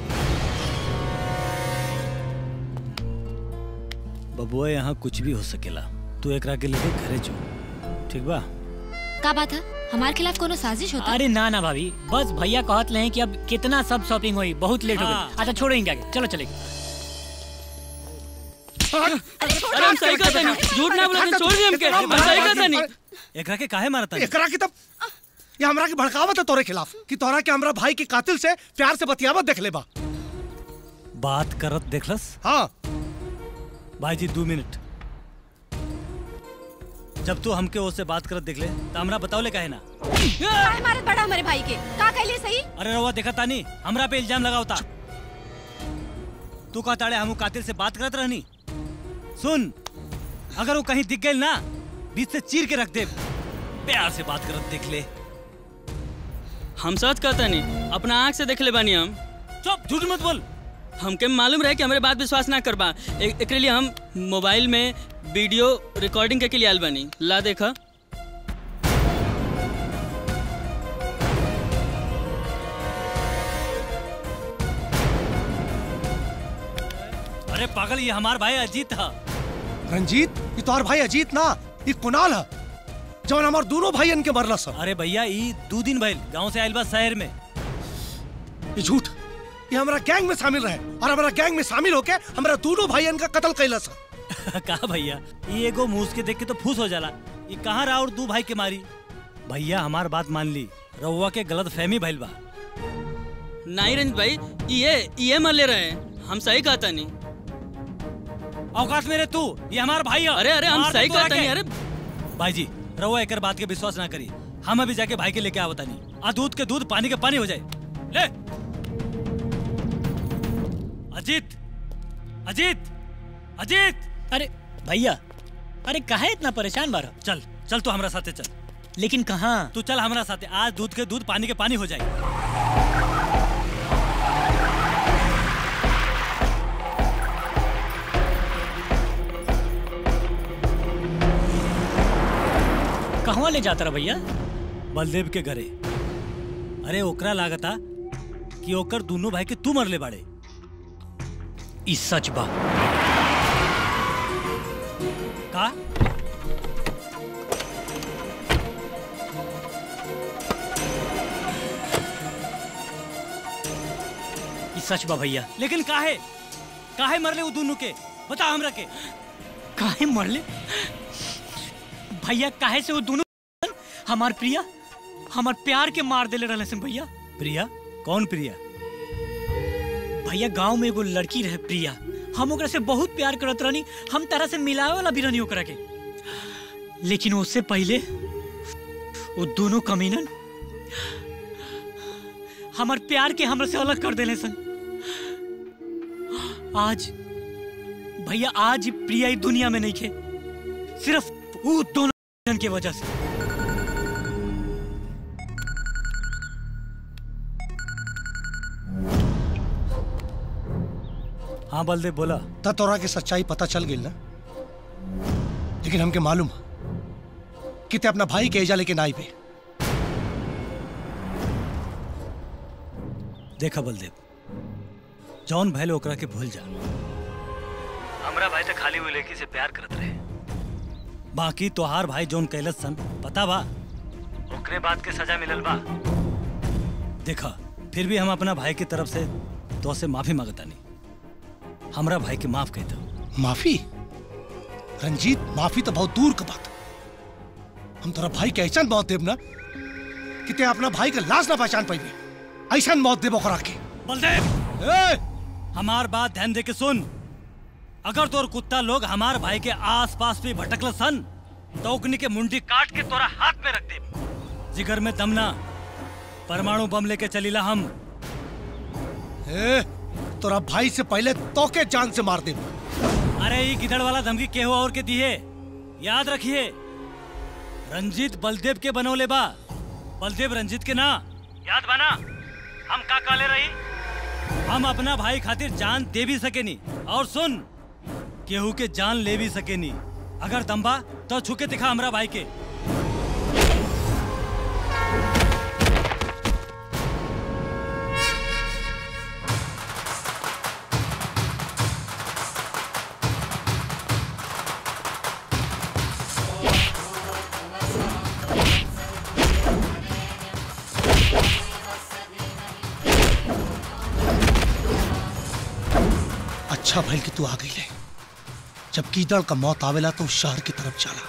बबुआ यहाँ कुछ भी हो सकेला तू एकरा के लेके घरे जो ठीक बा का बात है हमारे खिलाफ कोनो साजिश होता अरे ना ना भाभी बस भैया कहत ले हैं कि अब कितना सब शॉपिंग हुई बहुत लेट हो हाँ। गई अच्छा छोड़ो इनका आगे, चलो चलेंगे अरे हम सही कहते नहीं झूठ ना बोला छोड़ दी हमके हम सही कहते नहीं एकरा के काहे मारता एकरा की तब ये हमरा की भड़कावत है तोरे खिलाफ कि तोरा के हमरा भाई के कातिल से प्यार से बतियावत देख ले बा बात करत देखलस हाँ भाई जी दो मिनट जब तू हमके उससे बात करत देख ले तो हमरा बताओ ले काहे ना काहे मारत बड़ा हमारे भाई के का कहले सही अरे रवा देखा तानी हमरा पे इल्जाम लगावता तू कहता हम कातिल से बात करत रहनी सुन अगर वो कहीं दिख गई ना बीच से चीर के रख दे प्यार से बात करत देख ले हम सच कहते नहीं अपना आँख से देख ले बानी हम चुप झूठ मत बोल हमके मालूम रहे कि हमारे बात विश्वास ना करबा एक एकरे लिए हम मोबाइल में वीडियो रिकॉर्डिंग के लिए आयल बानी ला देखा अरे पागल ये हमार भाई अजीत था रंजीत ये तोहर भाई अजीत ना ये कुणाल है जवन हमार दोनों भाई के मरला सब अरे भैया ई दो दिन भइल गांव से आइल बा शहर में ये झूठ ये हमारा गैंग में शामिल रहे और हमारा गैंग में शामिल होके हमारा दोनों भाई का कत्ल कैला सा कहा भैया ये एगो मूस के देख के तो फूस हो जाला ये कहाँ रहा और दू भाई के मारी भैया हमार बात मान ली रउआ के गलत फहमी भइल बा नहीं रंजित भाई ये ये मर ले रहे हैं हम सही कहता नहीं औकात मेरे तू ये हमार भाई है अरे अरे हम मार दे सही तू कहता आके। नहीं अरे भाई जी रउआ एकर बात के विश्वास ना करी हम अभी जाके भाई के लेके आवता नहीं आ दूध के दूध पानी के पानी हो जाए ले अजीत अजीत अजीत अरे भैया अरे काहे इतना परेशान बार चल चल तू हमरा साथे चल लेकिन कहाँ तू चल हमरा साथे आज दूध के दूध पानी के पानी हो जाए कहवा ले जाता रहा भैया बलदेव के घरे अरे ओकरा लागता कि ओकर दोनों भाई के तू मरले बाड़े ई सच बा का ई सच बा भैया लेकिन काहे काहे मरले वो दोनों के बता हमरा के काहे मरले भैया काहे से वो दोनों हमार प्रिया हमार प्यार के मार देले रहले सन भैया प्रिया कौन प्रिया भैया गांव में एगो लड़की रहे प्रिया हम ओकरा से बहुत प्यार करत रहनी हम तरह से मिलावे वाला भी रहनी ओकरा के लेकिन उससे पहले वो दोनों कमीनन हमार प्यार के हमरा से अलग कर देले सन आज भैया आज प्रिया ई दुनिया में नहीं खे सिर्फ वो दोनों की वजह से हाँ बलदेव बोला त तोरा के सच्चाई पता चल गई ना लेकिन हमके मालूम है कि ते अपना भाई के एजा लेकिन आई पे देखा बलदेव जौन भैल ओकरा के भूल जा हमरा भाई तो खाली हुई लड़की से प्यार करत रहे बाकी तोहार भाई जौन कैलस सन पता बा ओकरे बात के सजा मिलल बा देखा फिर भी हम अपना भाई की तरफ से तो से माफी मांगता नहीं हमरा भाई के माफ कह दो माफी रंजीत माफी तो बहुत दूर का बात हम तोरा भाई के ऐसा मौत देब ना कि ते अपना भाई के लाश ना पहचान पाइबे ऐसा मौत देब ओकरा के बलदेव हमार बात ध्यान दे के सुन अगर तोर कुत्ता लोग हमार भाई के आस पास भी भटकल सन तो ओकनी के मुंडी काट के तोरा हाथ में रख दे जिगर में दमना परमाणु बम लेके चलीला हम ए, तोरा भाई से पहले तो के जान से मार देब अरे ये गिदड़ वाला धमकी केहू और के दिए याद रखिए रंजीत बलदेव के बनौले बा बलदेव रंजीत के ना याद बना हम का काले रही हम अपना भाई खातिर जान दे भी सकेनी और सुन केहू के जान ले भी सकेनी अगर दम्बा तो छुके दिखा हमरा भाई के अच्छा भइल कि तू आ गई ले जब कीदड़ का मौत आवेला तो उस शहर की तरफ चला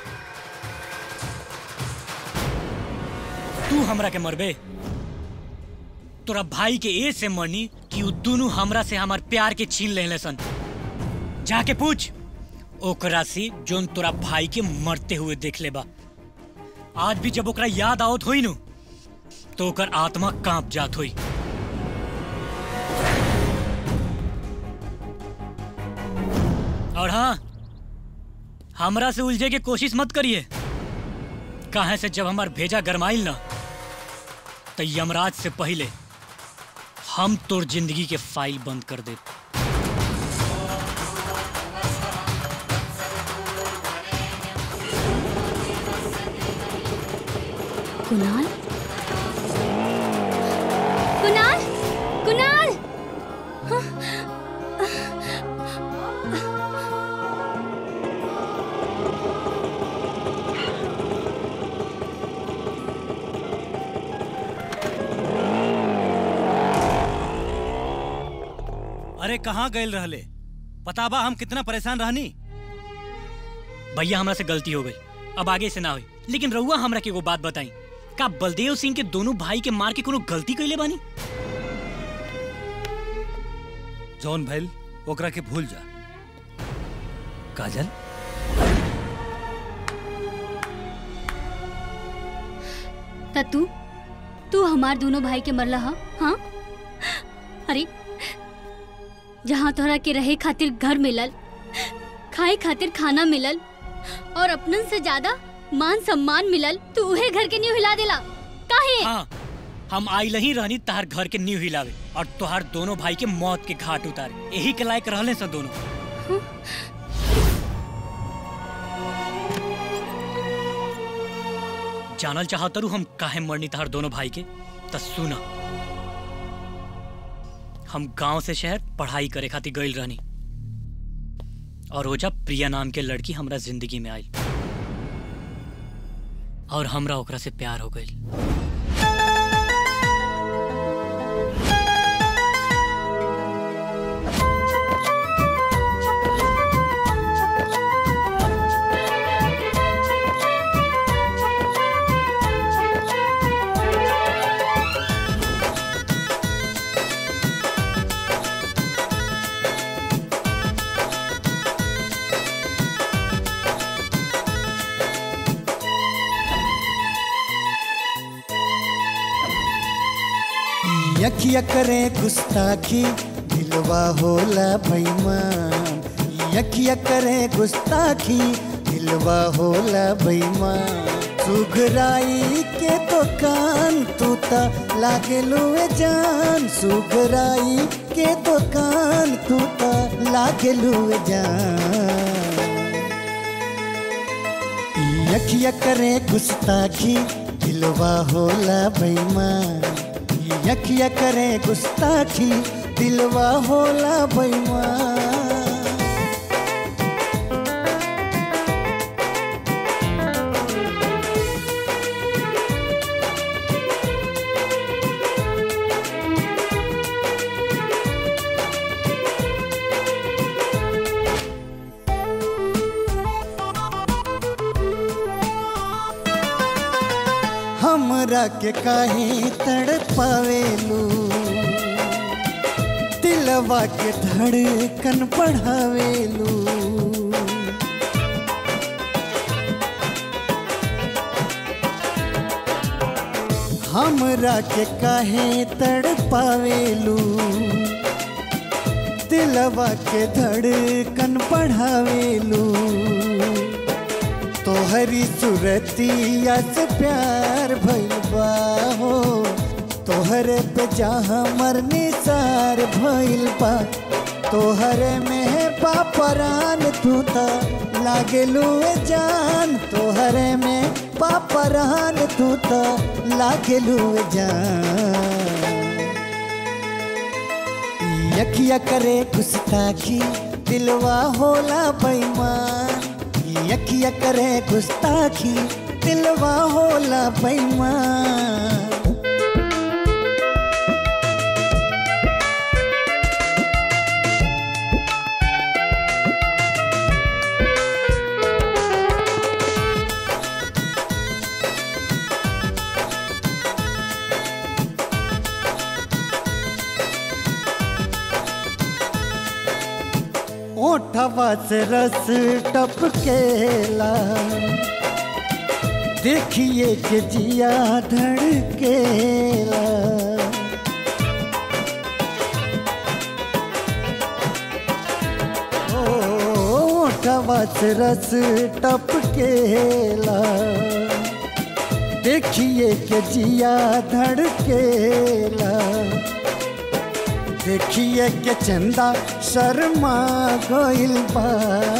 तू हमरा के मरबे तोरा भाई के ए से मरनी कि उ दोनों हमरा से हमार प्यार के छीन लेले सन जाके पूछ ओकरा से जोन तोरा भाई के मरते हुए देख ले बा आज भी जब ओकरा याद आवत होई नु तो ओकर आत्मा कांप जात होई और हाँ हमरा से उलझे के कोशिश मत करिए काहे से जब हमार भेजा गरमाइल ना तो यमराज से पहले हम तोर जिंदगी के फाइल बंद कर दे कुणाल कुणाल कुणाल अरे कहाँ गए रहले पता बा हम कितना परेशान रहनी भैया हमरा से गलती हो गई अब आगे से ना हुई लेकिन रउआ हमरा के एगो बात बताई का बलदेव सिंह के दोनों भाई के मार के कोनो गलती कैले बानी जौन भैल ओकरा के भूल जा काजल त तू तू हमार दोनों भाई के मरला हा हाँ अरे जहाँ तोहरा के रहे खातिर घर मिलल खाए खातिर खाना मिलल और अपनन से ज्यादा मान सम्मान मिलल तू उहे घर के न्यू हिला देला काहे हाँ हम आई ही रहनी तहार घर के नींव हिलावे और तोहार दोनों भाई के मौत के घाट उतारे यही के लायक रहले सन दोनों जानल चाहतरू हम काहे मरनी तहार दोनों भाई के त सुना हम गांव से शहर पढ़ाई करे खातिर गइल रहनी और ओजा प्रिया नाम के लड़की हमरा जिंदगी में आई और हमरा ओकरा से प्यार हो गई यखिया करे गुस्ताखी दिलवा होला बेईमान यखिया करे गुस्ताखी दिलवा होला बेईमान सुघराई के तो कान तू ता लागे लुए जान सुघराई के तो कान तू ता लागे लुए जान यखिया करे गुस्ताखी दिलवा होला बेईमान यखिया करे गुस्ताखी दिलवा होला बेईमान हमरा के काहे तड़पावेलू दिलवा के धड़कन बढ़ावेलू हमरा के काहे तड़पावेलू दिलवा के धड़कन बढ़ावेलू तोहरी सुरतिया से प्यार भइल बा हो तोहरे पे जहाँ मरनी सार भइल बा तोहरे में पापरान तू त लागेलू ए जान तोहरे में पापरान तू त लागेलू ए जान यखिया करे गुस्ताखी दिलवा होला बेईमान यखिया करे गुस्ताखी दिलवा होला बेईमान ओठवा से रस टपकेला देखिए के जिया धड़केला ओ, ओठवा से रस टपकेला देखिए के जिया धड़केला देखिए के चंदा शर्मा गइल बा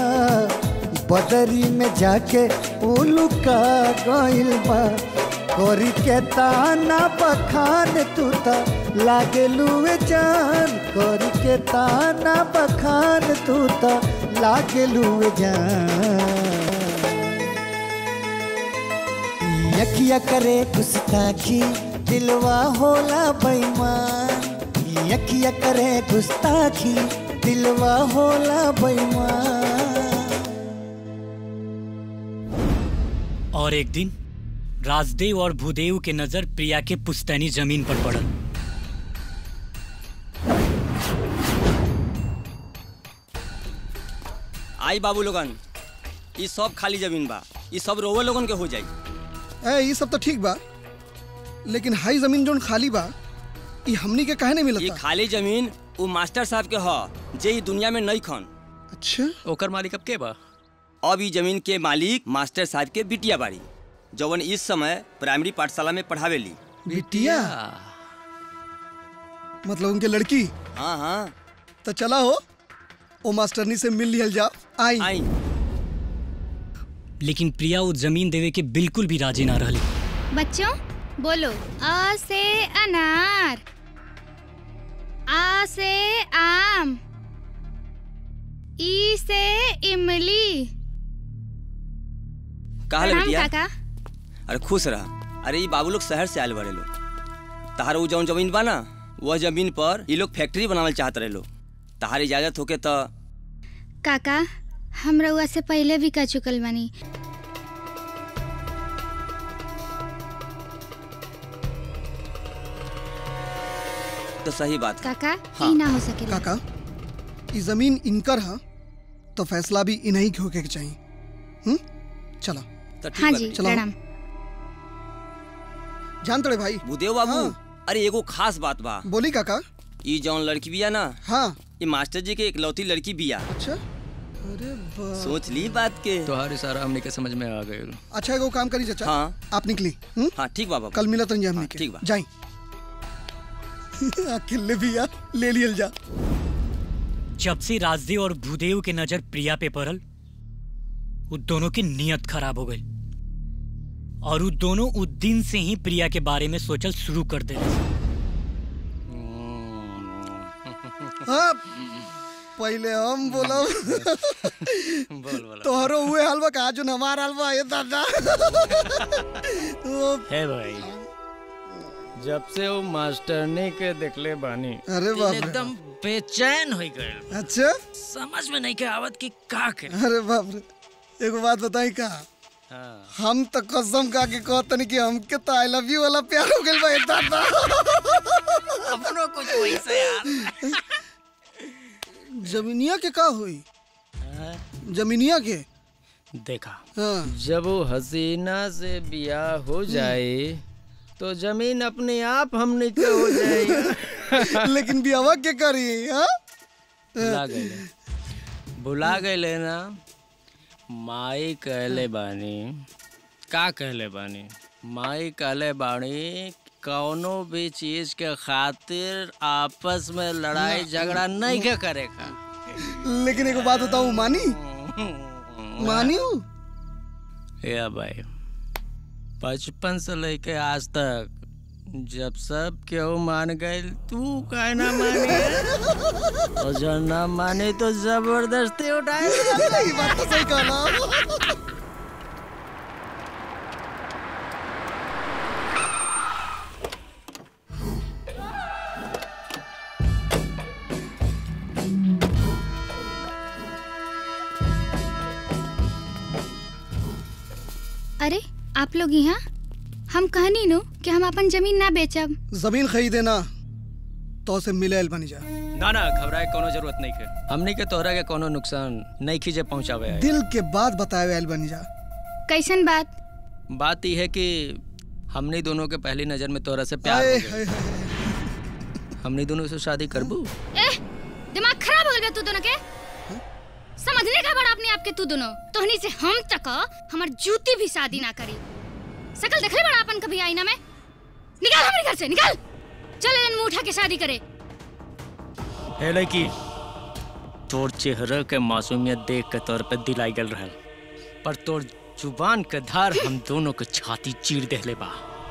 बदरी में जाके उलुका गइल बा कोरी के ताना बखान तू त लागेलू ए जान कोरी के ताना बखान तू त लागेलू ए जान यखिया करे गुस्ताखी दिलवा होला बेईमान यखिया करे गुस्ताखी दिलवा होला बेईमान और एक दिन राजदेव और भूदेव के नजर प्रिया के पुश्तैनी जमीन पर पड़ल आई बाबू लोगन ई सब खाली जमीन बा ई सब रोवे लोगन के हो जाई ए ये सब तो ठीक बा लेकिन हाई जमीन जोन खाली बा ये हमनी के काहे नहीं ये मिलता खाली जमीन वो मास्टर साहब के ह जे ई दुनिया में नहीं खन अच्छा ओकर मालिक अब के बा अब ई जमीन के मालिक मास्टर साहब के बिटिया बाड़ी जवन इस समय प्राइमरी पाठशाला में पढ़ावेली बिटिया मतलब उनके लड़की हाँ हाँ तो चला हो ओ मास्टरनी से मिल लिहल जा आई आई लेकिन प्रिया वो जमीन देवे के बिल्कुल भी राजी ना रहली बच्चों बोलो अ से अनार आ से आम ई से इमली कहा ले प्रणाम बिटिया काका अरे खुश रह अरे ये बाबू लोग शहर से आयल बड़े लोग तहार वो जौन जमीन बा ना वह जमीन पर ये लोग फैक्ट्री बनावल चाहत रहे लोग तहार इजाजत होके तो काका हम रउआ से पहले भी कह चुकल बानी तो सही बात है। काका हाँ। ई ना हो सके काका ये जमीन इनकर हा तो फैसला भी इन्हीं के होके के चाहिए हम्म चला तो ठीक हाँ बा जी बेटी। प्रणाम जान तड़े भाई भूदेव बाबू अरे एगो खास बात बा बोली काका ये जौन लड़की बिया ना हाँ ये मास्टर जी के इकलौती लड़की बिया अच्छा अरे बा सोच ली बात के तोहार इशारा हमने के समझ में आ गए अच्छा एगो काम करी चाचा हाँ। आप निकली हम्म हाँ ठीक बाबा कल मिला तंजे हमने के ठीक बा। जाई अकेले भी यार ले लियल जा जब से राजदेव और भूदेव के नजर प्रिया पे पड़ल वो दोनों की नीयत खराब हो गई और वो दोनों उस दिन से ही प्रिया के बारे में सोचल शुरू कर दे हाँ पहले हम बोला बोल बोल तोहरो हुए हलवा कहा जो हमार हलवा ये दादा तो है भाई जब से वो मास्टरनी के देखले बानी अरे बाप रे। एकदम बेचैन हो गए अच्छा समझ में नहीं के आवत कि का के अरे बाप रे एगो बात बताई का हम तो कसम खा के कहतनी कि हमके तो आई लव यू वाला प्यार हो गइल बा ए दादा अपनो कुछ वैसे यार जमीनिया के का हुई जमीनिया के देखा हाँ जब वो हसीना से बियाह हो जाए तो जमीन अपने आप हमने के हो जाएगी लेकिन बियावा के करी हाँ भुला गए भुला गए ना माई कहले बानी का कहले बानी माई कहले बानी कौनो भी चीज के खातिर आपस में लड़ाई झगड़ा नहीं के करेगा लेकिन एक बात बताऊं मानी मानी हूँ या भाई बचपन से लेके आज तक जब सब केहू मान गए तू काहे ना मानी और जो ना माने तो जबरदस्ती उठाए ये बात तो सही कहना अरे आप लोग यहाँ हम कहनी नो कि हम अपन जमीन ना बेचब जमीन खरीदे ना तो से मिले बनी जा ना ना घबराए कोनो जरूरत नहीं है हमने के तोहरा के कोनो नुकसान नहीं खींचे पहुंचावे है दिल के बात बताए आयल बनी जा कैसन बात बात यह है कि हमने दोनों के पहली नजर में तोहरा से प्यार हो आए, गया हमने दोनों से शादी करबू ए दिमाग खराब हो गया तू दोनों के समझने का बड़ा अपने आप के तू दोनों तोहनी से हम तक हमार जूती भी शादी ना करी सकल देखले बड़ा अपन कभी आईना में निकाल हमारे घर से निकाल चल इन मुंह उठा के शादी करे हे लड़की तोर चेहरा के मासूमियत देख के तोर पे दिल आई गल रहल पर तोर जुबान के धार हम दोनों के छाती चीर देले बा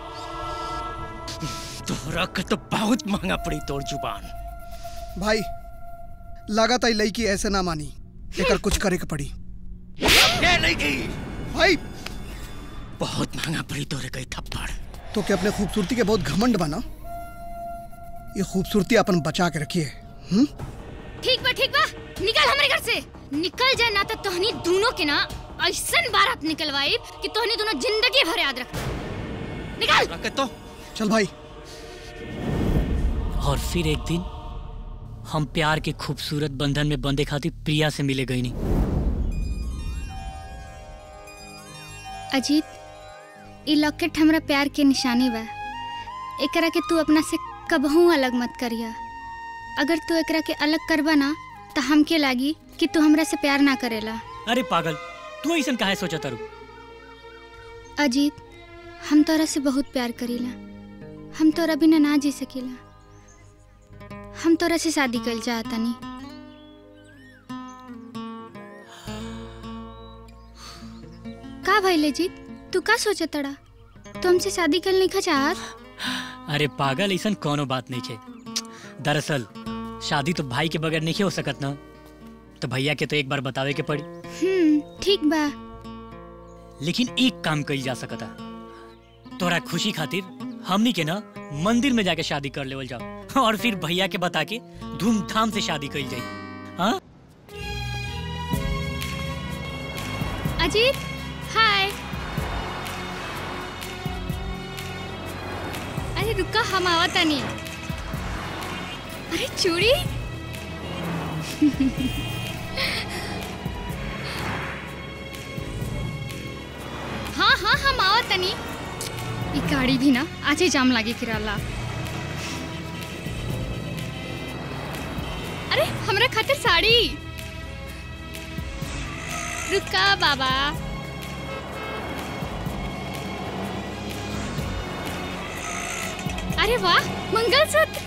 तोहरा के तो बहुत महंगा पड़ी तोर जुबान भाई लागत आई लड़की ऐसे ना मानी एकर कुछ करे के पड़ी ये लड़की भाई बहुत महंगा पड़ी तोरे कई थप्पड़ तो क्या अपने खूबसूरती के बहुत घमंड बना ये खूबसूरती अपन बचा के रखिए हम्म ठीक बा ठीक बा निकल हमारे घर से निकल जाए ना तो तोहनी दोनों के ना ऐसन बारात निकलवाई कि तोहनी दोनों जिंदगी भर याद रख निकल रखे तो चल भाई और फिर एक दिन हम प्यार के खूबसूरत बंधन में बंधे खातिर प्रिया से मिले गई नहीं अजीत ई लॉकेट हमरा प्यार के निशानी बा एकरा के तू अपना से कबहू अलग मत करिया अगर तू एकरा के अलग करबा ना तो हमके लागी कि तू हमरा से प्यार ना करेला अरे पागल तू ऐसा काहे सोचा तारू अजीत हम तोरा से बहुत प्यार करीला हम तोरा बिना ना जी सकीला हम तोरा से शादी कल चाहतनी का भइले जीत तू का सोचा तड़ा तू हमसे शादी कल नहीं चाहत अरे पागल ऐसा कोनो बात नहीं छे दरअसल शादी तो भाई के बगैर नहीं हो सकत ना तो भैया के तो एक बार बतावे के पड़ी हम्म ठीक बा लेकिन एक काम कई जा सकता तोरा खुशी खातिर हमनी के ना मंदिर में जाके शादी कर लेवल जाओ और फिर भैया के बता के धूमधाम से शादी करी जाई हाँ अजीत हाय अरे रुका हम आवत नहीं अरे चूड़ी हाँ हाँ हम आवत नहीं ई गाड़ी भी ना आज ही जाम लागे किराला अरे हमरा खातिर साड़ी रुका बाबा अरे वाह मंगलसूत्र